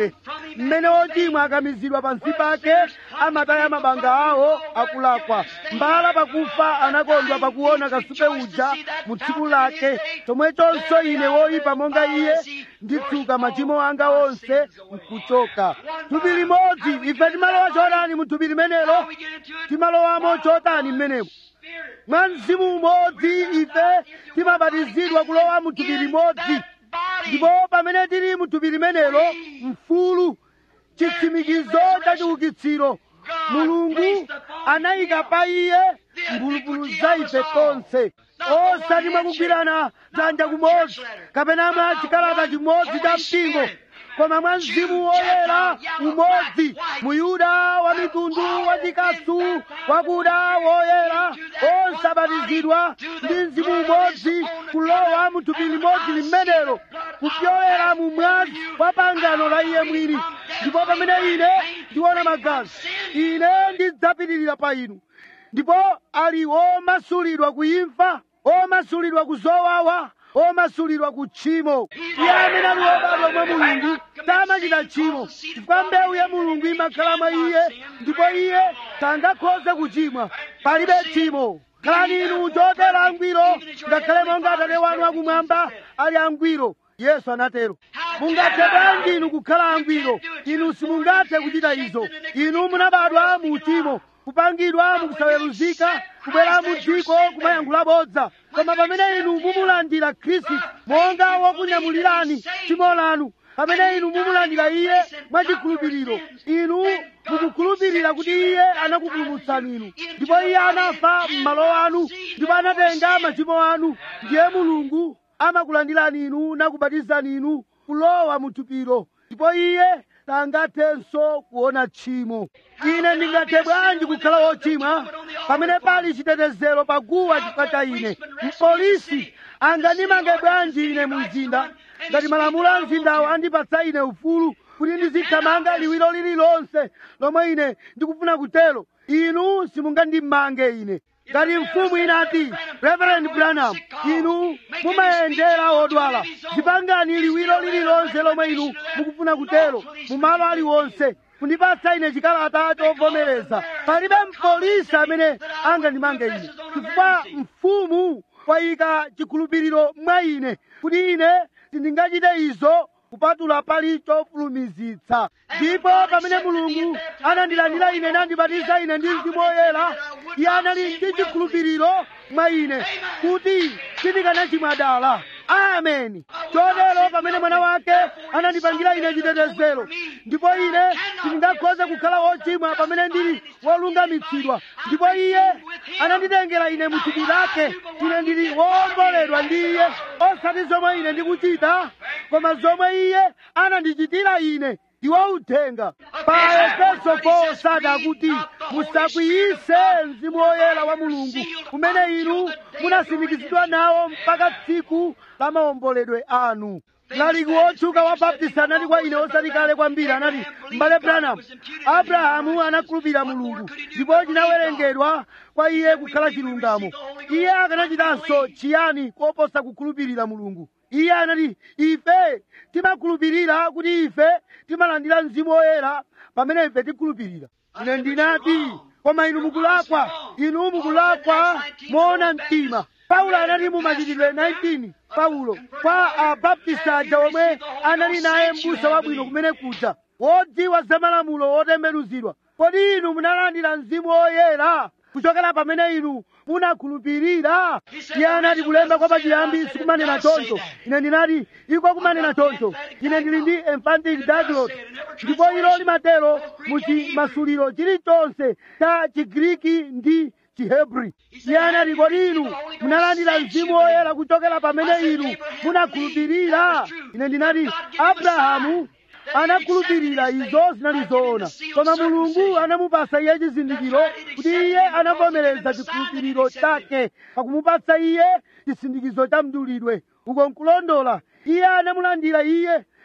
mmene ochimwa akamizidwa pansi pake amataya mabanga awo akulakwa mbala pakufa anakondwa pakuona kasupe uja mu tsiku lake chomwechonso ine woyipa monga iye nditsuka machimo anga onse nkuchoka thupi limodzi ife timalowa chotani mu thupi limenelo timalowamo chotani mmenemo mwa mzimu umodzi ife timabatizidwa kulowa mu thupi limodzi ndipo pamene tili mu thupi limenelo mfulu chitsimikizo cha chiukitsiro mulungu anayika pa iye mphulupulu za ife tonse osati mwakugwirana dzanja kumodzi kapena mwa chikalata chimodzi cha mpingo koma mwa mzimu woyera umodzi muyuda wa mitundu wachikasu wakuda woyera onse abatizidwa ndi mzimu umodzi kulowa mu thupi limodzi limenelo kupyolera mu mwazi wa pangano la iye mwini ndipo pamene ine ndiona magazi ine ndidzapitirira pa inu ndipo ali omasulidwa ku imfa omasulidwa ku zowawa omasulidwa ku tchimo iye amene ali wobadwa mwa mulungu samachita tchimo chifukwa mbewu ya mulungu imakhala mwa iye ndipo iye sangakhoze kuchimwa palibe tchimo khalani inu chotero angwiro ngakhale monga atate wanu akumwamba ali angwiro yesu anatero mungathe bwanji inu kukhala angwiro inu simungathe kuchita izo inu munabadwa mu uchimo kupangidwa mukusaweruzika kubwera mu dziko kumayankhula bodza koma pamene inu mumulandira khristu monga wokunyamulirani tchimo lanu pamene inu mumulandira iye mwachikhulupiriro inu mukukhulupirira kuti iye anakupulumutsani inu ndipo iye anafa m'malo anu ndipo anatenga machimo anu ndiye mulungu amakulandirani inu nakubatizani inu kulowa mu thupilo ndipo iye sangathenso kuona tchimo ine ndingathe bwanji kukhala wochimwa pamene pali chitetezero paguwa chifukwa cha ine mpolisi angandimange bwanji ine mu mzinda ngati malamulo a mzindawo andipatsa ine ufulu kuti ndizithamanga liwiro lililonse lomwe ine ndikufuna kutero inu simungandimange ine ngati mfumu inati reverend branham inu mumayendera odwala zipangani liwiro lililonse lomwe inu mukufuna kutero mumalo aliwonse kundipatsa ine chikalata chovomereza palibe mpolisi amene angandimange ine chifukwa mfumu wayika chikhulupiriro mwa ine kuti ine sindingachite izo kupatula pali chofulumizitsa ndipo pamene mulungu anandilandira ine nandibatiza ine ndi mzimu woyera iye anali ndi chikhulupiriro mwa ine kuti sindikanachimwa dala ameni chotero pamene mwana wake anandipangira ine chitetezero ndipo ine sindingakhoze kukhala wochimwa pamene ndili wolungamitsidwa ndipo iye ananditengera ine mu thupi lake ine ndili wowomboledwa ndi iye osati zomwe ine ndikuchita koma zomwe iye anandichitira ine ndiwo uthenga pa efeso 4 sati akuti musakwiyise mzimu woyera wa mulungu umene inu munasindikizidwa nawo mpaka tsiku la maomboledwe anu mlaliki wotchuka wa baptist anati kwa ine osati kale kwambiri anati m'bale branham abrahamu anakhulupirira mulungu ndipo chinawerengedwa kwa iye kukhala chilungamo iye akanachitanso chiyani koposa kukhulupirira mulungu iye anati ife timakhulupirira kuti ife timalandira mzimu woyera pamene ife tikhulupirira ine ndinati koma inu mukulakwa inu mukulakwa moona mtima paulo anati mu machitidwe 19 paulo kwa abaptist aja omwe anali naye m'busa wabwino kumene kuja wodziwa za malamulo wotembenuzidwa kodi inu munalandira mzimu woyera kuchokera pamene inu munakhulupirira iye anati kulemba kwa pachiyambi sikumanena choncho ine ndinati iko kumanena choncho ine ndili ndi emphatic diglot ndipo ilo limatero muchimasuliro chilichonse cha chigriki ndi chihebri iye anati kodi inu munalandira mzimu woyera kuchokera pamene inu munakhulupirira ine ndinati abrahamu anakhulupirira izo zinali zoona koma mulungu anamupasa iye chizindikiro kuti iye anavomereza chikhulupiriro chake pakumupatsa iye chisindikizo cha mdulidwe uko nkulondola iye anamulandira iye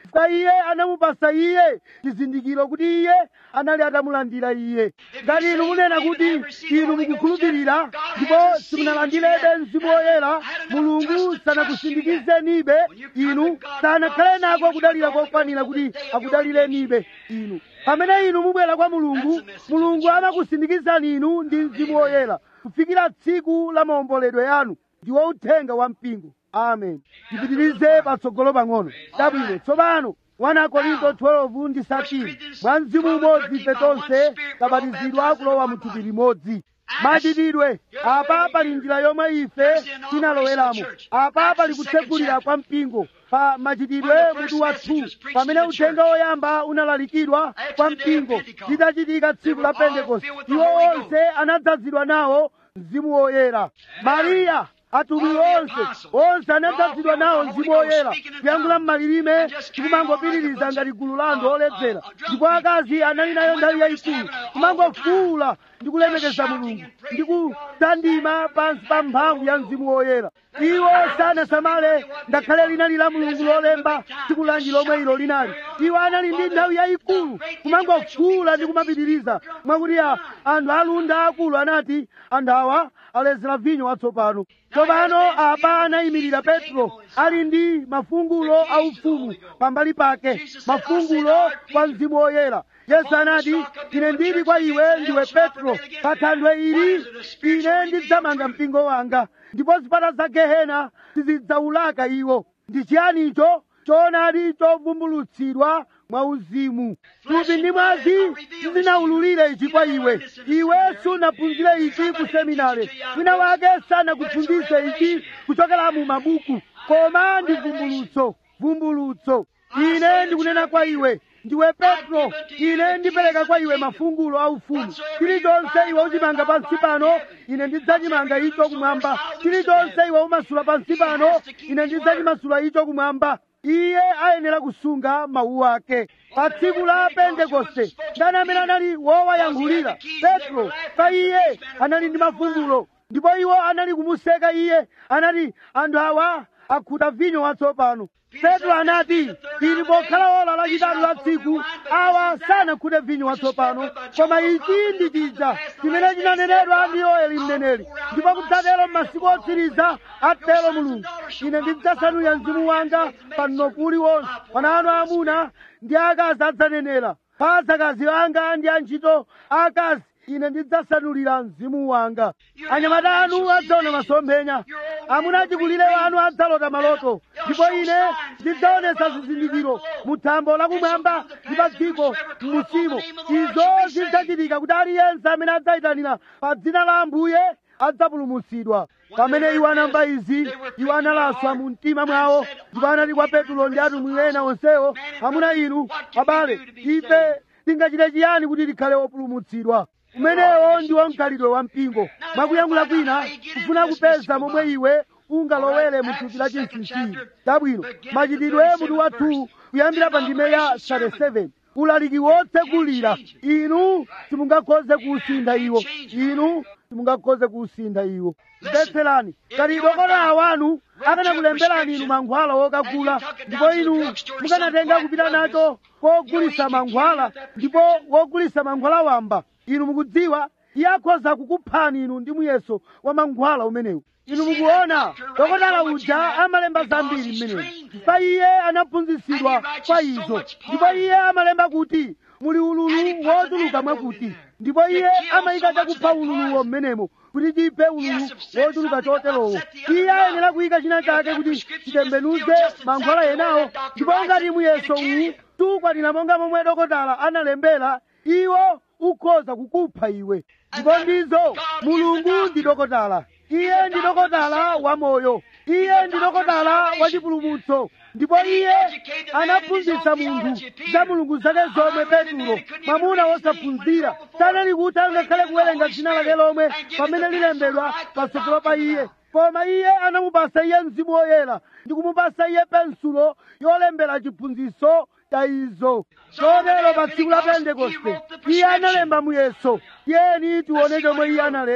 chifukwa iye anamupasa iye chizindikiro kuti iye anali atamulandira iye ngati inu munena kuti inu mukukhulupirira ndipo simunalandirebe mzimu woyera mulungu sanakusindikizenibe inu sanakhale nako kudalira kokwanira kuti akudalirenibe inu pamene inu mubwera kwa mulungu mulungu amakusindikizani inu ndi mzimu woyera kufikira tsiku la maomboledwe yanu ndiwo uthenga wa mpingo amen tipitirize patsogolo pang'ono chabwino tsopano 1 korinto 12 ndi 13 mwa mzimu umodzi ife tonse tabatizidwa kulowa mu thupi limodzi machitidwe apa pali njira yomwe ife tinaloweramo apa pali kutsegulira kwa mpingo pa machitidwe mutu wathu pamene uthenga woyamba unalalikidwa kwa mpingo litachitika tsiku la pentekoste iwo onse anadzazidwa nawo mzimu woyera mariya atumwi onse onse anadzazidwa nawo mzimu woyera kuyankhula mmalilime tikumangopitiriza ngati gulu la anthu oledzera ndipo akazi anali nayo nthawi yayikulu kumangofuula ndi kulemekeza mulungu ndi kutandima pansi pa mphamvu ya mzimu woyera iwo sanasamale ngakhale linali la mulungu lolemba tsiku lanji lomwe ilo linali iwo anali ndi nthawi yayikulu kumangofuula ndi kumapitiriza mwakuti a- anthu alunda akulu anati anthu awa alezera vinyo watsopano tsopano apa anayimirira petro ali ndi mafungulo aufumu pambali pake mafungulo kwa mzimu woyera yesu anati ine ndili kwa iwe ndiwe petro pa thanthwe ili ine ndidzamanga mpingo wanga ndipo zipata za gehena sizidzaulaka iwo ndi chiyani icho choonadi chovumbulutsidwa mwa uzimu thupi ndi mwazi sizinawululire ichi kwa iwe iwe sunaphunzire ichi ku seminare wina wake sanakuphunzitse ichi kuchokera mu mabuku koma ndi vumbulutso vumbulutso ine ndikunena kwa iwe ndiwe petro ine ndipereka kwa iwe mafungulo aufumu chilichonse iwe uchimanga pansi pano ine ndidzachimanga icho kumwamba chilichonse iwe umasula pansi pano ine ndidzachimasula icho kumwamba iye ayenera kusunga mawu ake pa tsiku la pentekoste ndani amene anali wowayankhulira petro pa iye anali ndi mafungulo ndipo iwo anali kumuseka iye anati anthu awa akhuta vinyo watsopano petro anati ili pokhala ola lachitatu la tsiku awa sanakhute vinyo watsopano koma ichi ndi chija chimene chinanenedwa ndi yoeli mneneri ndipo kudzatero m'masiku otsiriza atero mulungu ine ndidzasanulira mzimu wanga pa mnofu uliwonse pana anu amuna ndi akazi adzanenera pa adzakazi anga ndi antchito akazi ine ndidzasanulira mzimu wanga anyamata anu adzaona masomphenya amuna achikulire wanu adzalota maloto ndipo ine ndidzaonesa zizindikiro mu thambo lakumwamba ndi pa dziko m'musimo izo zidzachitika kuti aliyense amene adzayitanira pa dzina la ambuye adzapulumutsidwa pamene iwo anamva izi iwo analaswa mu mtima mwawo ndipo anati kwa petulo ndi atumwi ena onsewo amuna inu abale ife tingachite chiyani kuti tikhale opulumutsidwa umenewo ndiwo mkhalidwe wa mpingo mwakuyankhula kwina kufuna kupeza momwe iwe ungalowere mu thupi la chinsinsi chabwino machitidwe mutu wathu kuyambira pa ndime ya 37 ulaliki wotsegulira inu simungakhoze kuusintha iwo inu simungakhoze kuusintha iwo mvetserani ngati dokotala wanu akanakulemberani inu mankhwala wokagula ndipo inu mukanatenga kupita nacho kogulisa mankhwala ndipo wogulisa mankhwala wamba inu mukudziwa iye akhoza kukuphani inu ndi muyeso wa mankhwala umenewu inu mukuona dokotala uja amalemba zambiri mmenewu pa iye anaphunzitsidwa kwa izo ndipo iye amalemba kuti muli ululu wotuluka mwakuti ndipo iye amayika chakupha ululuwo mmenemo kuti chiphe ululu wotuluka choterowo iye ayenera kuyika china chake kuti chitembenuze mankhwala enawo ndipo ngati muyeso uwu tukwanira monga momwe dokotala analembera iwo ukhoza kukupha iwe ndipo ndizo mulungu ndi dokotala iye ndi dokotala wa moyo iye ndi dokotala wa chipulumutso ndipo iye anaphunzitsa munthu za mulungu zake zomwe petulo mwamuna wosaphunzira sanali kuti angakhale kuwerenga dzina lake lomwe pamene lilembedwa patsogolo pa iye koma iye anamupasa iye mzimu woyera ndi kumupasa iye pensulo yolembera chiphunzitso cha izo chotero pa tsiku la pentekoste iye analemba muyeso tiyeni tione chomwe iye analemba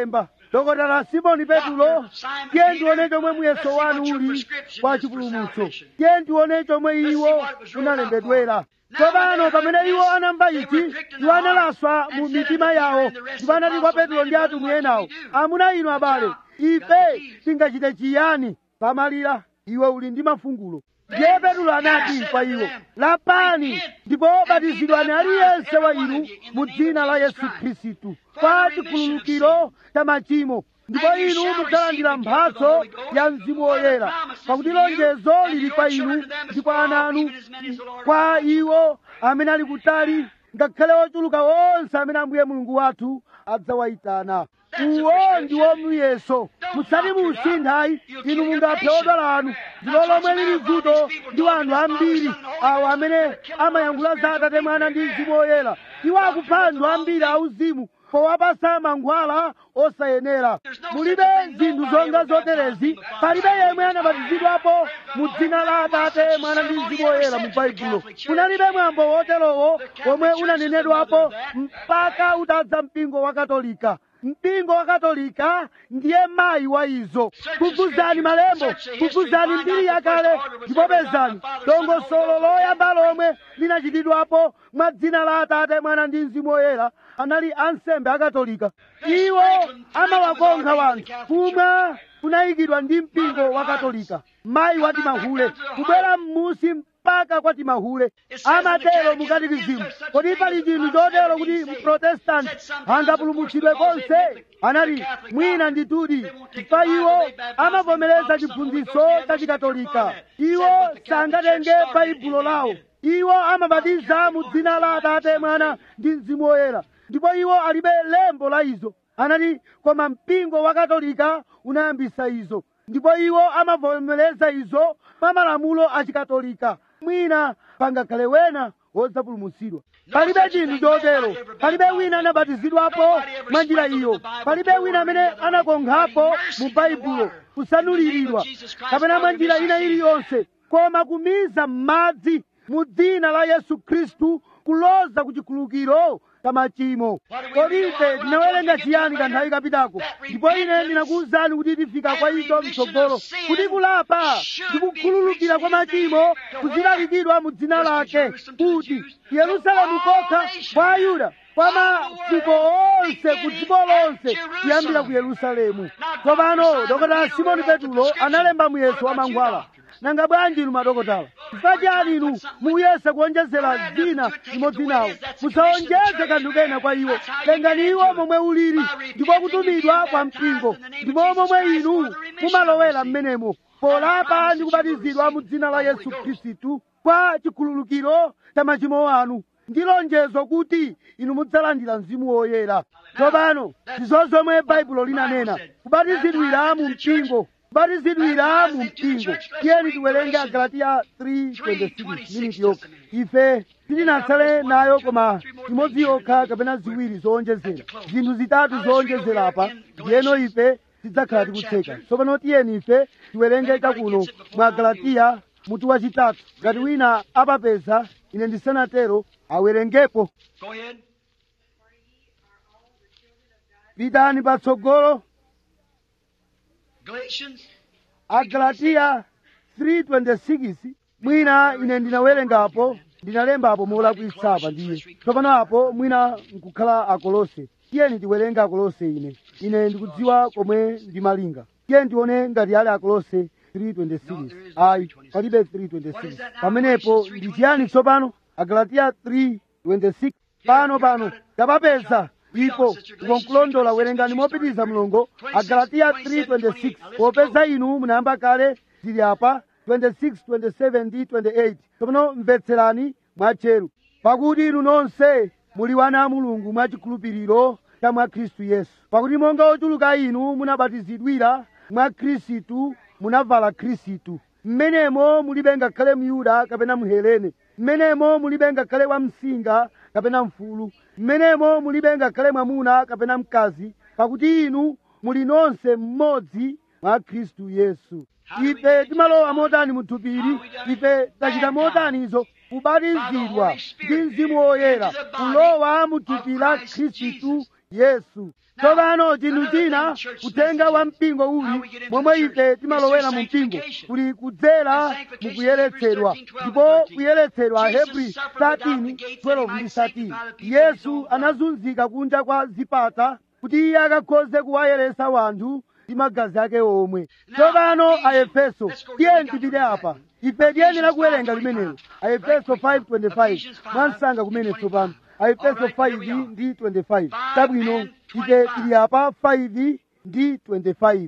dokotala simoni petulo tiye ndione chomwe muyeso wanu uli kwa chipulumutso tiye ndione chomwe iwo unalembedwera tsopano pamene iwo anamva ichi iwo analaswa mu mitima yawo ndipo anati kwa petulo ndi atumwi enawo amuna inu abale ife tingachite chiyani pamalira iwe uli ndi mafungulo ndiye petulo anati kwa iwo lapani ndipo batizidwani aliyense wa inu mu dzina la yesu khristu kwa chikhululukiro cha machimo ndipo inu mudzalandira mphatso ya mzimu woyera pakuti lonjezo lili kwa inu ndi kwa ana anu kwa iwo amene ali kutali ngakhale ochuluka onse amene ambuye mulungu wathu adzawayitana uwo ndiwo muyeso musati muusinthayi inu mungaphe odwala anu ndilo lomwe lili vuto ndi anthu ambiri awo amene amayankhula za atate mwana ndi mzimu woyera iwo akupha anthu ambiri auzimu powapasa mankhwala osayenera mulibe zinthu zonga zoterezi palibe yemwe anabatizidwapo mu dzina la atate mwana ndi mzimu woyera mu baibulo kunalibe mwambo woterowo womwe unanenedwapo mpaka utadza mpingo wa katolika mpingo wa katolika ndiye mayi wa izo kufuzani malembo kufuzani mbiri yakale ndipo pezani dongosolo loyamba lomwe linachitidwapo mwa dzina la atate mwana ndi mzimu woyera anali ansembe akatolika iwo amawakonkha wanthu kumwa kunayikidwa ndi mpingo wa katolika mayi wati mahule kubwera m'musi mpaka kwati mahule amatero mukatikizimu kodi pali chinthu chotero kuti mprotestanti angapulumutsidwe konse anati mwina nditudi chifukwa iwo amavomereza chiphunzitso cha chikatolika iwo sangatenge baibulo lawo iwo amabatiza mu dzina la atate mwana ndi mzimu woyera ndipo iwo alibe lembo la izo anati koma mpingo wa katolika unayambisa izo ndipo iwo amavomereza izo mwa malamulo achikatolika mwina pangakhale wena wodzapulumutsidwa palibe chinthu chotero palibe wina anabatizidwapo mwa njira iyo palibe wina amene anakonkhapo mu baibulo kusanuliridwa kapena mwa njira ina iliyonse koma kumiza m'madzi mu dzina la yesu khristu kuloza ku chikhululukiro cha machimo kodi ife tinawerenga chiyani kanthawi kapitako ndipo ine ndinakuwuzani kuti tifika kwa icho mtsogolo kuti kulapa ndi kukhululukira kwa machimo kuzilalikidwa mu dzina lake kuti yerusalemu kokha kwa ayuda kwa mafuko onse ku dziko lonse kuyambira ku yerusalemu tsopano dokotala simoni petulo analemba muyeso wa mankhwala nanga bwanji inu madokotala chifukwa chani inu muyesa kuonjezera dzina limodzi nawo musawonjeze kanthu kena kwa iwo tengani iwo momwe ulili ndipo kutumidwa kwa mpingo ndipo momwe inu mumalowera m'menemo polapa ndi kubatizidwa mu dzina la yesu khristu kwa chikhululukiro cha machimo anu ndi lonjezo kuti inu mudzalandira mzimu woyera tsopano ndizo zomwe baibulo linanena kubatizidwira mu mpingo kubatizidwira mu mpingo tiyeni tiwerenge agalatiya 3:26 miniti yokha ife titinatsale nayo koma imodzi yokha kapena ziwiri zowonjezera zinthu zitatu zowonjezera apa ndiyeno ife tidzakhala tikutseka tsopano tiyeni ife tiwerenge chakuno mwa galatiya mutu wachitatu ngati wina apapeza ine ndisanatero awerengepo Go ahead. pitani patsogolo Galatians. agalatiya 3:26 mwina ine ndinawerengapo ndinalembapo molakwitsapa ndiye tsopano apo mwina nkukhala akolose tiyeni tiwerenge akolose ine ine ndikudziwa komwe ndimalinga tiyeni tione ngati ali akolose 3:26 ayi palibe 3:26 pamenepo ndi chiyani tsopano agalatiya 3:26 pano pano tapapeza ipo ukonkulondola werengani mopitiriza mlongo agalatiya 3:26 popeza inu munayamba kale zili apa 26 27 ndi 28 tsopano mvetserani mwatcheru pakuti inu nonse muli wana a mulungu mwachikhulupiriro cha mwa khristu yesu pakuti monga ochuluka inu munabatizidwira mwa khristu munavala khristu mmenemo mulibe ngakhale myuda kapena mhelene mmenemo mulibe ngakhale wamsinga kapena mfulu mmenemo mulibe ngakhale mwamuna kapena mkazi pakuti inu muli nonse mmodzi mwa khristu yesu ife timalowa motani muthupiri ife tachita motanizo kubatizidwa ndi mzimu woyera kulowa mu thupi la khristu yesu tsopano chinthu china kutenga wa mpingo uli momwe ife timalowera mu mpingo kuli kudzera mu kuyeretsedwa ndipo kuyeretsedwa ahebri 13 12 ndi 13 yesu anazunzika kunja kwa zipata kuti iye akakhoze kuwayeretsa wanthu ndi magazi ake omwe tsopano aefeso tiye tipite apa ife tiyenera kuwerenga limenelo aefeso 5:25 mwansanga kumene tsopano aefeso 5 ndi 25 tabwino ife tili apa 5 ndi 25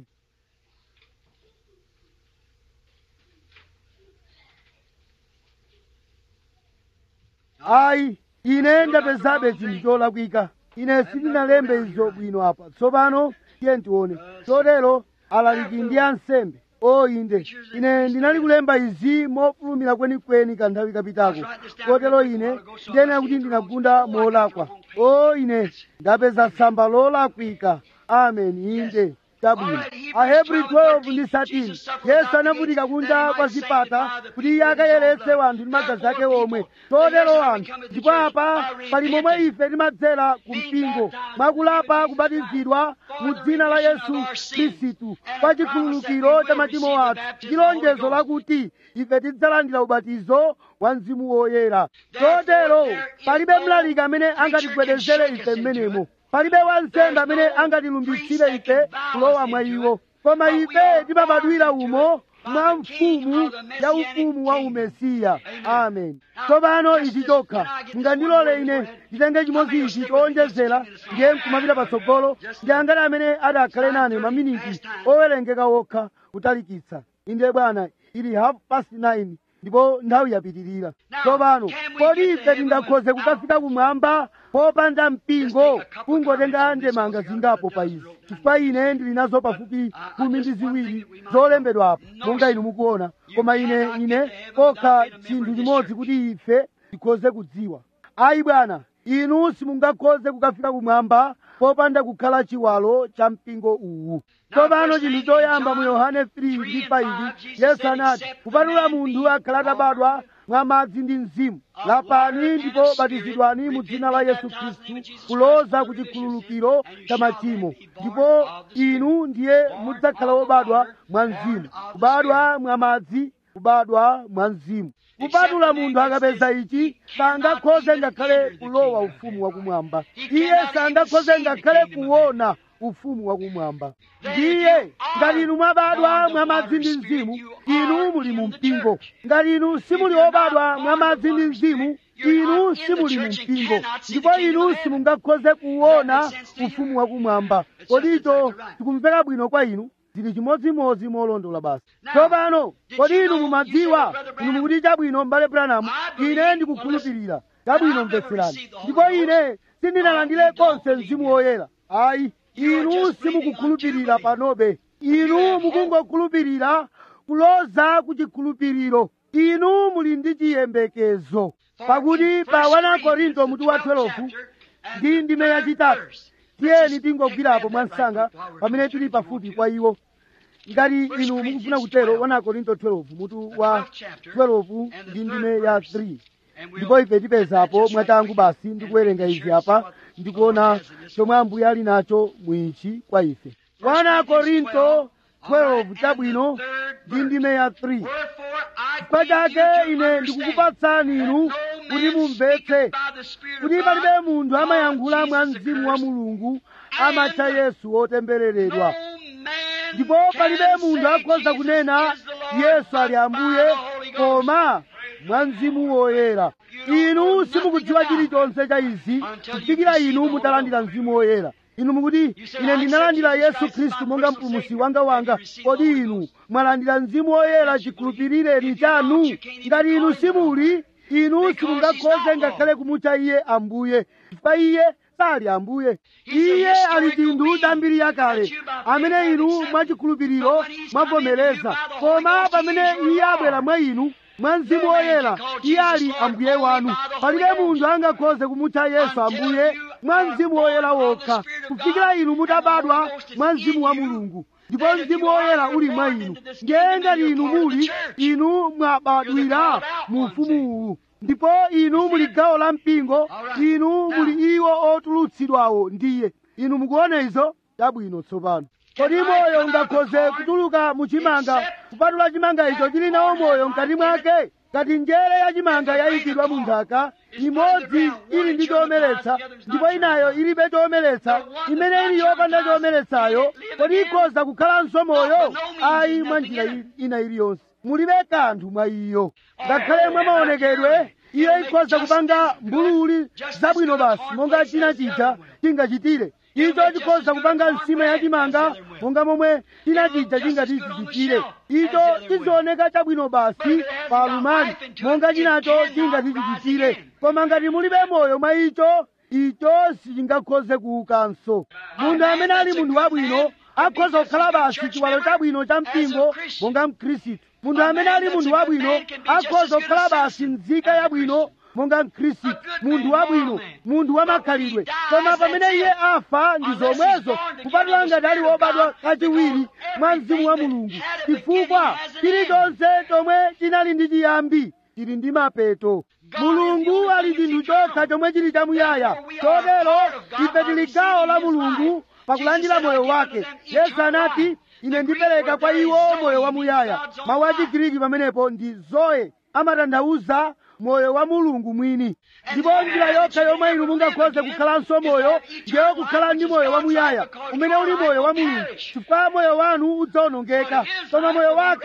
ayi ine ndapezabe chinthu cholakwika ine sindinalembe izo bwino apa tsopano tiye tione chotero alaliki ndi ansembe o inde ine ndinali kulemba izi mofulumira kwenikweni kanthawi kapitako kotero ine ndiyenera kuti ndinagunda molakwa o ine ndapeza tsamba lolakwika amen inde tabwino ahebri 12 ndi 13 yesu anavutika kunja kwa zipata kuti iye akayeretse wanthu ndi magazi ake omwe chotero wanthu ndipo apa pali momwe ife timadzera ku mpingo mwakulapa kubatizidwa mu dzina la yesu khristu kwa chikhululukiro cha machimo athu ndi lonjezo lakuti ife tidzalandira ubatizo wa mzimu woyera chotero palibe mlaliki amene angatigwedezere ife mmenemo palibe wansembe amene angatilumbitsire ife kulowa mwa iwo koma ife timabadwira umo mwa mfumu ya ufumu wa umesiya amen tsopano ichi chokha mungandilole ine nditenge chimodzi ichi chowonjezera ndiye nkumapita patsogolo ndi angati amene adakhale nane maminiti owerengeka wokha kutalikitsa inde bwana ili half past 9 ndipo nthawi yapitirira tsopano kodi ife tingakhoze kukafika kumwamba popanda mpingo kungotenga ndemanga zingapo pa izi chifukwa ine ndili nazo pafupi khumi ndi ziwiri zolembedwapo monga inu mukuona koma ine ine kokha chinthu chimodzi kuti ife tikhoze kudziwa ayi bwana inu simungakhoze kukafika kumwamba popanda kukhala chiwalo cha mpingo uwu tsopano chinthu choyamba mu yohane 3 ndi 5 yesu anati kupatula munthu akhala atabadwa mwa madzi ndi mzimu lapani ndipo batizidwani mu dzina la yesu khristu kuloza ku chikhululukiro cha machimo ndipo inu ndiye mudzakhala wobadwa mwa mzimu kubadwa mwa madzi kubadwa mwa mzimu kupatula munthu akapeza ichi sangakhoze ngakhale kulowa ufumu wakumwamba iye sangakhoze ngakhale kuona ufumu wakumwamba ndiye ngati inu mwabadwa mwa madzi ndi mzimu inu muli mu mpingo ngati inu simuli obadwa mwa madzi ndi mzimu inu simuli mu mpingo ndipo inu simungakhoze kuona ufumu wakumwamba kodi icho tikumveka bwino kwa inu zili chimodzimodzi molondola basi tsopano kodi inu mumadziwa inu mukuti chabwino m'bale branamu ine ndikukhulupirira chabwino mvetserani ndipo ine sindinalandire konse mzimu woyera ayi inu simukukhulupirira panobe inu mukungokhulupirira kuloza ku chikhulupiriro inu muli ndi chiyembekezo pakuti pa 1 korinto mutu wa 12 ndi ndime yachitatu tiyeni tingogwirapo mwansanga pamene tili pafupi kwa iwo ngati inu mukufuna kutero 1 korinto 12 mutu wa 12 ndi ndime ya 3 ndipo ife tipezapo mwachangu basi ndikuwerenga izi apa ndikuona chomwe ambuye ali nacho mwichi kwa ife 1 korinto 12 chabwino ndi ndime ya 3 chifukwa chake ine ndikukupatsani inu kuti mumvetse kuti palibe munthu amayankhula mwa mzimu wa mulungu amatcha yesu wotembereredwa ndipo palibe munthu akhoza kunena yesu ali ambuye koma mwa mzimu woyera inu simukudziwa chilichonse cha izi kufikira inu mutalandira mzimu woyera inu mukuti ine ndinalandira yesu khristu monga mpulumusi wanga wanga kodi inu mwalandira mzimu woyera chikhulupirireni chanu ngati inu simuli inu simungakhoze ngakhale kumutcha iye ambuye chifukwa iye sali ambuye iye ali chinthu cha mbiri yakale amene inu mwachikhulupiriro mwavomereza koma pamene iye abwera mwa inu mwa mzimu woyera iye ali ambuye wanu palibe munthu angakhoze kumutcha yesu ambuye mwa mzimu woyera wokha kufikira inu mutabadwa mwa mzimu wa mulungu ndipo mzimu woyera uli mwa inu ndiye ngati inu muli inu mwabadwira mu ufumu uwu ndipo inu muli gawo la mpingo inu muli iwo otulutsidwawo ndiye inu mukuona izo chabwino tsopano kodi moyo ungakhoze kutuluka mu chimanga kupatula chimanga icho chili nawo moyo mkati mwake ngati njere ya chimanga yayikidwa mu nthaka imodzi ili ndi chomeretsa ndipo inayo ilibe chomeretsa imene ili yopanda chomeretsayo kodi ikhoza kukhalanso moyo ayi mwa njira i- ina iliyonse mulibe kanthu mwa iyo ngakhale mwa maonekedwe iyo ikhoza kupanga mbululi zabwino basi monga china chija chingachitire icho chikhoza kupanga nsima ya chimanga monga momwe china chija chingati chichitire icho chizooneka chabwino basi pa lumali monga chinacho chingati chichitire koma ngati mulibe moyo mwa icho icho sichingakhoze kuukanso munthu amene ali munthu wabwino akhoza kukhala basi chiwalo chabwino cha mpingo monga mkhristu munthu amene ali munthu wabwino akhoza kukhala basi nzika yabwino monga mkhristu munthu wabwino munthu wamakhalidwe koma pamene iye afa ndi zomwezo kupatula ngati ali wobadwa kachiwiri mwa mzimu wa mulungu chifukwa chilichonse chomwe chinali ndi chiyambi chili ndi mapeto mulungu ali chinthu chokha chomwe chili chamuyaya chotero ife tili gawo la mulungu pakulandira moyo wake yesu anati ine ndipereka kwa iwo moyo wamuyaya mawu a chigiriki pamenepo ndi zoe amatanthauza moyo wa mulungu mwini ndipo njira yokha yomwe inu mungakhoze kukhalanso moyo ndiyo kukhala ndi moyo wamuyaya umene uli moyo wa mulungu chifukwa moyo wanu udzawonongeka koma moyo wake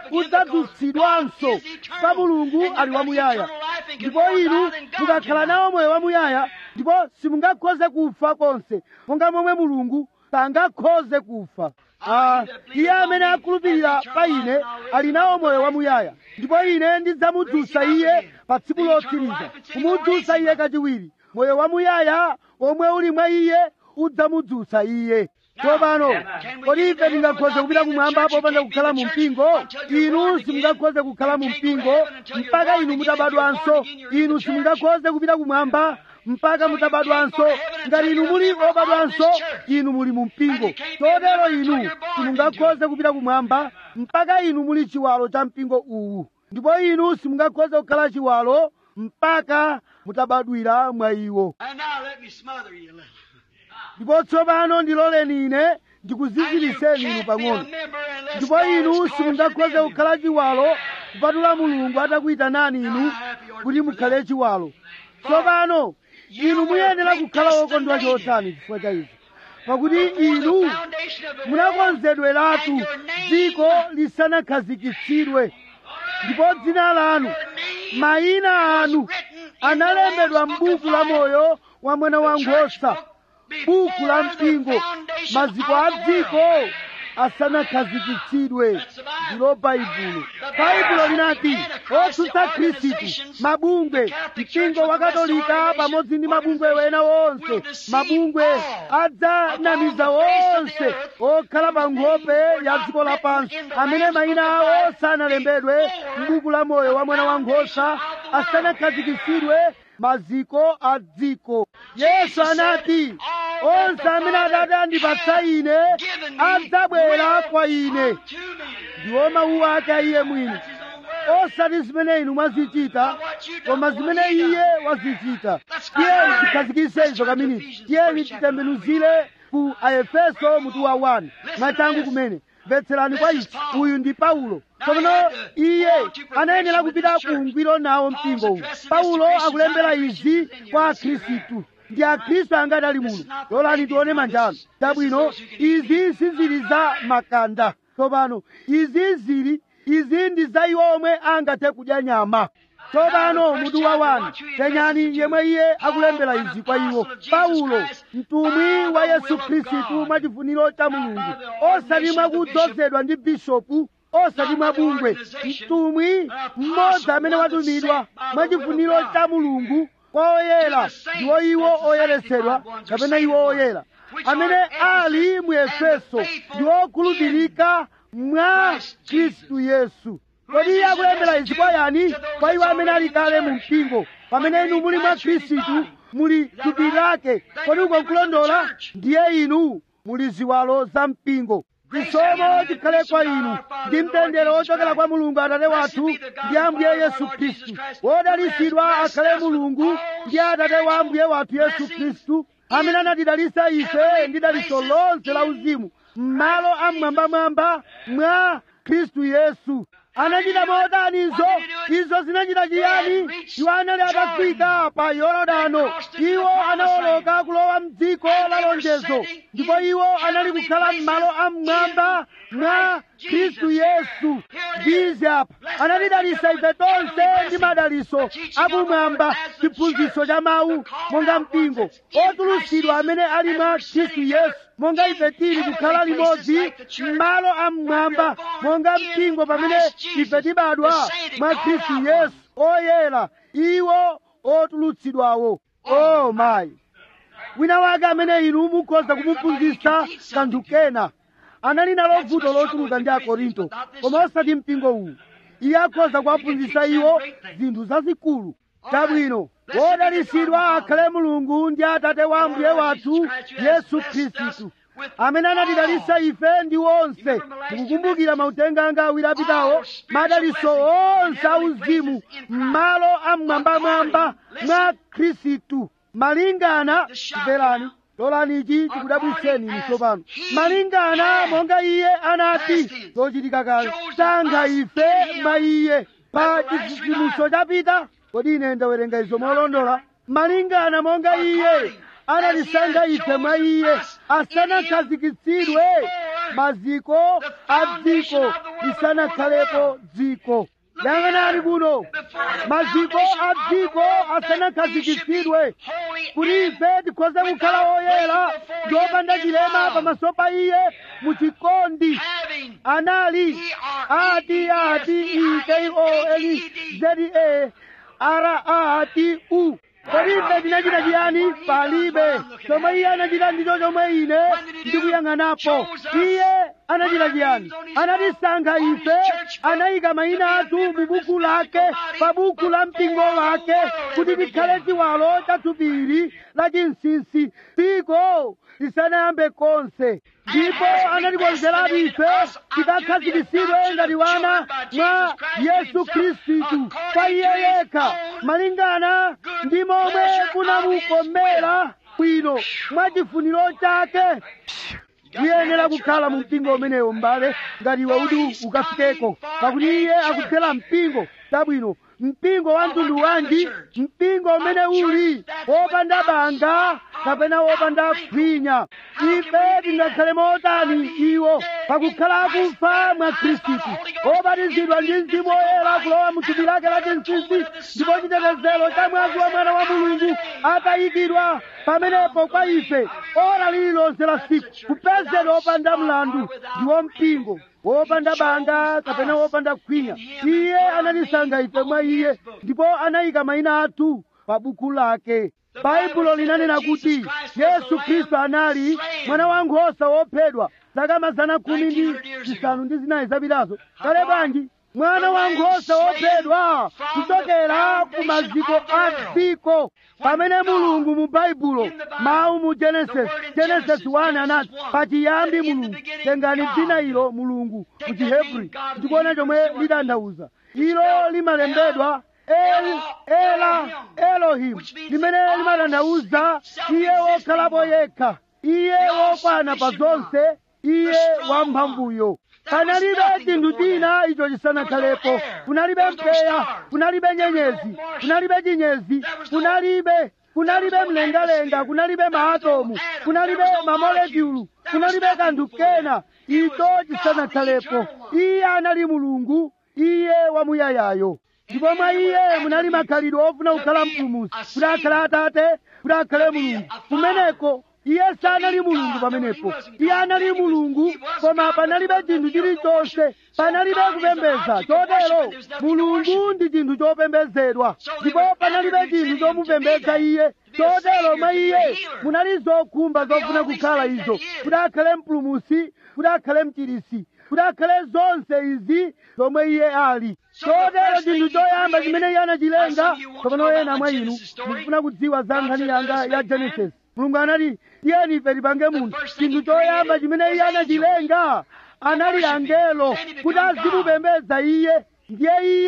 udzadzutsidwanso chifukwa mulungu ali wamuyaya ndipo inu mukakhala nawo moyo wamuyaya ndipo simungakhoze kufa konse monga momwe mulungu sangakhoze kufa Ah, iye amene akhulupirira pa ine ali nawo moyo wamuyaya ndipo ine ndidzamudzutsa iye pa tsiku lotsiriza kumudzutsa iye kachiwiri moyo wamuyaya omwe uli mwa iye udzamudzutsa iye tsopano kodi ife tingakhoze kupita kumwamba popanda kukhala mu mpingo inu simungakhoze kukhala mu mpingo mpaka inu mutabadwanso inu simungakhoze kupita kumwamba mpaka mutabadwanso ngati inu muli obadwanso inu muli mu mpingo chotero inu simungakhoze kupita kumwamba mpaka inu muli chiwalo cha mpingo uwu ndipo inu simungakhoze kukhala chiwalo mpaka mutabadwira mwa iwo And now let me smother you a little. ndipo tsopano ndiloleni ine And you ndikuziziriseni inu can't be a pang'ono member unless ndipo God inu has called you to be simungakhoze a kukhala chiwalo kupatula mulungu atakuyitanani inu kuti mukhale chiwalo tsopano inu muyenera kukhala wokondwa chotani chifukwa cha izi pakuti inu munakonzedweratu dziko lisanakhazikitsidwe ndipo dzina lanu mayina anu analembedwa m'buku la moyo wa mwana wa nkhosa buku la mpingo maziko a dziko asanakhazikitsidwe ndilo baibulo baibulo linati otsutsa khristu mabungwe mpingo wa katolika pamodzi ndi mabungwe wena wonse mabungwe adzanamiza wonse okhala pa nkhope ya dziko lapansi amene mayina awo sanalembedwe m'buku la moyo wa mwana wa nkhosa asanakhazikitsidwe maziko a dziko yesu anati onse amene atate andipatsa ine adzabwera kwa ine ndiwo mawu ake a iye mwini osati zimene inu mwazichita koma zimene iye wazichita tiyeni tikhazikitse izo kaminiti tiyeni titembenuzire ku aefeso mutu wa 1 mwachangu kumene mvetserani kwa ichi uyu ndi paulo tsopano iye anayenera kupita ku ungwiro nawo mpingo uwu paulo akulembera izi kwa akhristu ndi akhristu angati ali muno lolani tione manjano chabwino izi sizili za makanda tsopano izi zili izi ndi za iwo omwe angathe kudya nyama tsopano mutu wa wani penyani yemwe iye akulembera izi kwa iwo paulo mtumwi wa yesu khristu mwachifuniro cha mulungu osati mwakudzozedwa ndi bishopu osati mwabungwe mtumwi mmodzi amene watumidwa mwachifuniro cha mulungu kwa oyera ndiwo iwo oyeretsedwa kapena iwo oyera amene ali mu efeso ndi okhulupirika mwa khristu yesu kodi iye akulembera izi kwa yani kwa iwo amene ali kale mu mpingo pamene inu muli mwa khristu muli thupi lake kodi uko nkulondola ndiye inu muli ziwalo za mpingo chisomo chikhale kwa inu ndi mtendere wochokera kwa mulungu atate wathu ndi ambuye yesu khristu wodalitsidwa akhale mulungu ndi atate wa ambuye wathu yesu khristu amene anatidalisa ife ndi daliso lonse la uzimu m'malo amwambamwamba mwa khristu yesu anachita motanizo izo zinachita chiyani iwo anali atafika pa yorodano iwo anawoloka kulowa mdziko la lonjezo ndipo iwo anali kukhala m'malo amwamba mwa khristu yesu ndizi apa anatidalisa ife tonse ndi madaliso akumwamba chiphunzitso cha mawu monga mpingo otulutsidwa amene ali mwa khristu yesu monga ife tili kukhala limodzi m'malo amwamba monga mpingo pamene ife tibadwa mwa khristu yesu oyera iwo otulutsidwawo o mayi wina wake amene inu mukhoza kumuphunzitsa kanthu kena anali nalo vuto lochuluka ndi akorinto koma osati mpingo uwu iye akhoza kuwaphunzitsa iwo zinthu zazikulu chabwino wodalisidwa akhale mulungu ndi atate wa ambuye wathu yesu khristu amene anatidalisa ife ndi onse mukukumbukira mautenga anga awiri apitawo madaliso onse auzimu m'malo amwambamwamba mwa khristu malingana mverani lolani ichi chikudabwitseni inu tsopano malingana monga iye anati zochitika kale sankha ife mwa iye pa chidzidzimutso chapita kodi ine ndawerenga izo molondola malingana monga iye anatisankha ife mwa iye asanakhazikitsidwe maziko a dziko lisanakhalepo dziko yang'anani kuno maziko a dziko asanakhazikitsidwe kuti ife tikhoze kukhala oyera ndi opanda chilema pamaso pa iye mu chikondi anali ati ati i k o l z e r a t u kodi ife tinachita chiyani palibe chomwe iye anachita ndicho chomwe ine ndikuyang'anapo iye anachita chiyani anatisankha ife anayika mayina athu mu buku lake pa buku la mpingo wake kuti tikhale chiwalo cha thupi la chinsinsi dziko lisanayambe konse ndipo anatikonzeratu ife tikakhazikitsidwe ngati wana mwa yesu khristu kwa iye yekha malingana ndi momwe kunamukomera bwino mwa chifuniro chake tiyenera kukhala mu mpingo umenewo m'bale ngati iwe uti ukafikeko pakuti iye akuphera mpingo tabwino mpingo wa mtundu wanji mpingo umene uli wopanda banga kapena wopanda khwinya ife tingakhale motani iwo pakukhala akufa mwa khristu obatizidwa ndi mzimu woyera kulowa mu thupi lake la chinsinsi ndipo chitetezero cha mwazi wa mwana wa mulungu atayikidwa pamenepo kwa ife ora lililonse la siku kupezedwa opanda mlandu ndiwo mpingo wopanda banga kapena wopanda khwinya iye anatisankha ife mwa iye ndipo anayika mayina athu pa buku lake baibulo linanena kuti yesu khristu anali mwana wankhosa wophedwa zaka mazana khumi ndi zisanu ndi zinayi zapitazo kale bwanji mwana wankhosa wophedwa kuchokera ku maziko a dziko pamene mulungu mu baibulo mawu mu genesis genesis 1 anati pachiyambi mulungu tengani dzina ilo mulungu mu chihebri ndikuona chomwe litanthauza ilo limalembedwa el ela elohimu limene limatanthauza iye wokhalapo yekha iye wokwana pa zonse iye wamphamvuyo panalibe chinthu china icho chisanakhalepo kunalibe mpweya kunalibe nyenyezi kunalibe chinyezi kunalibe kunalibe mlengalenga kunalibe maatomu kunalibe mamolekulu kunalibe kanthu kena icho chisanakhalepo iye anali mulungu iye wamuyayayo ndipo mwa iye munali makhalidwe ofuna kukhala mpulumutsi kuti akhale atate kuti akhale mulungu kumeneko iye sanali mulungu pamenepo iye anali mulungu koma panalibe chinthu chilichonse panalibe kupembedza chotero mulungu ndi chinthu chopembedzedwa ndipo panalibe chinthu chomupembedza iye chotero mwa iye munali zokhumba zofuna kukhala izo kuti akhale mpulumutsi kuti akhale mchirisi kuti akhale zonse izi zomwe iye ali chotero chinthu choyamba chimene iye anachilenga tsopano ena mwa inu mukufuna kudziwa za nkhani yanga ya genesis mulungu anati tiyeni ife tipange munthu chinthu choyamba chimene iye anachilenga anali angelo kuti azimupembedza iye ndiye iye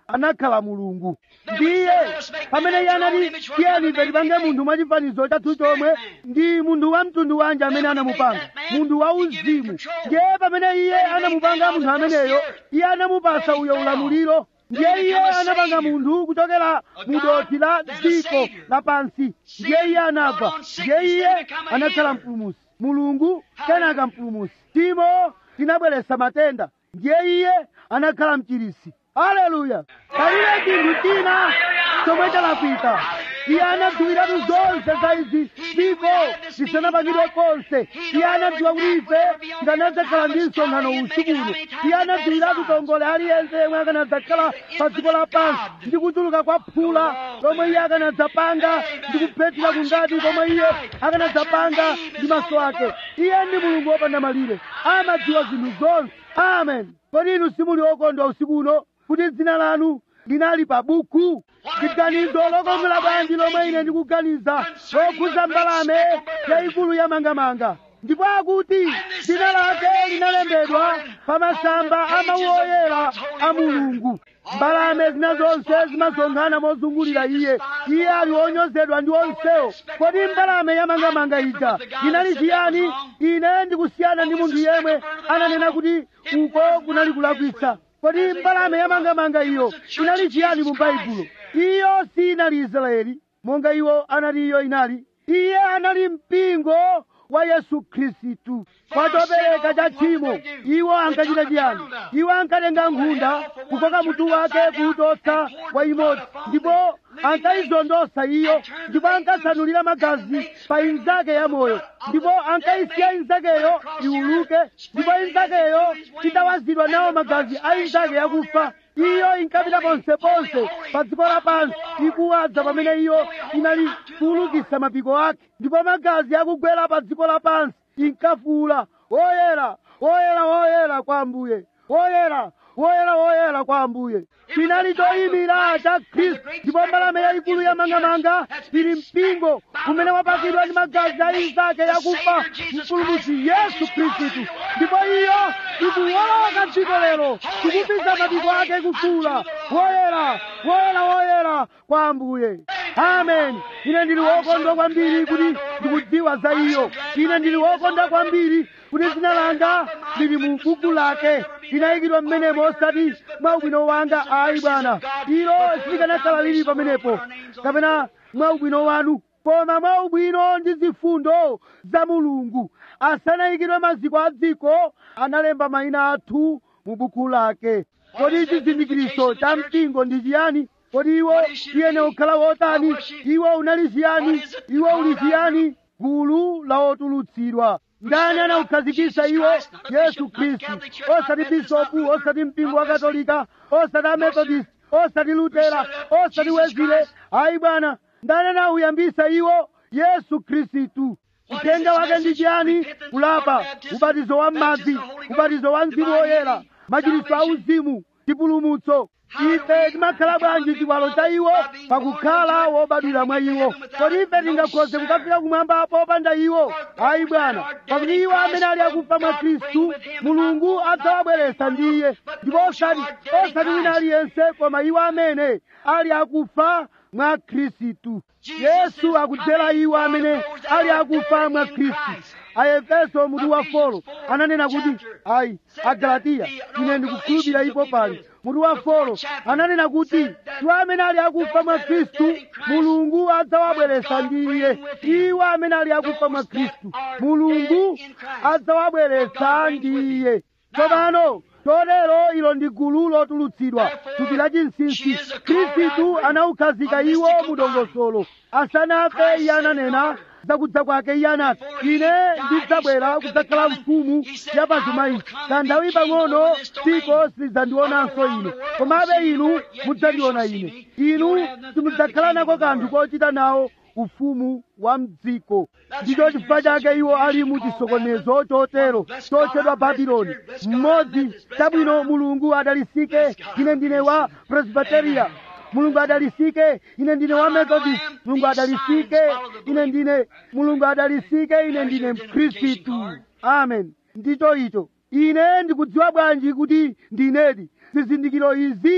anakhala mulungu ndiye pamene iye anati tiyeni ife tipange munthu mwachifanizo chathu chomwe ndi munthu wa mtundu wanji amene anamupanga munthu wa uzimu ndiye pamene iye anamupanga munthu ameneyo iye anamupasa uyo ulamuliro ndiye iye anapanga munthu kuchokera mu dothi la dziko lapansi ndiye iye anagwa ndiye iye anakhala mpulumusi mulungu kenaka mpulumusi timo tinabweretsa matenda ndiye iye anakhala mchirisi haleluya palibe chinthu china chomwe chalakwika iye anadziwiratu zonse za izi dziko lisanapangidwe konse iye anadziwa kuti ife tikanadzakhala ndi msonkhano usikuno iye anadziwiratu tongole aliyense yemwe akanadzakhala pa dziko lapansi ndi kuchuluka kwa phula lomwe iye akanadzapanga ndi kuphethira kungati komwe iye akanadzapanga ndi maso ake iye ndi mulungu wopanda malire amadziwa zinthu zonse amen kodi inu simuli okondwa usikuno kuti dzina lanu linali pa buku chiganizo lokongola bwanji lomwe ine ndikuganiza lokhuza mbalame yayikulu yamangamanga ndipo akuti dzina lake linalembedwa pa masamba amawu oyera a mulungu mbalame zina zonse zimasonkhana mozungulira iye iye ali wonyozedwa ndi onsewo kodi mbalame yamangamanga ija inali chiyani ine ndikusiyana ndi munthu yemwe ananena kuti uko kunali kulakwitsa kodi mbalame yamangamanga iyo inali chiyani mu baibulo iyo sinali israeli monga iwo anati iyo inali iye anali mpingo wa yesu khristu kwa chopereka cha tchimo iwo ankachita chiyani iwo ankatenga nkhunda kukoka mutu wake kuwuchotsa wa imodzi ndipo ankayizondosa iyo ndipo ankasanulira magazi pa inzake yamoyo ndipo ankayisiya inzakeyo iwuluke ndipo inzakeyo itawazidwa nawo magazi a inzake yakufa iyo inkapita ponseponse pa dziko lapansi ikuwadza pamene iyo inali kuwulukisa mapiko ake ndipo magazi akugwera pa dziko lapansi inkafuula woyera woyera woyera kwa ambuye woyera woyera woyera kwa ambuye chinali choyimira cha khristu ndipo mbalame yayikulu yamangamanga ili mpingo umene wapakidwa ndi magazi a inzake yakufa mpulumutsi yesu khristu ndipo iyo ikuwoloka dziko lero ikupisa mapiko ake kufuula woyera woyera woyera kwa ambuye amen ine ndili wokondwa kwambiri kuti ndikudziwa za iyo ine ndili wokondwa kwambiri kuti dzina langa lili mu buku lake linayikidwa mmenemo osati mwa ubwino wanga ayi bwana ilo silikanakhala lili pamenepo kapena mwa ubwino wanu koma mwa ubwino ndi zifundo za mulungu asanayikidwe maziko a dziko analemba mayina athu mu buku lake kodi chizindikiriso cha mpingo ndi chiyani kodi iwo iyene ukhala wotani iwo unali chiyani iwo uli chiyani gulu la otulutsidwa ndani anaukhazikisa iwo yesu khristu osati bisopu osati mpingo wa katolika osati amethodist osati lutera osati wezile ayi bwana ndani anauyambisa iwo yesu khristu uthenga wake ndi chiyani kulapa ubatizo wa m'madzi ubatizo wa mzimu woyera machiritso a uzimu chipulumutso ife timakhala bwanji chiwalo cha iwo pakukhala wobadwira mwa iwo kodi ife tingakhoze kukafika kumwamba popanda iwo ayi bwana pakuti iwo amene ali akufa mwa khristu mulungu adzawabweretsa ndi iye ndipo osati osati wina aliyense koma iwo amene ali akufa mwa khristu yesu akudzera iwo amene ali akufa mwa khristu aefeso mutu wa folo ananena kuti ayi agalatiya ine ndikukhulupirira ipo pali mutu wa folo ananena kuti iwo amene ali akufa mwa khristu mulungu adzawabweretsa ndi iye iwo amene ali akufa mwa khristu mulungu adzawabweretsa ndi iye tsopano chotero ilo ndi gulu lotulutsidwa thupi la chinsinsi khristu anaukhazika iwo mu dongosolo asanafe iye ananena zakudza kwake iye anati ine ndidzabwera kudzakhala mfumu ya pazuma ichi kanthawi pang'ono dziko silidzandionanso ine komabe inu mudzandiona ine inu simudzakhala nako kanthu kochita nawo ufumu wa mdziko ndicho chifukwa chake iwo ali mu chisokonezo chotero chotchedwa babuloni mmodzi chabwino mulungu adalisike ine ndine wa presbyteria mulungu adalisike ine ndine wa methodist mulungu adalisike ine ndine mulungu adalisike ine ndine mkhristu amen ndicho icho ine ndikudziwa bwanji kuti ndinedi zizindikiro izi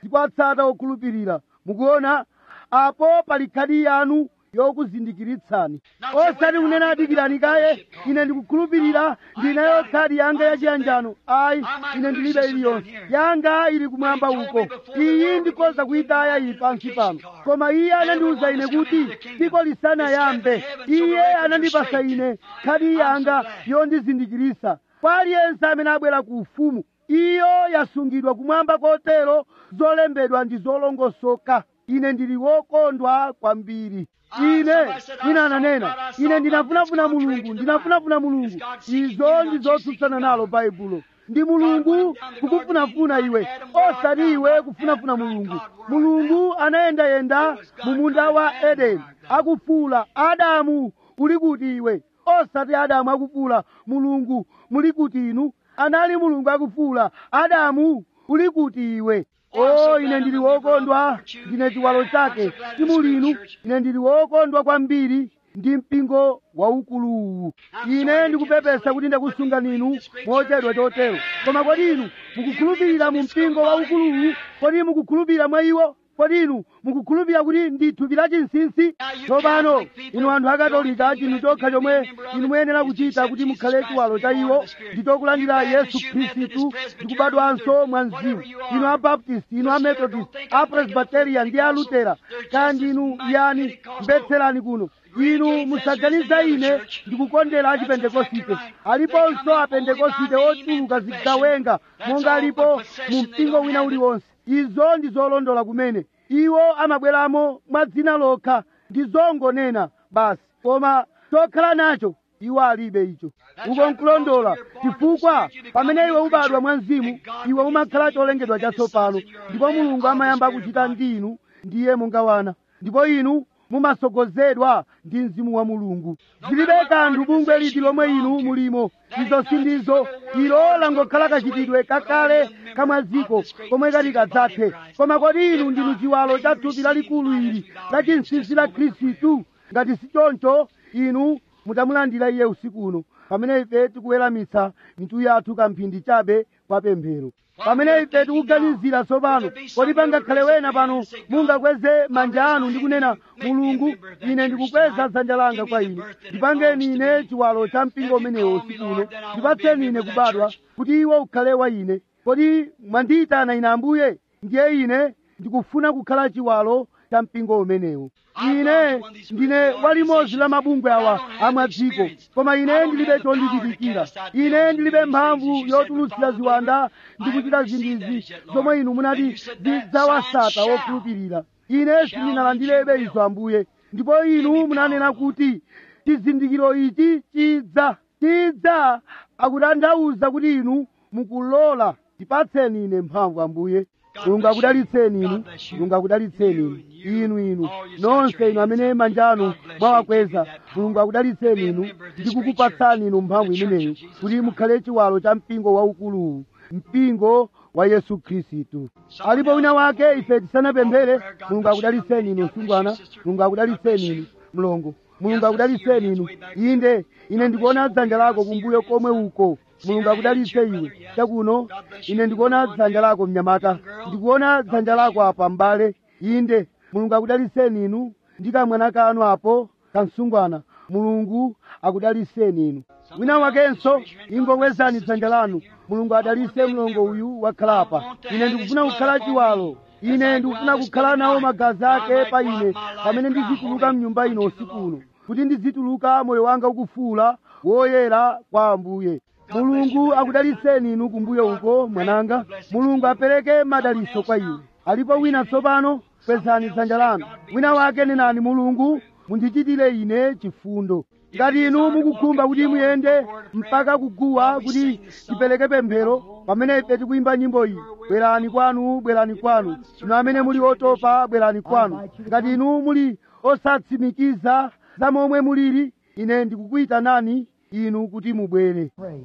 ndipo atsata okhulupirira mukuona apo pali khadi yanu yokuzindikiritsani osati kunena adikirani kaye ine ndikukhulupirira ndinayo khadi yanga yachiyanjano ayi ine ndilibe iliyonse yanga ili kumwamba uko iyi ndikhoza kuyitaya iyi pansi pano koma iye anandiwuza ine kuti dziko lisanayambe iye anandipasa ine khadi yanga yondizindikirisa kwa aliyense amene abwera ku ufumu iyo yasungidwa kumwamba kotero zolembedwa ndi zolongosoka ine ndili wokondwa kwambiri ine ina ananena ine ndinafunafuna mulungu ndinafunafuna mulungu izo ndi zotsutsana nalo baibulo ndi mulungu kukufunafuna iwe osati iwe kufunafuna mulungu mulungu anayendayenda mu munda wa edeni akufuula adamu uli kuti iwe osati adamu akufuula mulungu muli kuti inu anali mulungu akufuula adamu uli kuti iwe o ine ndili wokondwa ndine chiwalo chake timulinu ine ndili wokondwa kwambiri ndi mpingo waukuluwu ine ndikupepesa kuti ndakusunga ninu mochedwa chotero koma kodi inu mukukhulupirira mu mpingo waukuluwu kodi mukukhulupirira mwa iwo kodi inu mukukhulupirira kuti ndi thupi la chinsinsi tsopano inu anthu akatolika chinthu chokha chomwe inu muyenera kuchita kuti mukhale chiwalo cha iwo ndi chokulandira yesu khristu ndikubadwanso mwa mzimu inu abaptist inu amethodist apresbyterian ndi alutera kandi inu yani mbetserani kuno inu musaganiza ine ndikukondera achipentekosite aliponso apentekosite ochuluka zigawenga monga alipo mu mpingo wina uliwonse izo ndi zolondola kumene iwo amabweramo mwa dzina lokha ndi zongonena basi koma chokhala nacho iwo alibe icho uko nkulondola chifukwa pamene iwe ubadwa mwa mzimu iwe umakhala cholengedwa chatsopano ndipo mulungu amayamba kuchita ndi inu ndiye monga wana ndipo inu mumasogozedwa ndi mzimu wa mulungu zilibe kanthu bungwe liti lomwe inu mulimo izo sindizo ilo langokhala kachitidwe kakale kamwaziko komwe kati kadzathe koma kodi inu ndinu chiwalo cha thupi lalikulu ili la chinsinsi la khristu ngati si choncho inu mutamulandira iye usiku uno pamene ife tikuweramitsa mitu yathu kamphindi chabe kwa pemphero pamene ife tikuganizira tsopano kodi pangakhale wena pano mungakweze manja anu ndi kunena mulungu ine ndikukweza dzanja langa kwa ine ndipangeni ine chiwalo cha mpingo umenewo usiku uno ndipatseni ine kubadwa kuti iwo ukhale wa ine kodi mwandiyitana ine ambuye ndiye ine ndikufuna kukhala chiwalo cha mpingo umenewo ine ndine walimodzi la mabungwe awa amwadziko koma ine ndilibe chondichitikira ine ndilibe mphamvu yotulutsira ziwanda ndi kuchita zinthu zomwe inu munati zidzawasata wokhulupirira ine sindinalandirebe izo ambuye ndipo inu munanena kuti chizindikiro ichi chidza chidza akutanthauza kuti inu mukulola ndipatseni ine mphamvu ambuye mulungu akudalitseni inu mulungu akudalitseni inu inu inu nonse inu amene manja anu mwawakweza mulungu akudalitseni inu ndikukupatsani inu mphamvu imeneyo kuti mukhale chiwalo cha mpingo waukuluwu mpingo wa yesu khristu alipo wina wake ife tisanapemphere mulungu akudalitseni inu msungwana mulungu akudalitseni inu mlongo mulungu akudalitseni inu inde ine ndikuona dzanja lako kumbuyo komwe uko mulungu akudalitse iwe chakuno ine ndikuona dzanja lako mnyamata ndikuona dzanja lako apa m'bale inde mulungu akudalitseni inu ndi kamwana kanu apo kamsungwana mulungu akudalitseni inu wina wakenso ingokwezani dzanja lanu mulungu adalitse mlongo uyu wakhala apa ine ndikufuna kukhala chiwalo ine ndikufuna kukhala nawo magazi ake pa ine pamene ndizituluka mnyumba ino usiku uno kuti ndizituluka moyo wanga ukufuula woyera kwa ambuye mulungu akudalitseni inu kumbuyo uko mwananga mulungu apereke madalitso kwa iwe alipo wina tsopano kwezani dzanja lanu wina wake nenani mulungu mundichitire ine chifundo ngati inu mukukhumba kuti muyende mpaka kuguwa kuti tipereke pemphero pamene ife tikuyimba nyimbo iyi bwerani kwanu bwerani kwanu inu amene muli otopa bwerani kwanu ngati inu muli osatsimikiza za momwe mulili ine ndikukuyitanani inu kuti mubwere Pray.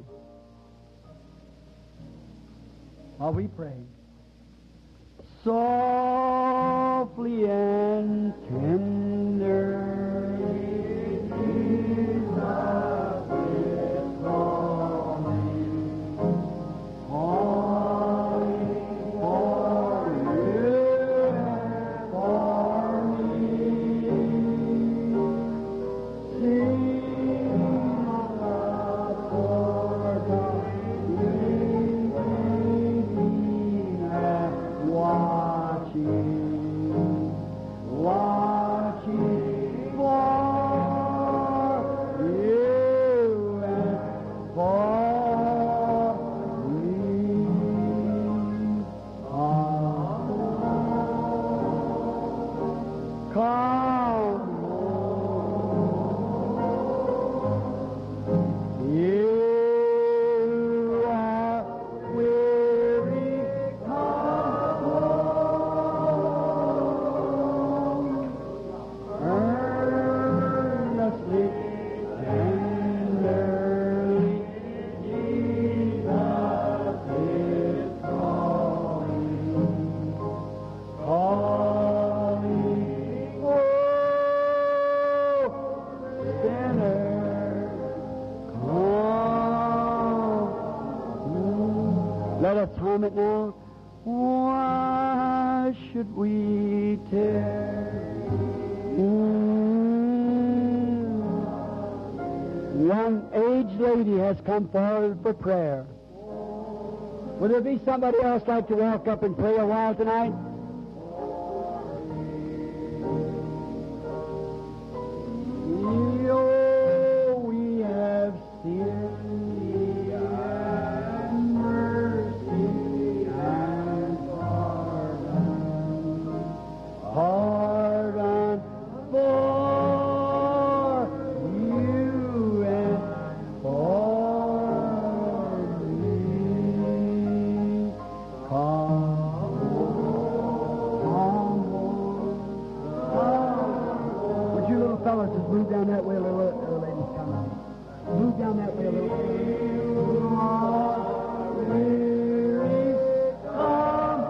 While we pray. Softly and tender. Jesus is calling, calling for you. let's hum it now. Why should we tarry? One aged lady has come forward for prayer. Would there be somebody else like to walk up and pray a while tonight? Oh, we have sinned and mercy and pardon. Pardon for you and for me. Come, come, would you little fellas just move down that way a little? Little ladies, come on. Move down that way a little. Weary, come,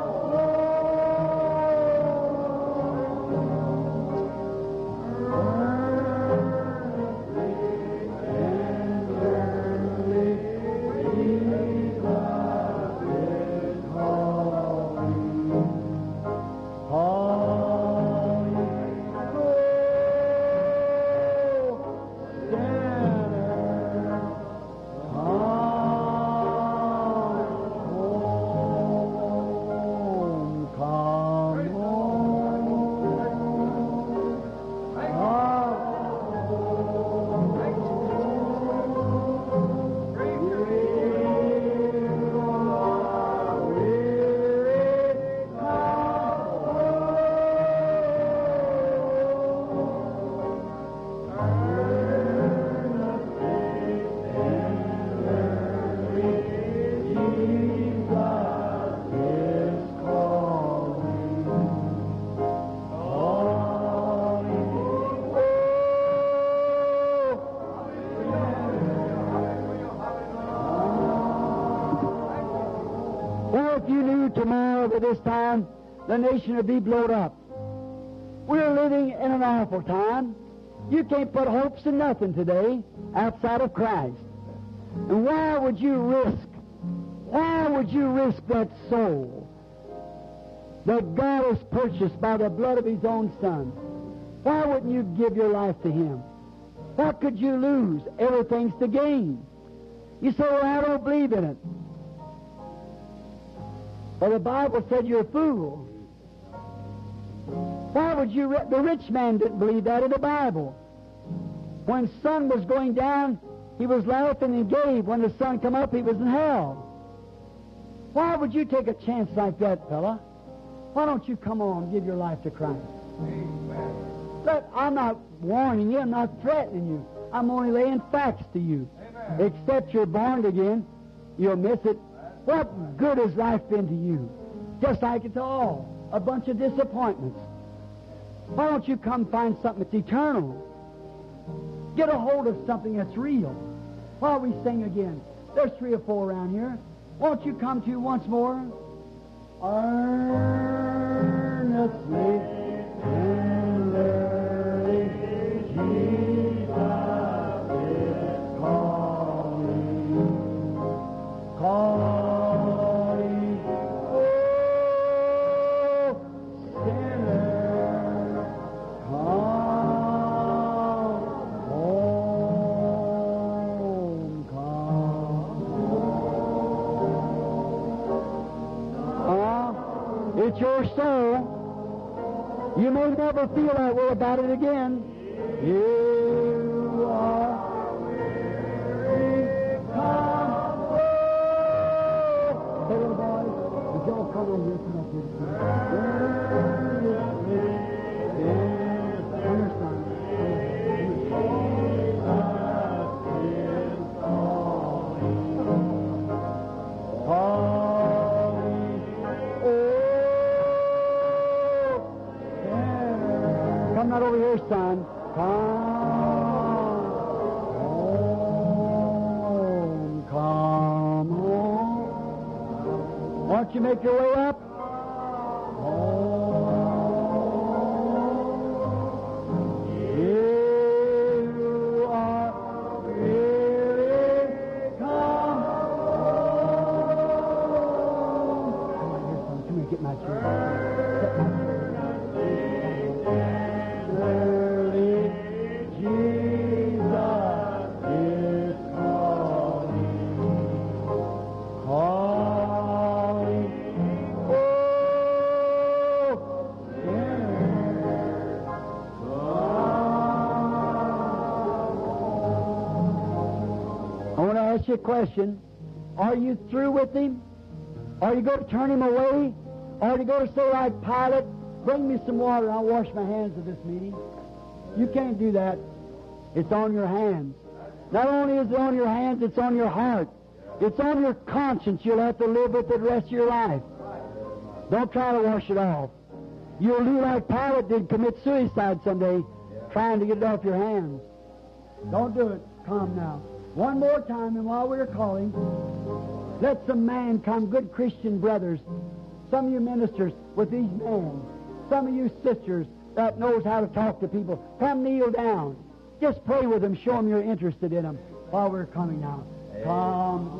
Well, if you knew tomorrow by this time the nation would be blown up. We're living in an awful time. You can't put hopes in nothing today outside of Christ. And why would you risk, why would you risk that soul that God has purchased by the blood of His own Son? Why wouldn't you give your life to Him? What could you lose? Everything's to gain. You say, well, I don't believe in it. Well, the Bible said you're a fool. Why would you? Ri- the rich man didn't believe that in the Bible. When sun was going down, he was laughing and gave. When the sun come up, he was in hell. Why would you take a chance like that, fella? Why don't you come on and give your life to Christ? Look, I'm not warning you. I'm not threatening you. I'm only laying facts to you. Except you're born again, you'll miss it. What good has life been to you? Just like it's all a bunch of disappointments. Why don't you come find something that's eternal? Get a hold of something that's real. While we sing again, there's three or four around here. Won't you come to once more? Earnestly and early, Jesus is calling, calling, oh, sinner, come home, come. Ah, it's your soul. You may never feel that way about it again. You are weary, come home. Hey, little boys, would y'all come on here? Come up here. Yes, understand. Come not over here, son. Come home. Come home. Won't you make your way up? Home. You are really come home. you a question. Are you through with him? Are you going to turn him away? Or are you going to say like Pilate, bring me some water and I'll wash my hands at this meeting? You can't do that. It's on your hands. Not only is it on your hands, it's on your heart. It's on your conscience. You'll have to live with it the rest of your life. Don't try to wash it off. You'll do like Pilate did, commit suicide someday, trying to get it off your hands. Don't do it. Come now. One more time, and while we're calling, let some man come, good Christian brothers, some of you ministers with these men, some of you sisters that knows how to talk to people, come kneel down. Just pray with them, show them you're interested in them while we're coming now. Come,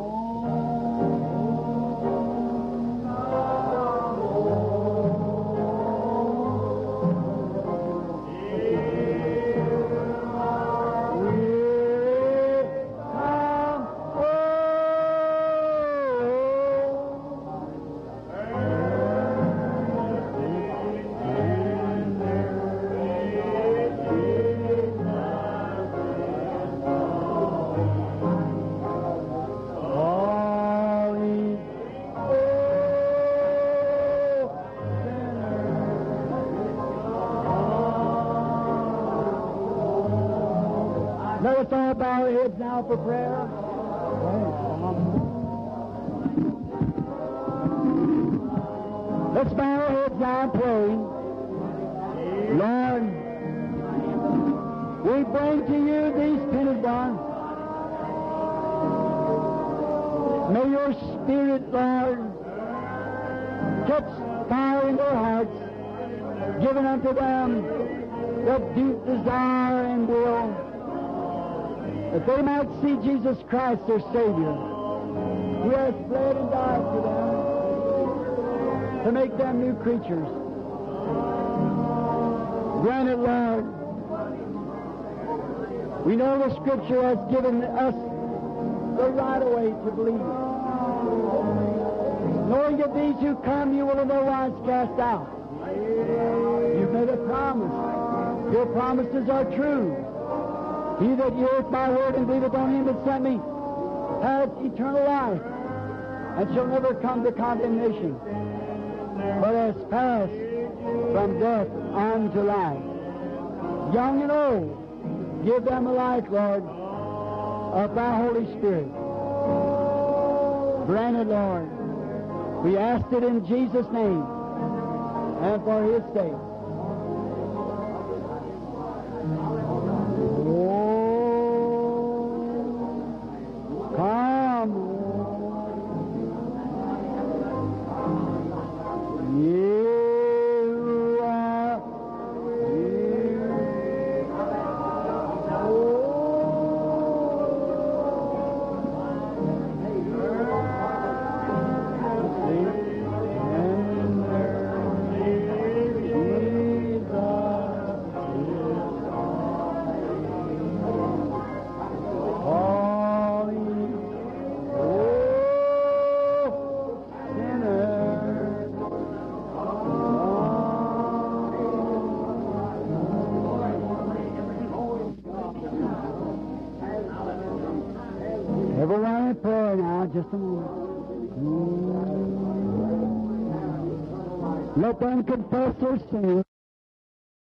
Calling, Let us all bow our heads now for prayer. Let's bow our heads now and pray. Lord, we bring to you these pennies, God. May your Spirit, Lord, catch fire in their hearts, giving unto them the deep desire and will that they might see Jesus Christ, their Savior, who has bled and died for them to make them new creatures. Grant it, Lord. We know the Scripture has given us the right way to believe. Knowing that these who come you will in no wise cast out. You've made a promise. Your promises are true. He that heareth my word and believeth on him that sent me hath eternal life and shall never come to condemnation, but has passed from death unto life. Young and old, give them a life, Lord, of thy Holy Spirit. Grant it, Lord. We ask it in Jesus' name and for his sake. Oh, come on. You are Everyone in prayer now, just a moment. Let them confess their sins.